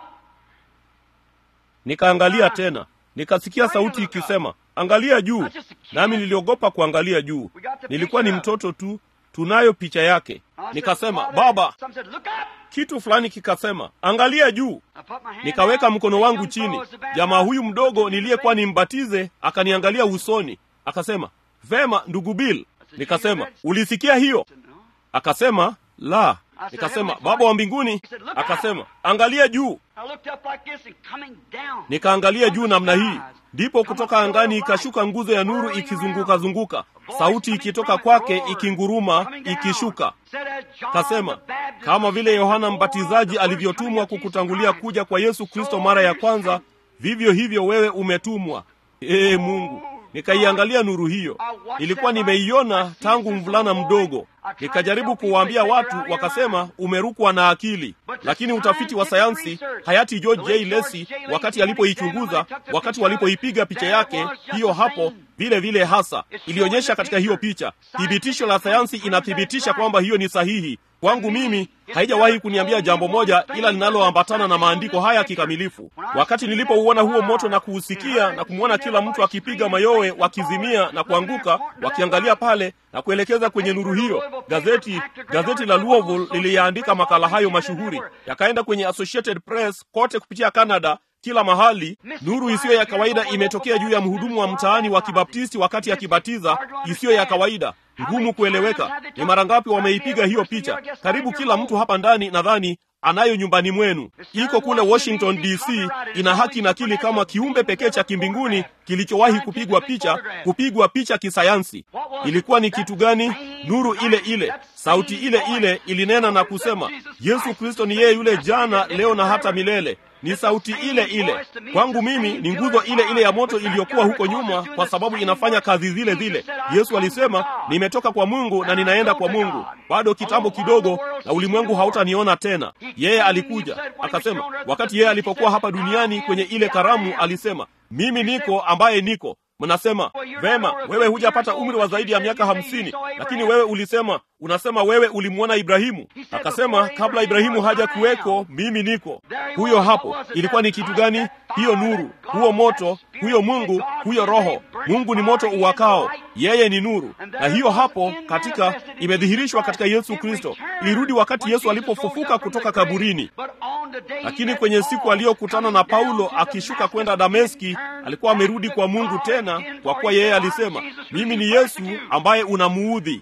nikaangalia tena nikasikia sauti ikisema angalia juu nami niliogopa kuangalia juu nilikuwa ni mtoto tu tunayo picha yake I said, nikasema "Father," baba Some said, Look up. kitu fulani kikasema angalia juu I put my hand nikaweka down. mkono The wangu young chini fellow was the baptized. jamaa huyu mdogo niliyekuwa nimbatize akaniangalia usoni akasema vema ndugu bill nikasema ulisikia hiyo No. akasema la nikasema baba wa mbinguni akasema angalia juu I looked up like this and coming down. nikaangalia juu namna hii ndipo kutoka angani ikashuka nguzo ya nuru ikizunguka zunguka sauti ikitoka kwake ikinguruma ikishuka kasema kama vile yohana mbatizaji alivyotumwa kukutangulia kuja kwa yesu kristo mara ya kwanza vivyo hivyo wewe umetumwa ee mungu nikaiangalia nuru hiyo. Nilikuwa nimeiona tangu mvulana mdogo. Nikajaribu kuwaambia watu, wakasema umerukwa na akili. Lakini utafiti wa sayansi, hayati George J. Lacy, wakati alipoichunguza, wakati walipoipiga picha yake hiyo hapo vile vile hasa ilionyesha katika hiyo picha. Thibitisho la sayansi inathibitisha kwamba hiyo ni sahihi. Kwangu mimi haijawahi kuniambia jambo moja ila linaloambatana na maandiko haya kikamilifu. Wakati nilipouona huo moto na kuusikia na kumwona kila mtu akipiga mayowe, wakizimia na kuanguka, wakiangalia pale na kuelekeza kwenye nuru hiyo, gazeti gazeti la Louisville liliyaandika makala hayo mashuhuri, yakaenda kwenye Associated Press kote kupitia Canada kila mahali. Nuru isiyo ya kawaida imetokea juu ya mhudumu wa mtaani wa Kibaptisti wakati akibatiza, isiyo ya kawaida, ngumu kueleweka. Ni mara ngapi wameipiga hiyo picha? Karibu kila mtu hapa ndani nadhani anayo nyumbani mwenu, iko kule Washington DC. Ina haki nakili kama kiumbe pekee cha kimbinguni kilichowahi kupigwa picha, kupigwa picha kisayansi. Ilikuwa ni kitu gani? Nuru ile ile, sauti ile ile ilinena na kusema, Yesu Kristo ni yeye yule jana, leo na hata milele. Ni sauti ile ile kwangu mimi, ni nguzo ile ile ya moto iliyokuwa huko nyuma, kwa sababu inafanya kazi zile zile. Yesu alisema, nimetoka kwa Mungu na ninaenda kwa Mungu, bado kitambo kidogo na ulimwengu hautaniona tena. Yeye alikuja akasema, wakati yeye alipokuwa hapa duniani kwenye ile karamu, alisema, mimi niko ambaye niko Mnasema vema, wewe hujapata umri wa zaidi ya miaka hamsini, lakini wewe ulisema, unasema wewe ulimwona Ibrahimu. Akasema kabla Ibrahimu haja kuweko, mimi niko huyo hapo. Ilikuwa ni kitu gani hiyo? Nuru, huo moto, huyo Mungu, huyo Roho. Mungu ni moto uwakao, yeye ni nuru, na hiyo hapo katika imedhihirishwa katika Yesu Kristo. Ilirudi wakati Yesu alipofufuka kutoka kaburini, lakini kwenye siku aliyokutana na Paulo akishuka kwenda Dameski, alikuwa amerudi kwa Mungu tena, kwa kuwa yeye alisema, mimi ni Yesu ambaye unamuudhi.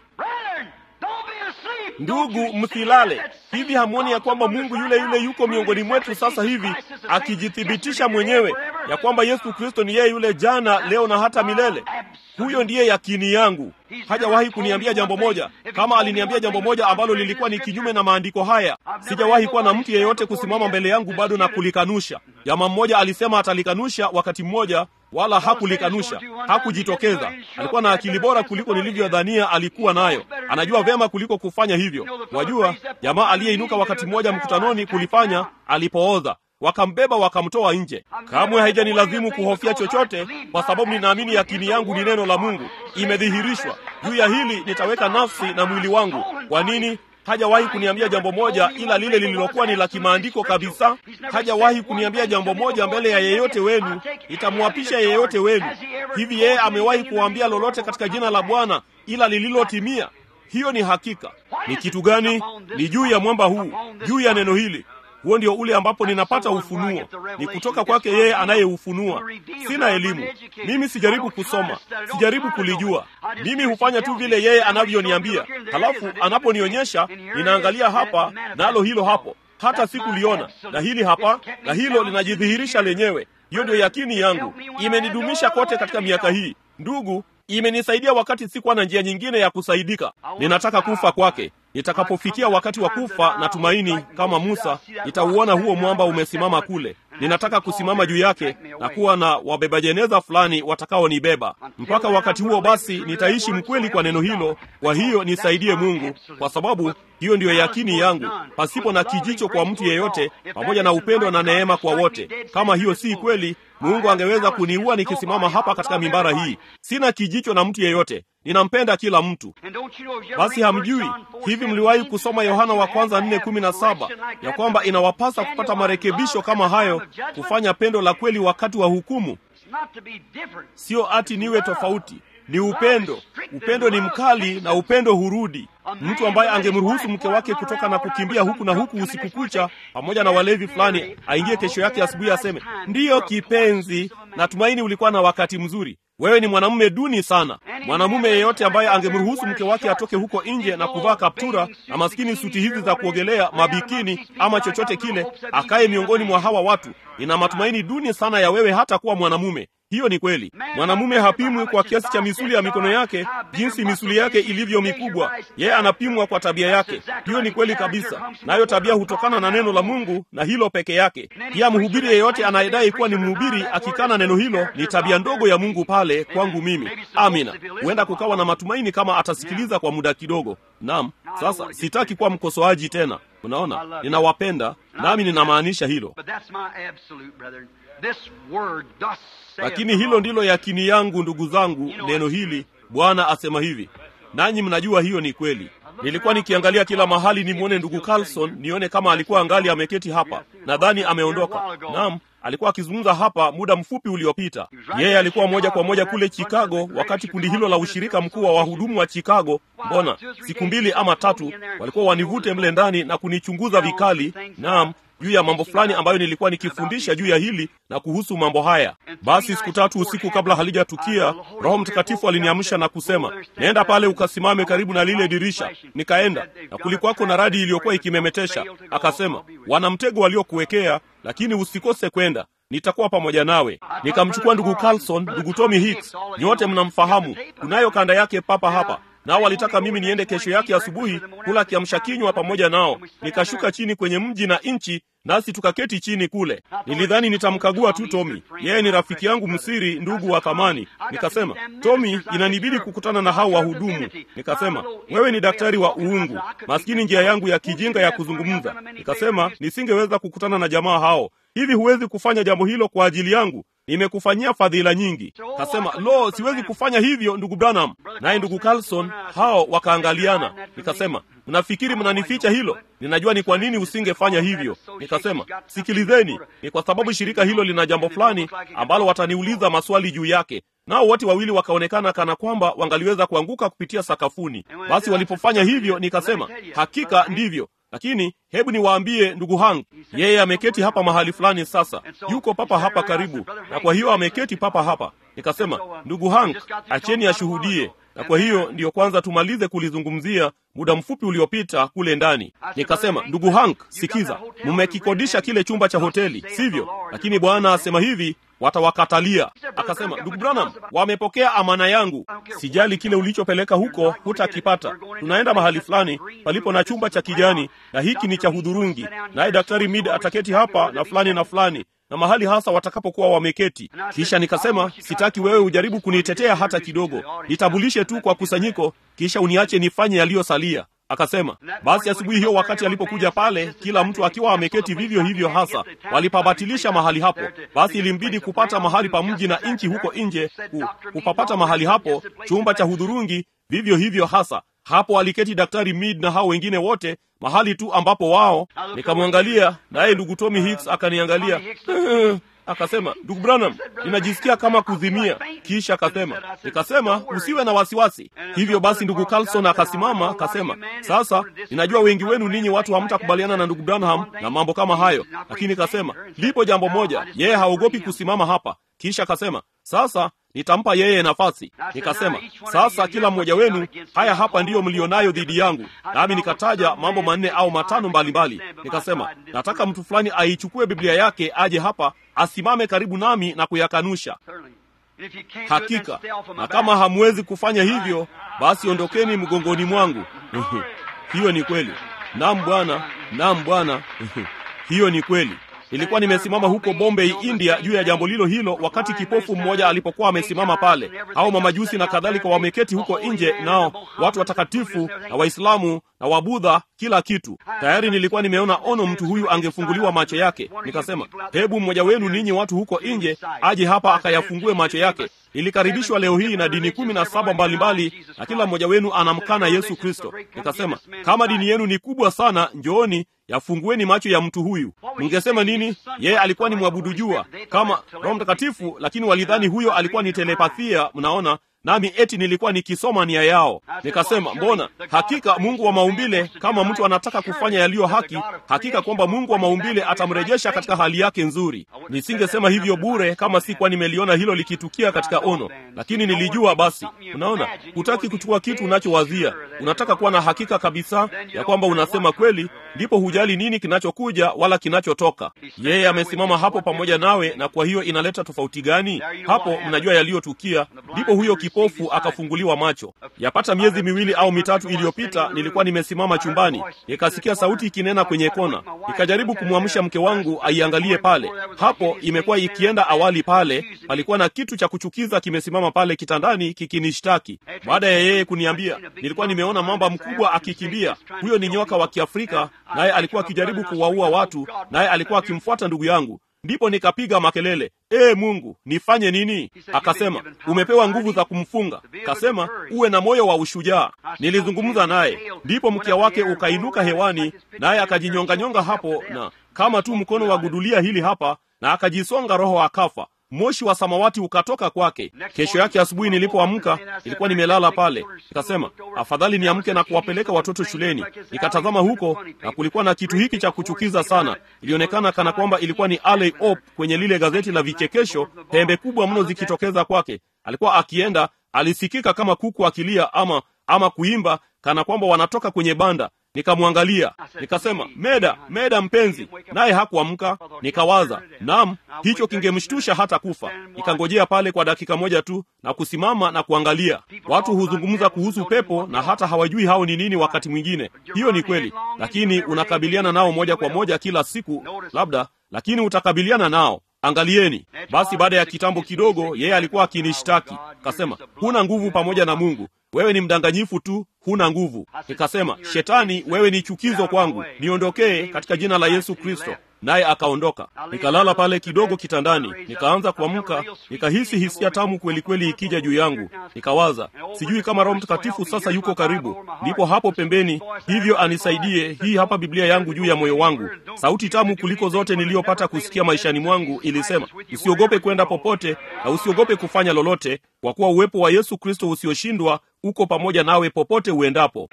Ndugu, msilale. Hivi hamwoni ya kwamba Mungu yule yule yuko miongoni mwetu sasa hivi akijithibitisha mwenyewe ya kwamba Yesu Kristo ni yeye yule jana, leo na hata milele? Huyo ndiye yakini yangu. Hajawahi kuniambia jambo moja. Kama aliniambia jambo moja ambalo lilikuwa ni kinyume na maandiko haya, sijawahi kuwa na mtu yeyote kusimama mbele yangu bado na kulikanusha. Jamaa mmoja alisema atalikanusha wakati mmoja, wala hakulikanusha, hakujitokeza. Alikuwa na akili bora kuliko nilivyodhania alikuwa nayo. Anajua vyema kuliko kufanya hivyo. Wajua, jamaa aliyeinuka wakati mmoja mkutanoni kulifanya alipooza wakambeba wakamtoa nje. Kamwe haijanilazimu kuhofia chochote, kwa sababu ninaamini yakini yangu ni neno la Mungu, imedhihirishwa juu ya hili. Nitaweka nafsi na mwili wangu. Kwa nini? Hajawahi kuniambia jambo moja ila lile lililokuwa ni la kimaandiko kabisa. Hajawahi kuniambia jambo moja mbele ya yeyote wenu, itamwapisha yeyote wenu. Hivi yeye amewahi kuwaambia lolote katika jina la Bwana ila lililotimia? Hiyo ni hakika. Ni kitu gani? Ni juu ya mwamba huu, juu ya neno hili huo ndio ule ambapo ninapata ufunuo, ni kutoka kwake yeye anayeufunua. Sina elimu mimi, sijaribu kusoma, sijaribu kulijua. Mimi hufanya tu vile yeye anavyoniambia, halafu anaponionyesha ninaangalia hapa nalo hilo hapo, hata sikuliona na hili hapa na hilo linajidhihirisha lenyewe. Hiyo ndio yakini yangu, imenidumisha kote katika miaka hii, ndugu, imenisaidia wakati sikuwa na njia nyingine ya kusaidika. Ninataka kufa kwake. Nitakapofikia wakati wa kufa, na tumaini kama Musa, nitauona huo mwamba umesimama kule. Ninataka kusimama juu yake na kuwa na wabeba jeneza fulani watakaonibeba. Mpaka wakati huo, basi nitaishi mkweli kwa neno hilo. Kwa hiyo nisaidie Mungu, kwa sababu hiyo ndiyo yakini yangu, pasipo na kijicho kwa mtu yeyote, pamoja na upendo na neema kwa wote. Kama hiyo si kweli, Mungu angeweza kuniua nikisimama hapa katika mimbara hii. Sina kijicho na mtu yeyote, ninampenda kila mtu. Basi hamjui hivi? Mliwahi kusoma Yohana wa kwanza nne kumi na saba ya kwamba inawapasa kupata marekebisho kama hayo, kufanya pendo la kweli wakati wa hukumu? Sio ati niwe tofauti, ni upendo. Upendo ni mkali na upendo hurudi. Mtu ambaye angemruhusu mke wake kutoka na kukimbia huku na huku usiku kucha pamoja na walevi fulani, aingie kesho yake asubuhi aseme, ndiyo kipenzi, natumaini ulikuwa na wakati mzuri. Wewe ni mwanamume duni sana. Mwanamume yeyote ambaye angemruhusu mke wake atoke huko nje na kuvaa kaptura na maskini suti hizi za kuogelea, mabikini ama chochote kile, akaye miongoni mwa hawa watu, ina matumaini duni sana ya wewe hata kuwa mwanamume. hiyo ni kweli. Mwanamume hapimwi kwa kiasi cha misuli ya mikono yake, jinsi misuli yake ilivyo mikubwa. Yeye anapimwa kwa tabia yake. Hiyo ni kweli kabisa, nayo tabia hutokana na neno la Mungu na hilo peke yake. Pia mhubiri yeyote anayedai kuwa ni mhubiri akikana neno hilo, ni tabia ndogo ya Mungu pale kwangu mimi. Amina. Huenda kukawa na matumaini kama atasikiliza kwa muda kidogo. Naam, sasa sitaki kuwa mkosoaji tena. Unaona, ninawapenda nami ninamaanisha hilo, lakini hilo ndilo yakini yangu, ndugu zangu. Neno hili Bwana asema hivi, nanyi mnajua hiyo ni kweli. Nilikuwa nikiangalia kila mahali nimwone ndugu Carlson, nione kama alikuwa angali ameketi hapa. Nadhani ameondoka. Naam, alikuwa akizungumza hapa muda mfupi uliopita. Yeye alikuwa moja kwa moja kule Chicago, wakati kundi hilo la ushirika mkuu wa wahudumu wa Chicago, mbona siku mbili ama tatu, walikuwa wanivute mle ndani na kunichunguza vikali, naam juu ya mambo fulani ambayo nilikuwa nikifundisha juu ya hili na kuhusu mambo haya. Basi siku tatu usiku kabla halijatukia, Roho Mtakatifu aliniamsha na kusema, nenda pale ukasimame karibu na lile dirisha. Nikaenda na kulikuwako na radi iliyokuwa ikimemetesha. Akasema, wana mtego waliokuwekea, lakini usikose kwenda nitakuwa pamoja nawe. Nikamchukua ndugu Carlson, ndugu Tommy Hicks, nyote mnamfahamu, kunayo kanda yake papa hapa nao walitaka mimi niende kesho yake asubuhi kula kiamsha kinywa pamoja nao. Nikashuka chini kwenye mji na nchi, nasi tukaketi chini kule. Nilidhani nitamkagua tu Tomi, yeye ni rafiki yangu msiri, ndugu wa thamani. Nikasema, Tomi, inanibidi kukutana na hao wahudumu. Nikasema, wewe ni daktari wa uungu. Maskini njia yangu ya kijinga ya kuzungumza. Nikasema nisingeweza kukutana na jamaa hao. Hivi huwezi kufanya jambo hilo kwa ajili yangu? Nimekufanyia fadhila nyingi. Kasema, lo, siwezi kufanya hivyo ndugu Branham. Naye ndugu Carlson, hao wakaangaliana. Nikasema, mnafikiri mnanificha hilo? Ninajua ni kwa nini usingefanya hivyo. Nikasema, sikilizeni, ni kwa sababu shirika hilo lina jambo fulani ambalo wataniuliza maswali juu yake. Nao wote wawili wakaonekana kana kwamba wangaliweza kuanguka kupitia sakafuni. Basi walipofanya hivyo, nikasema, hakika ndivyo lakini hebu niwaambie ndugu Hank, yeye ameketi hapa mahali fulani sasa, yuko papa hapa karibu, na kwa hiyo ameketi papa hapa. Nikasema, ndugu Hank, acheni ashuhudie. Na kwa hiyo ndiyo kwanza tumalize kulizungumzia muda mfupi uliopita kule ndani. Nikasema, ndugu Hank, sikiza, mmekikodisha kile chumba cha hoteli, sivyo? Lakini Bwana asema hivi watawakatalia. Akasema, ndugu Branham, wamepokea amana yangu. Sijali kile ulichopeleka huko, hutakipata. Tunaenda mahali fulani palipo na chumba cha kijani, na hiki ni cha hudhurungi, naye daktari Mid ataketi hapa na fulani na fulani na mahali hasa watakapokuwa wameketi. Kisha nikasema, sitaki wewe ujaribu kunitetea hata kidogo, nitambulishe tu kwa kusanyiko, kisha uniache nifanye yaliyosalia. Akasema basi, asubuhi hiyo wakati alipokuja pale, kila mtu akiwa ameketi vivyo hivyo hasa, walipabatilisha mahali hapo. Basi ilimbidi kupata mahali pa mji na nchi huko nje, ku, kupapata mahali hapo, chumba cha hudhurungi vivyo hivyo hasa. Hapo aliketi daktari Mead na hao wengine wote mahali tu ambapo wao. Nikamwangalia naye ndugu Tommy Hicks akaniangalia akasema, ndugu Branham, ninajisikia kama kuzimia. Kisha akasema, nikasema usiwe na wasiwasi. Hivyo basi ndugu Carlson akasimama akasema, sasa ninajua wengi wenu ninyi watu hamtakubaliana na ndugu Branham na mambo kama hayo, lakini kasema lipo jambo moja, yeye haogopi kusimama hapa. Kisha akasema, sasa nitampa yeye nafasi. Nikasema, sasa kila mmoja wenu, haya hapa ndiyo mlionayo dhidi yangu. Nami nikataja mambo manne au matano mbalimbali. Nikasema, nataka mtu fulani aichukue Biblia yake aje hapa asimame karibu nami na kuyakanusha. Hakika, na kama hamwezi kufanya hivyo, basi ondokeni mgongoni mwangu. Hiyo ni kweli. Naam Bwana, naam Bwana. Hiyo ni kweli. Nilikuwa nimesimama huko Bombay, India, juu ya jambo lilo hilo, wakati kipofu mmoja alipokuwa amesimama pale, au mamajusi na kadhalika wameketi huko nje, nao watu watakatifu na Waislamu na Wabudha, kila kitu. Tayari nilikuwa nimeona ono, mtu huyu angefunguliwa macho yake. Nikasema, hebu mmoja wenu ninyi watu huko nje aje hapa akayafungue macho yake. Nilikaribishwa leo hii na dini kumi na saba mbalimbali, na kila mmoja wenu anamkana Yesu Kristo. Nikasema, kama dini yenu ni kubwa sana, njooni yafungueni macho ya mtu huyu. Mngesema nini? Yeye alikuwa ni mwabudu jua kama Roho Mtakatifu, lakini walidhani huyo alikuwa ni telepathia, mnaona, nami eti nilikuwa nikisoma nia yao. Nikasema, mbona hakika Mungu wa maumbile, kama mtu anataka kufanya yaliyo haki, hakika kwamba Mungu wa maumbile atamrejesha katika hali yake nzuri. Nisingesema hivyo bure kama si kwa nimeliona hilo likitukia katika ono, lakini nilijua. Basi unaona, hutaki kuchukua kitu unachowazia, unataka kuwa na hakika kabisa ya kwamba unasema kweli, ndipo hujali nini kinachokuja wala kinachotoka. Yeye amesimama hapo pamoja nawe, na kwa hiyo inaleta tofauti gani? Hapo mnajua yaliyotukia. Ndipo huyo kipofu akafunguliwa macho. Yapata miezi miwili au mitatu iliyopita, nilikuwa nimesimama chumbani, nikasikia sauti ikinena kwenye kona. Nikajaribu kumwamsha mke wangu aiangalie pale. Hapo imekuwa ikienda awali, pale palikuwa na kitu cha kuchukiza kimesimama pale kitandani kikinishtaki. Baada ya yeye kuniambia, nilikuwa nimeona mamba mkubwa akikimbia. Huyo ni nyoka wa Kiafrika, naye alikuwa akijaribu kuwaua watu, naye alikuwa akimfuata ndugu yangu. Ndipo nikapiga makelele, ee Mungu, nifanye nini? Akasema, umepewa nguvu za kumfunga. Kasema, uwe na moyo wa ushujaa. Nilizungumza naye, ndipo mkia wake ukainuka hewani, naye akajinyonganyonga hapo, na kama tu mkono wa gudulia hili hapa, na akajisonga roho, akafa. Moshi wa samawati ukatoka kwake. Kesho yake asubuhi nilipoamka, nilikuwa nimelala pale, nikasema afadhali niamke na kuwapeleka watoto shuleni. Nikatazama huko na kulikuwa na kitu hiki cha kuchukiza sana. Ilionekana kana kwamba ilikuwa ni Alley Opp kwenye lile gazeti la vichekesho, pembe kubwa mno zikitokeza kwake. Alikuwa akienda, alisikika kama kuku akilia ama ama kuimba kana kwamba wanatoka kwenye banda. Nikamwangalia nikasema, Meda, Meda mpenzi, naye hakuamka. Nikawaza, naam, hicho kingemshtusha hata kufa. Nikangojea pale kwa dakika moja tu na kusimama na kuangalia. Watu huzungumza kuhusu pepo na hata hawajui hao ni nini. Wakati mwingine hiyo ni kweli, lakini unakabiliana nao moja kwa moja kila siku, labda, lakini utakabiliana nao. Angalieni basi. Baada ya kitambo kidogo, yeye alikuwa akinishtaki, kasema, huna nguvu pamoja na Mungu wewe ni mdanganyifu tu, huna nguvu. Nikasema, Shetani, wewe ni chukizo kwangu, niondokee katika jina la Yesu Kristo. Naye akaondoka. Nikalala pale kidogo kitandani, nikaanza kuamka, nikahisi hisia tamu kweli kweli ikija juu yangu. Nikawaza, sijui kama Roho Mtakatifu sasa yuko karibu, ndipo hapo pembeni, hivyo anisaidie. Hii hapa Biblia yangu juu ya moyo wangu. Sauti tamu kuliko zote niliyopata kusikia maishani mwangu ilisema, usiogope kwenda popote na usiogope kufanya lolote, kwa kuwa uwepo wa Yesu Kristo usioshindwa uko pamoja nawe popote uendapo.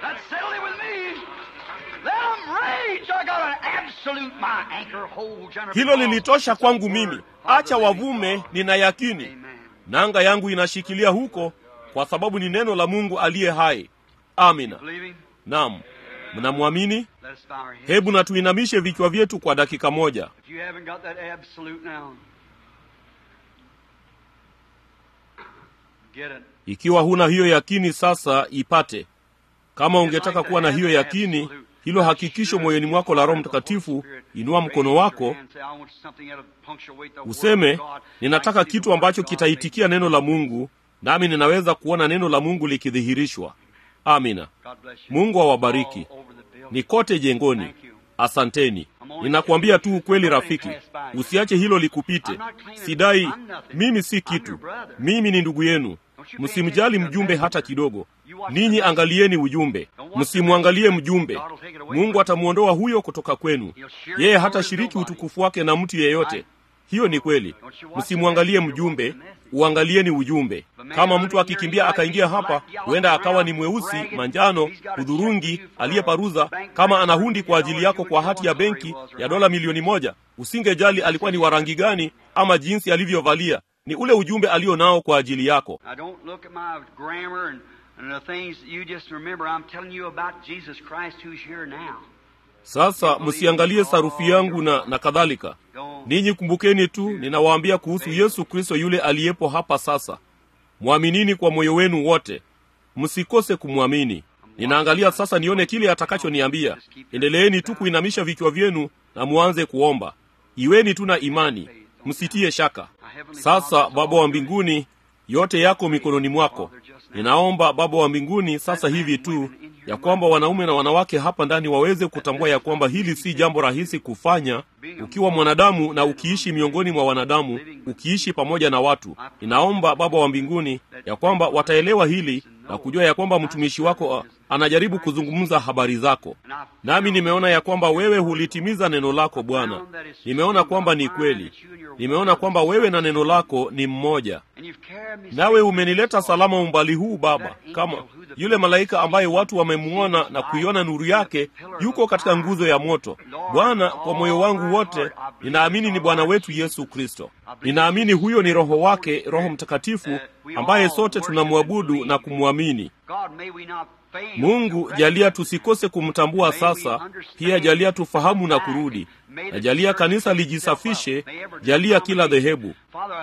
Hilo lilitosha kwangu mimi. Acha wavume, nina yakini nanga yangu inashikilia huko, kwa sababu ni neno la Mungu aliye hai. Amina. Naam, mnamwamini? Hebu na tuinamishe vichwa vyetu kwa dakika moja. Ikiwa huna hiyo yakini sasa, ipate. Kama ungetaka kuwa na hiyo yakini, hilo hakikisho moyoni mwako la Roho Mtakatifu, inua mkono wako useme, ninataka kitu ambacho kitaitikia neno la Mungu, nami ninaweza kuona neno la Mungu likidhihirishwa. Amina. Mungu awabariki. Ni kote jengoni. Asanteni. Ninakuambia tu ukweli rafiki, usiache hilo likupite. Sidai mimi si kitu, mimi ni ndugu yenu. Msimjali mjumbe hata kidogo. Ninyi angalieni ujumbe, msimwangalie mjumbe. Mungu atamwondoa huyo kutoka kwenu. Yeye hatashiriki utukufu wake na mtu yeyote. Hiyo ni kweli. Msimwangalie mjumbe, uangalieni ujumbe. Kama mtu akikimbia akaingia hapa, huenda akawa ni mweusi, manjano, hudhurungi, aliyeparuza. Kama ana hundi kwa ajili yako kwa hati ya benki ya dola milioni moja, usingejali alikuwa ni wa rangi gani ama jinsi alivyovalia. Ni ule ujumbe alio nao kwa ajili yako. Sasa msiangalie sarufi yangu na, na kadhalika. Ninyi kumbukeni tu, ninawaambia kuhusu Yesu Kristo yule aliyepo hapa sasa. Mwaminini kwa moyo wenu wote, msikose kumwamini. Ninaangalia sasa nione kile atakachoniambia. Endeleeni tu kuinamisha vichwa vyenu na muanze kuomba. Iweni tu na imani, msitie shaka. Sasa Baba wa mbinguni, yote yako mikononi mwako. Ninaomba Baba wa mbinguni sasa hivi tu ya kwamba wanaume na wanawake hapa ndani waweze kutambua ya kwamba hili si jambo rahisi kufanya ukiwa mwanadamu na ukiishi miongoni mwa wanadamu, ukiishi pamoja na watu. Ninaomba Baba wa mbinguni ya kwamba wataelewa hili na kujua ya kwamba mtumishi wako anajaribu kuzungumza habari zako, nami nimeona ya kwamba wewe hulitimiza neno lako Bwana. Nimeona kwamba ni kweli, nimeona kwamba wewe na neno lako ni mmoja, nawe umenileta salama umbali huu Baba, kama yule malaika ambaye watu wamemwona na kuiona nuru yake, yuko katika nguzo ya moto. Bwana, kwa moyo wangu wote ninaamini ni Bwana wetu Yesu Kristo. Ninaamini huyo ni Roho wake, Roho Mtakatifu ambaye sote tunamwabudu na kumwamini. Mungu, jalia tusikose kumtambua sasa, pia jalia tufahamu na kurudi, na jalia kanisa lijisafishe, jalia kila dhehebu.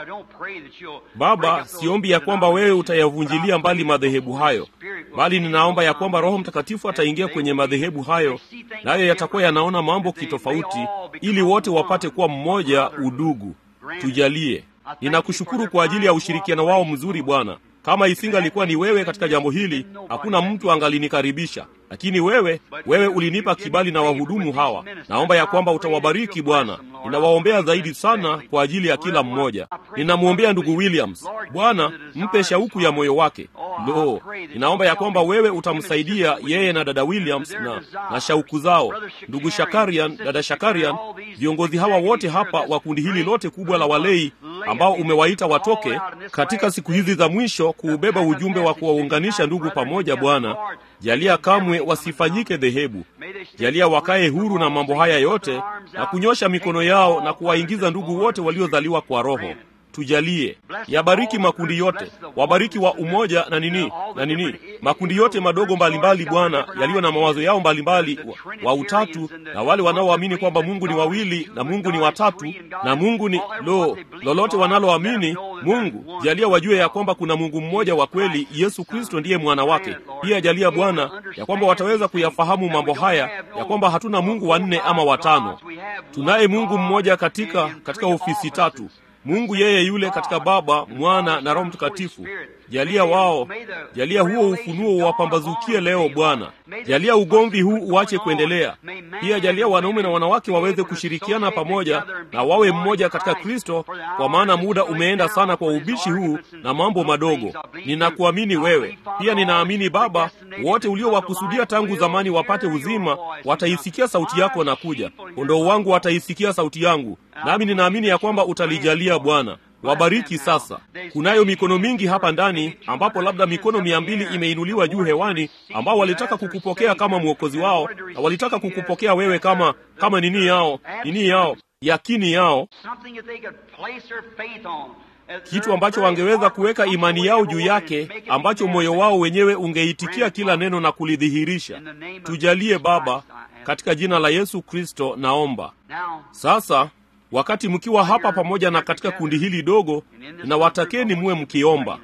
Baba, siombi ya kwamba wewe utayavunjilia mbali madhehebu hayo, bali ninaomba ya kwamba Roho Mtakatifu ataingia kwenye madhehebu hayo, nayo yatakuwa yanaona mambo kitofauti, ili wote wapate kuwa mmoja, udugu. Tujalie. Ninakushukuru kwa ajili ya ushirikiano wao mzuri Bwana. Kama isingalikuwa ni wewe katika jambo hili, hakuna mtu angalinikaribisha, lakini wewe, wewe ulinipa kibali na wahudumu hawa. Naomba ya kwamba utawabariki Bwana. Ninawaombea zaidi sana kwa ajili ya kila mmoja. Ninamwombea ndugu Williams, Bwana mpe shauku ya moyo wake. Lo, ninaomba ya kwamba wewe utamsaidia yeye na dada Williams na, na shauku zao, ndugu Shakarian, dada Shakarian, viongozi hawa wote hapa wa kundi hili lote kubwa la walei ambao umewaita watoke katika siku hizi za mwisho kuubeba ujumbe wa kuwaunganisha ndugu pamoja. Bwana, jalia kamwe wasifanyike dhehebu, jalia wakae huru na mambo haya yote na kunyosha mikono yao na kuwaingiza ndugu wote waliozaliwa kwa Roho. Tujalie, yabariki makundi yote, wabariki wa umoja na nini na nini, makundi yote madogo mbalimbali Bwana, yaliyo na mawazo yao mbalimbali wa, wa utatu, na wale wanaoamini kwamba Mungu ni wawili na Mungu ni watatu na Mungu ni lo, lolote wanaloamini Mungu, jalia wajue ya kwamba kuna Mungu mmoja wa kweli, Yesu Kristo ndiye mwana wake. Pia jalia Bwana ya kwamba wataweza kuyafahamu mambo haya, ya kwamba hatuna Mungu wanne ama watano, tunaye Mungu mmoja katika katika ofisi tatu Mungu yeye yule katika Baba, Mwana na Roho Mtakatifu. Jalia wao, jalia huo ufunuo uwapambazukie leo Bwana. Jalia ugomvi huu uache kuendelea. Pia jalia wanaume na wanawake waweze kushirikiana pamoja na wawe mmoja katika Kristo, kwa maana muda umeenda sana kwa ubishi huu na mambo madogo. Ninakuamini wewe, pia ninaamini Baba, wote uliowakusudia tangu zamani wapate uzima wataisikia sauti yako na kuja. Kondoo wangu wataisikia sauti yangu, nami ninaamini ya kwamba utalijalia Bwana. Wabariki sasa. Kunayo mikono mingi hapa ndani, ambapo labda mikono mia mbili imeinuliwa juu hewani, ambao walitaka kukupokea kama mwokozi wao na walitaka kukupokea wewe kama kama nini yao nini yao yakini yao, kitu ambacho wangeweza kuweka imani yao juu yake, ambacho moyo wao wenyewe ungeitikia kila neno na kulidhihirisha. Tujalie Baba, katika jina la Yesu Kristo naomba. Sasa wakati mkiwa hapa pamoja na katika kundi hili dogo, ninawatakeni muwe mkiomba.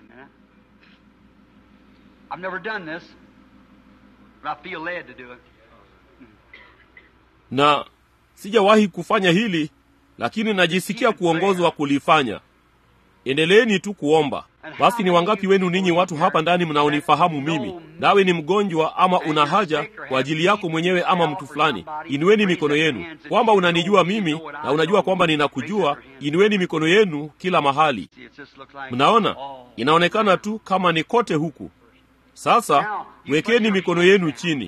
Na sijawahi kufanya hili, lakini najisikia kuongozwa kulifanya. Endeleeni tu kuomba. Basi ni wangapi wenu ninyi watu hapa ndani mnaonifahamu mimi, nawe ni mgonjwa ama una haja kwa ajili yako mwenyewe ama mtu fulani, inueni mikono yenu. Kwamba unanijua mimi na unajua kwamba ninakujua, inueni mikono yenu kila mahali. Mnaona, inaonekana tu kama ni kote huku. Sasa wekeni mikono yenu chini.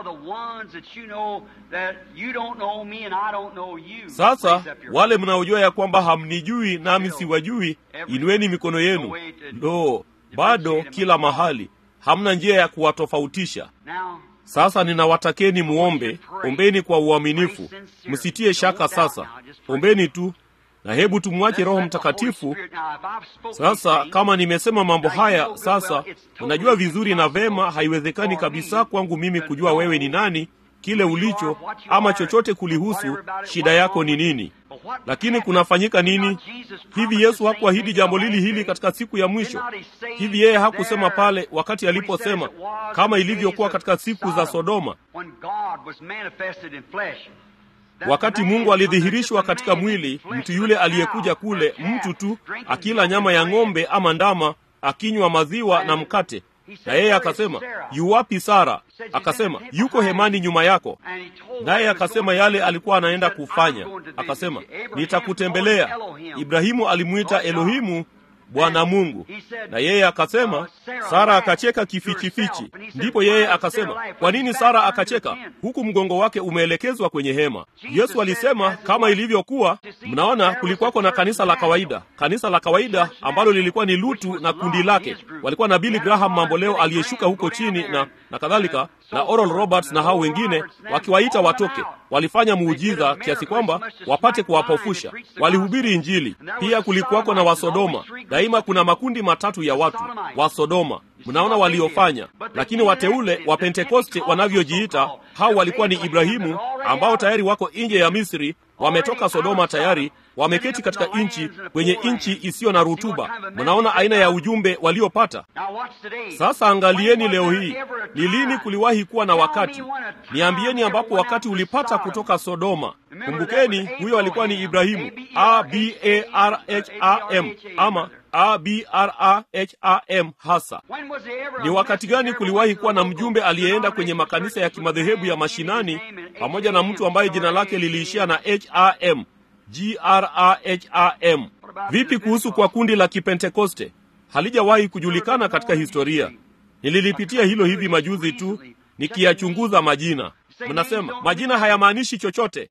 Sasa wale mnaojua ya kwamba hamnijui nami siwajui, inueni mikono yenu. Lo, bado kila mahali hamna njia ya kuwatofautisha. Sasa ninawatakeni muombe, ombeni kwa uaminifu, msitie shaka. Sasa ombeni tu na hebu tumwache Roho Mtakatifu. Sasa kama nimesema mambo haya, sasa unajua vizuri na vema, haiwezekani kabisa kwangu mimi kujua wewe ni nani, kile ulicho, ama chochote kulihusu, shida yako ni nini. Lakini kunafanyika nini? Hivi Yesu hakuahidi jambo lili hili katika siku ya mwisho? Hivi yeye hakusema pale wakati aliposema kama ilivyokuwa katika siku za Sodoma, wakati Mungu alidhihirishwa katika mwili, mtu yule aliyekuja kule, mtu tu akila nyama ya ng'ombe ama ndama, akinywa maziwa na mkate. Na yeye akasema, yuwapi Sara? Akasema, yuko hemani nyuma yako. Naye akasema yale alikuwa anaenda kufanya. Akasema, nitakutembelea. Ibrahimu alimwita Elohimu, Bwana Mungu. Na yeye akasema, Sara akacheka kifichifichi. Ndipo yeye akasema, kwa nini Sara akacheka huku mgongo wake umeelekezwa kwenye hema? Yesu alisema kama ilivyokuwa. Mnaona, kulikuwako na kanisa la kawaida, kanisa la kawaida ambalo lilikuwa ni Lutu na kundi lake. Walikuwa na Billy Graham mamboleo aliyeshuka huko chini na na kadhalika, na Oral Roberts na hao wengine, wakiwaita watoke. Walifanya muujiza kiasi kwamba wapate kuwapofusha. Walihubiri Injili. Pia kulikuwako na Wasodoma. Daima kuna makundi matatu ya watu Wasodoma. Mnaona waliofanya, lakini wateule wa Pentekoste wanavyojiita, hao walikuwa ni Ibrahimu ambao tayari wako nje ya Misri, wametoka Sodoma tayari, wameketi katika nchi kwenye nchi isiyo na rutuba. Mnaona aina ya ujumbe waliopata. Sasa angalieni leo hii, ni lini kuliwahi kuwa na wakati? Niambieni ambapo wakati ulipata kutoka Sodoma. Kumbukeni, huyo alikuwa ni Ibrahimu, A B A R H A M ama A B R A H A M hasa. Ni wakati gani kuliwahi kuwa na mjumbe aliyeenda kwenye makanisa ya kimadhehebu ya mashinani pamoja na mtu ambaye jina lake liliishia na H A M G R A H A M? Vipi kuhusu kwa kundi la Kipentekoste? Halijawahi kujulikana katika historia. Nililipitia hilo hivi majuzi tu nikiyachunguza majina. Mnasema majina hayamaanishi chochote.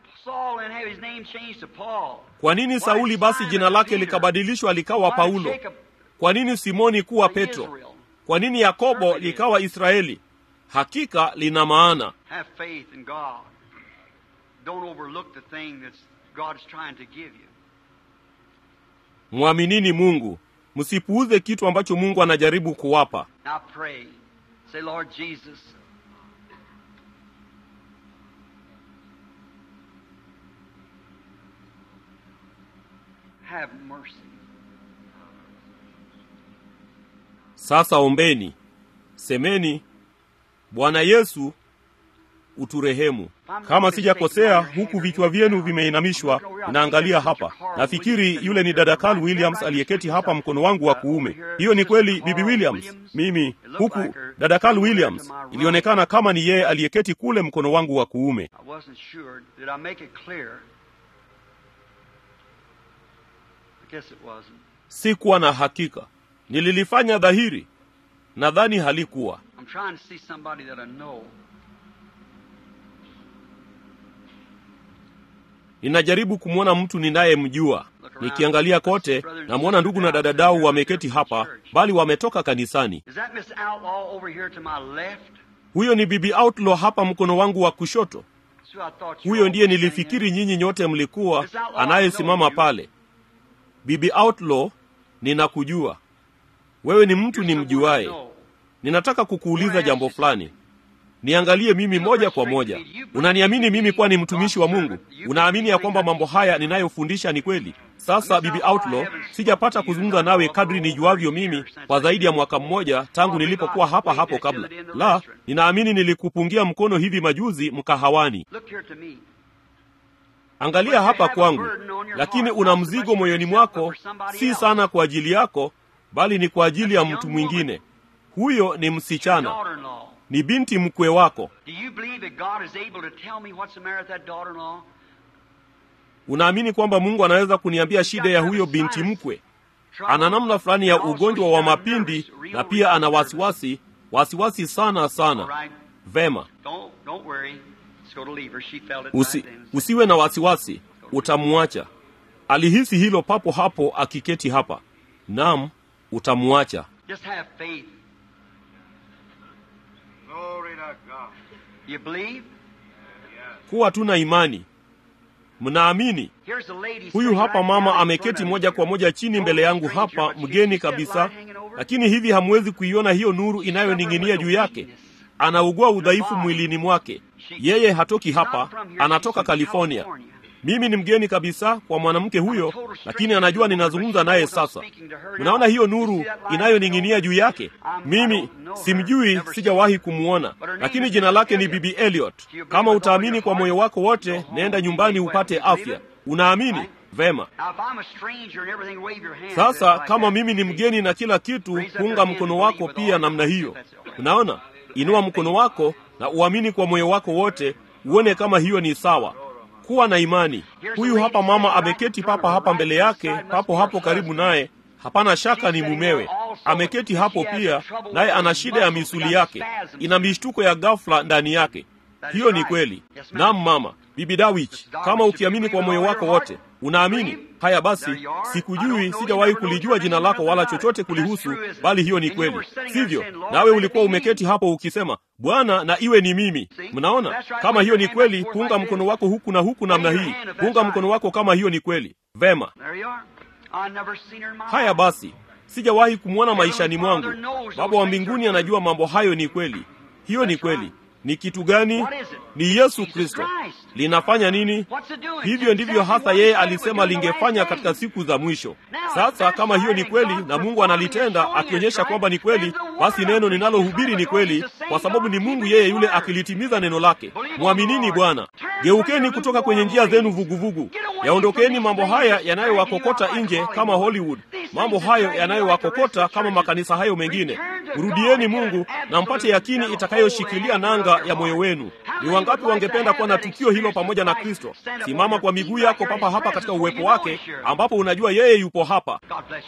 Kwa nini Sauli basi jina lake likabadilishwa likawa Paulo? Kwa nini Simoni kuwa Petro? Kwa nini Yakobo likawa Israeli? Hakika lina maana. Mwaminini Mungu, msipuuze kitu ambacho Mungu anajaribu kuwapa. Have mercy. Sasa ombeni, semeni, Bwana Yesu uturehemu. Kama sijakosea, huku vichwa vyenu vimeinamishwa, inaangalia hapa. Nafikiri yule ni dada Carl Williams aliyeketi hapa mkono wangu wa kuume. Hiyo ni kweli, bibi Williams? Mimi huku, dada Carl Williams, ilionekana kama ni yeye aliyeketi kule mkono wangu wa kuume. Sikuwa na hakika, nililifanya dhahiri. Nadhani halikuwa. Ninajaribu kumwona mtu ninayemjua. Nikiangalia kote, namwona ndugu na dada Dau wameketi hapa, bali wametoka kanisani. Huyo ni bibi Outlaw hapa mkono wangu wa kushoto. Huyo ndiye nilifikiri nyinyi nyote mlikuwa, anayesimama pale. Bibi Outlaw, ninakujua wewe, ni mtu nimjuaye. Ninataka kukuuliza jambo fulani. Niangalie mimi moja kwa moja. Unaniamini mimi kuwa ni mtumishi wa Mungu? Unaamini ya kwamba mambo haya ninayofundisha ni kweli? Sasa bibi Outlaw, sijapata kuzungumza nawe kadri nijuavyo mimi kwa zaidi ya mwaka mmoja tangu nilipokuwa hapa hapo kabla. La, ninaamini nilikupungia mkono hivi majuzi mkahawani. Angalia hapa kwangu, lakini una mzigo moyoni mwako, si sana kwa ajili yako, bali ni kwa ajili ya mtu mwingine. Huyo ni msichana, ni binti mkwe wako. Unaamini kwamba Mungu anaweza kuniambia shida ya huyo binti mkwe? Ana namna fulani ya ugonjwa wa mapindi na pia ana wasiwasi, wasiwasi sana sana. Vema, Usi, usiwe na wasiwasi, utamwacha. Alihisi hilo papo hapo akiketi hapa. Naam, utamwacha. Kuwa tuna imani. Mnaamini? Huyu hapa mama ameketi moja kwa moja chini mbele yangu hapa, mgeni kabisa, lakini hivi hamwezi kuiona hiyo nuru inayoning'inia juu yake. Anaugua udhaifu mwilini mwake. Yeye hatoki hapa, anatoka California. Mimi ni mgeni kabisa kwa mwanamke huyo, lakini anajua ninazungumza naye sasa. Unaona hiyo nuru inayoning'inia juu yake? Mimi simjui, sijawahi kumwona, lakini jina lake ni Bibi Elliot. Kama utaamini kwa moyo wako wote, nenda nyumbani upate afya. Unaamini? Vema. Sasa kama mimi ni mgeni na kila kitu, punga mkono wako pia namna hiyo. Unaona, inua mkono wako na uamini kwa moyo wako wote, uone kama hiyo ni sawa. Kuwa na imani. Huyu hapa mama ameketi papa hapa mbele yake, papo hapo karibu naye, hapana shaka ni mumewe. Ameketi hapo pia, naye ana shida ya misuli yake, ina mishtuko ya ghafla ndani yake. Hiyo ni kweli. Naam mama, bibi Dawich, kama ukiamini kwa moyo wako wote, unaamini haya. Basi sikujui, sijawahi kulijua jina lako wala chochote kulihusu, bali hiyo ni kweli, sivyo? Nawe ulikuwa umeketi hapo ukisema, Bwana na iwe ni mimi. Mnaona, kama hiyo ni kweli, punga mkono wako huku na huku namna hii, punga mkono wako kama hiyo ni kweli. Vema. Haya basi, sijawahi kumwona maishani mwangu. Baba wa mbinguni anajua mambo hayo ni kweli. Hiyo ni kweli. Ni kitu gani? Ni Yesu Kristo. Linafanya nini? Hivyo ndivyo hasa yeye alisema lingefanya katika siku za mwisho. Sasa kama hiyo ni kweli na Mungu analitenda akionyesha kwamba ni kweli, basi neno ninalohubiri ni kweli, kwa sababu ni Mungu yeye yule akilitimiza neno lake. Mwaminini Bwana. Geukeni kutoka kwenye njia zenu vuguvugu, yaondokeni mambo haya yanayowakokota nje kama Hollywood, mambo hayo yanayowakokota kama makanisa hayo mengine. Rudieni Mungu na mpate yakini itakayoshikilia nanga ya moyo wenu. Ni wangapi wangependa kuwa na tukio hilo pamoja na Kristo? Simama kwa miguu yako papa hapa katika uwepo wake, ambapo unajua yeye yupo hapa.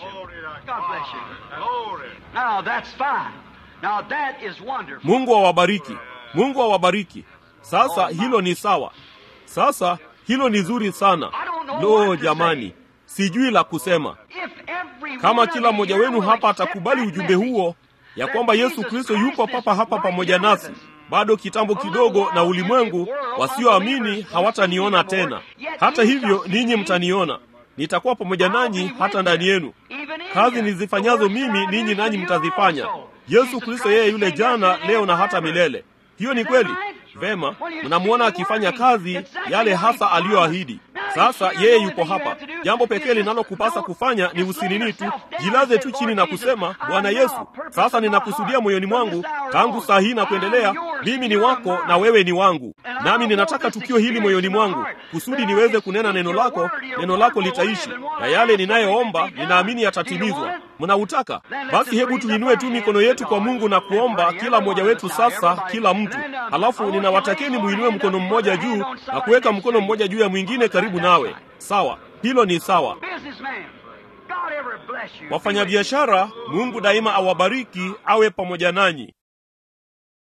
Mungu awabariki, Mungu awabariki. Sasa hilo ni sawa. Sasa hilo ni zuri sana. Lo, jamani, sijui la kusema. Kama kila mmoja wenu hapa atakubali ujumbe huo ya kwamba Yesu Kristo yupo papa hapa pamoja nasi, bado kitambo kidogo, na ulimwengu wasioamini hawataniona tena. Hata hivyo, ninyi mtaniona, nitakuwa pamoja nanyi hata ndani yenu. Kazi nizifanyazo mimi, ninyi nanyi mtazifanya. Yesu Kristo yeye yule jana, leo na hata milele. Hiyo ni kweli. Vema, mnamwona akifanya kazi yale hasa aliyoahidi. Sasa yeye yupo hapa. Jambo pekee linalokupasa kufanya ni usinini tu, jilaze tu chini na kusema, Bwana Yesu, sasa ninakusudia moyoni mwangu, tangu saa hii na kuendelea, mimi ni wako na wewe ni wangu, nami ninataka tukio hili moyoni mwangu, kusudi niweze kunena neno lako. Neno lako litaishi, na yale ninayoomba ninaamini yatatimizwa. Mnautaka? Basi hebu tuinue tu mikono yetu kwa Mungu na kuomba, kila mmoja wetu sasa, kila mtu. Halafu ninawatakeni muinue mkono mmoja juu na kuweka mkono mmoja juu ya mwingine karibu nawe. Sawa, hilo ni sawa. Wafanyabiashara, Mungu daima awabariki, awe pamoja nanyi.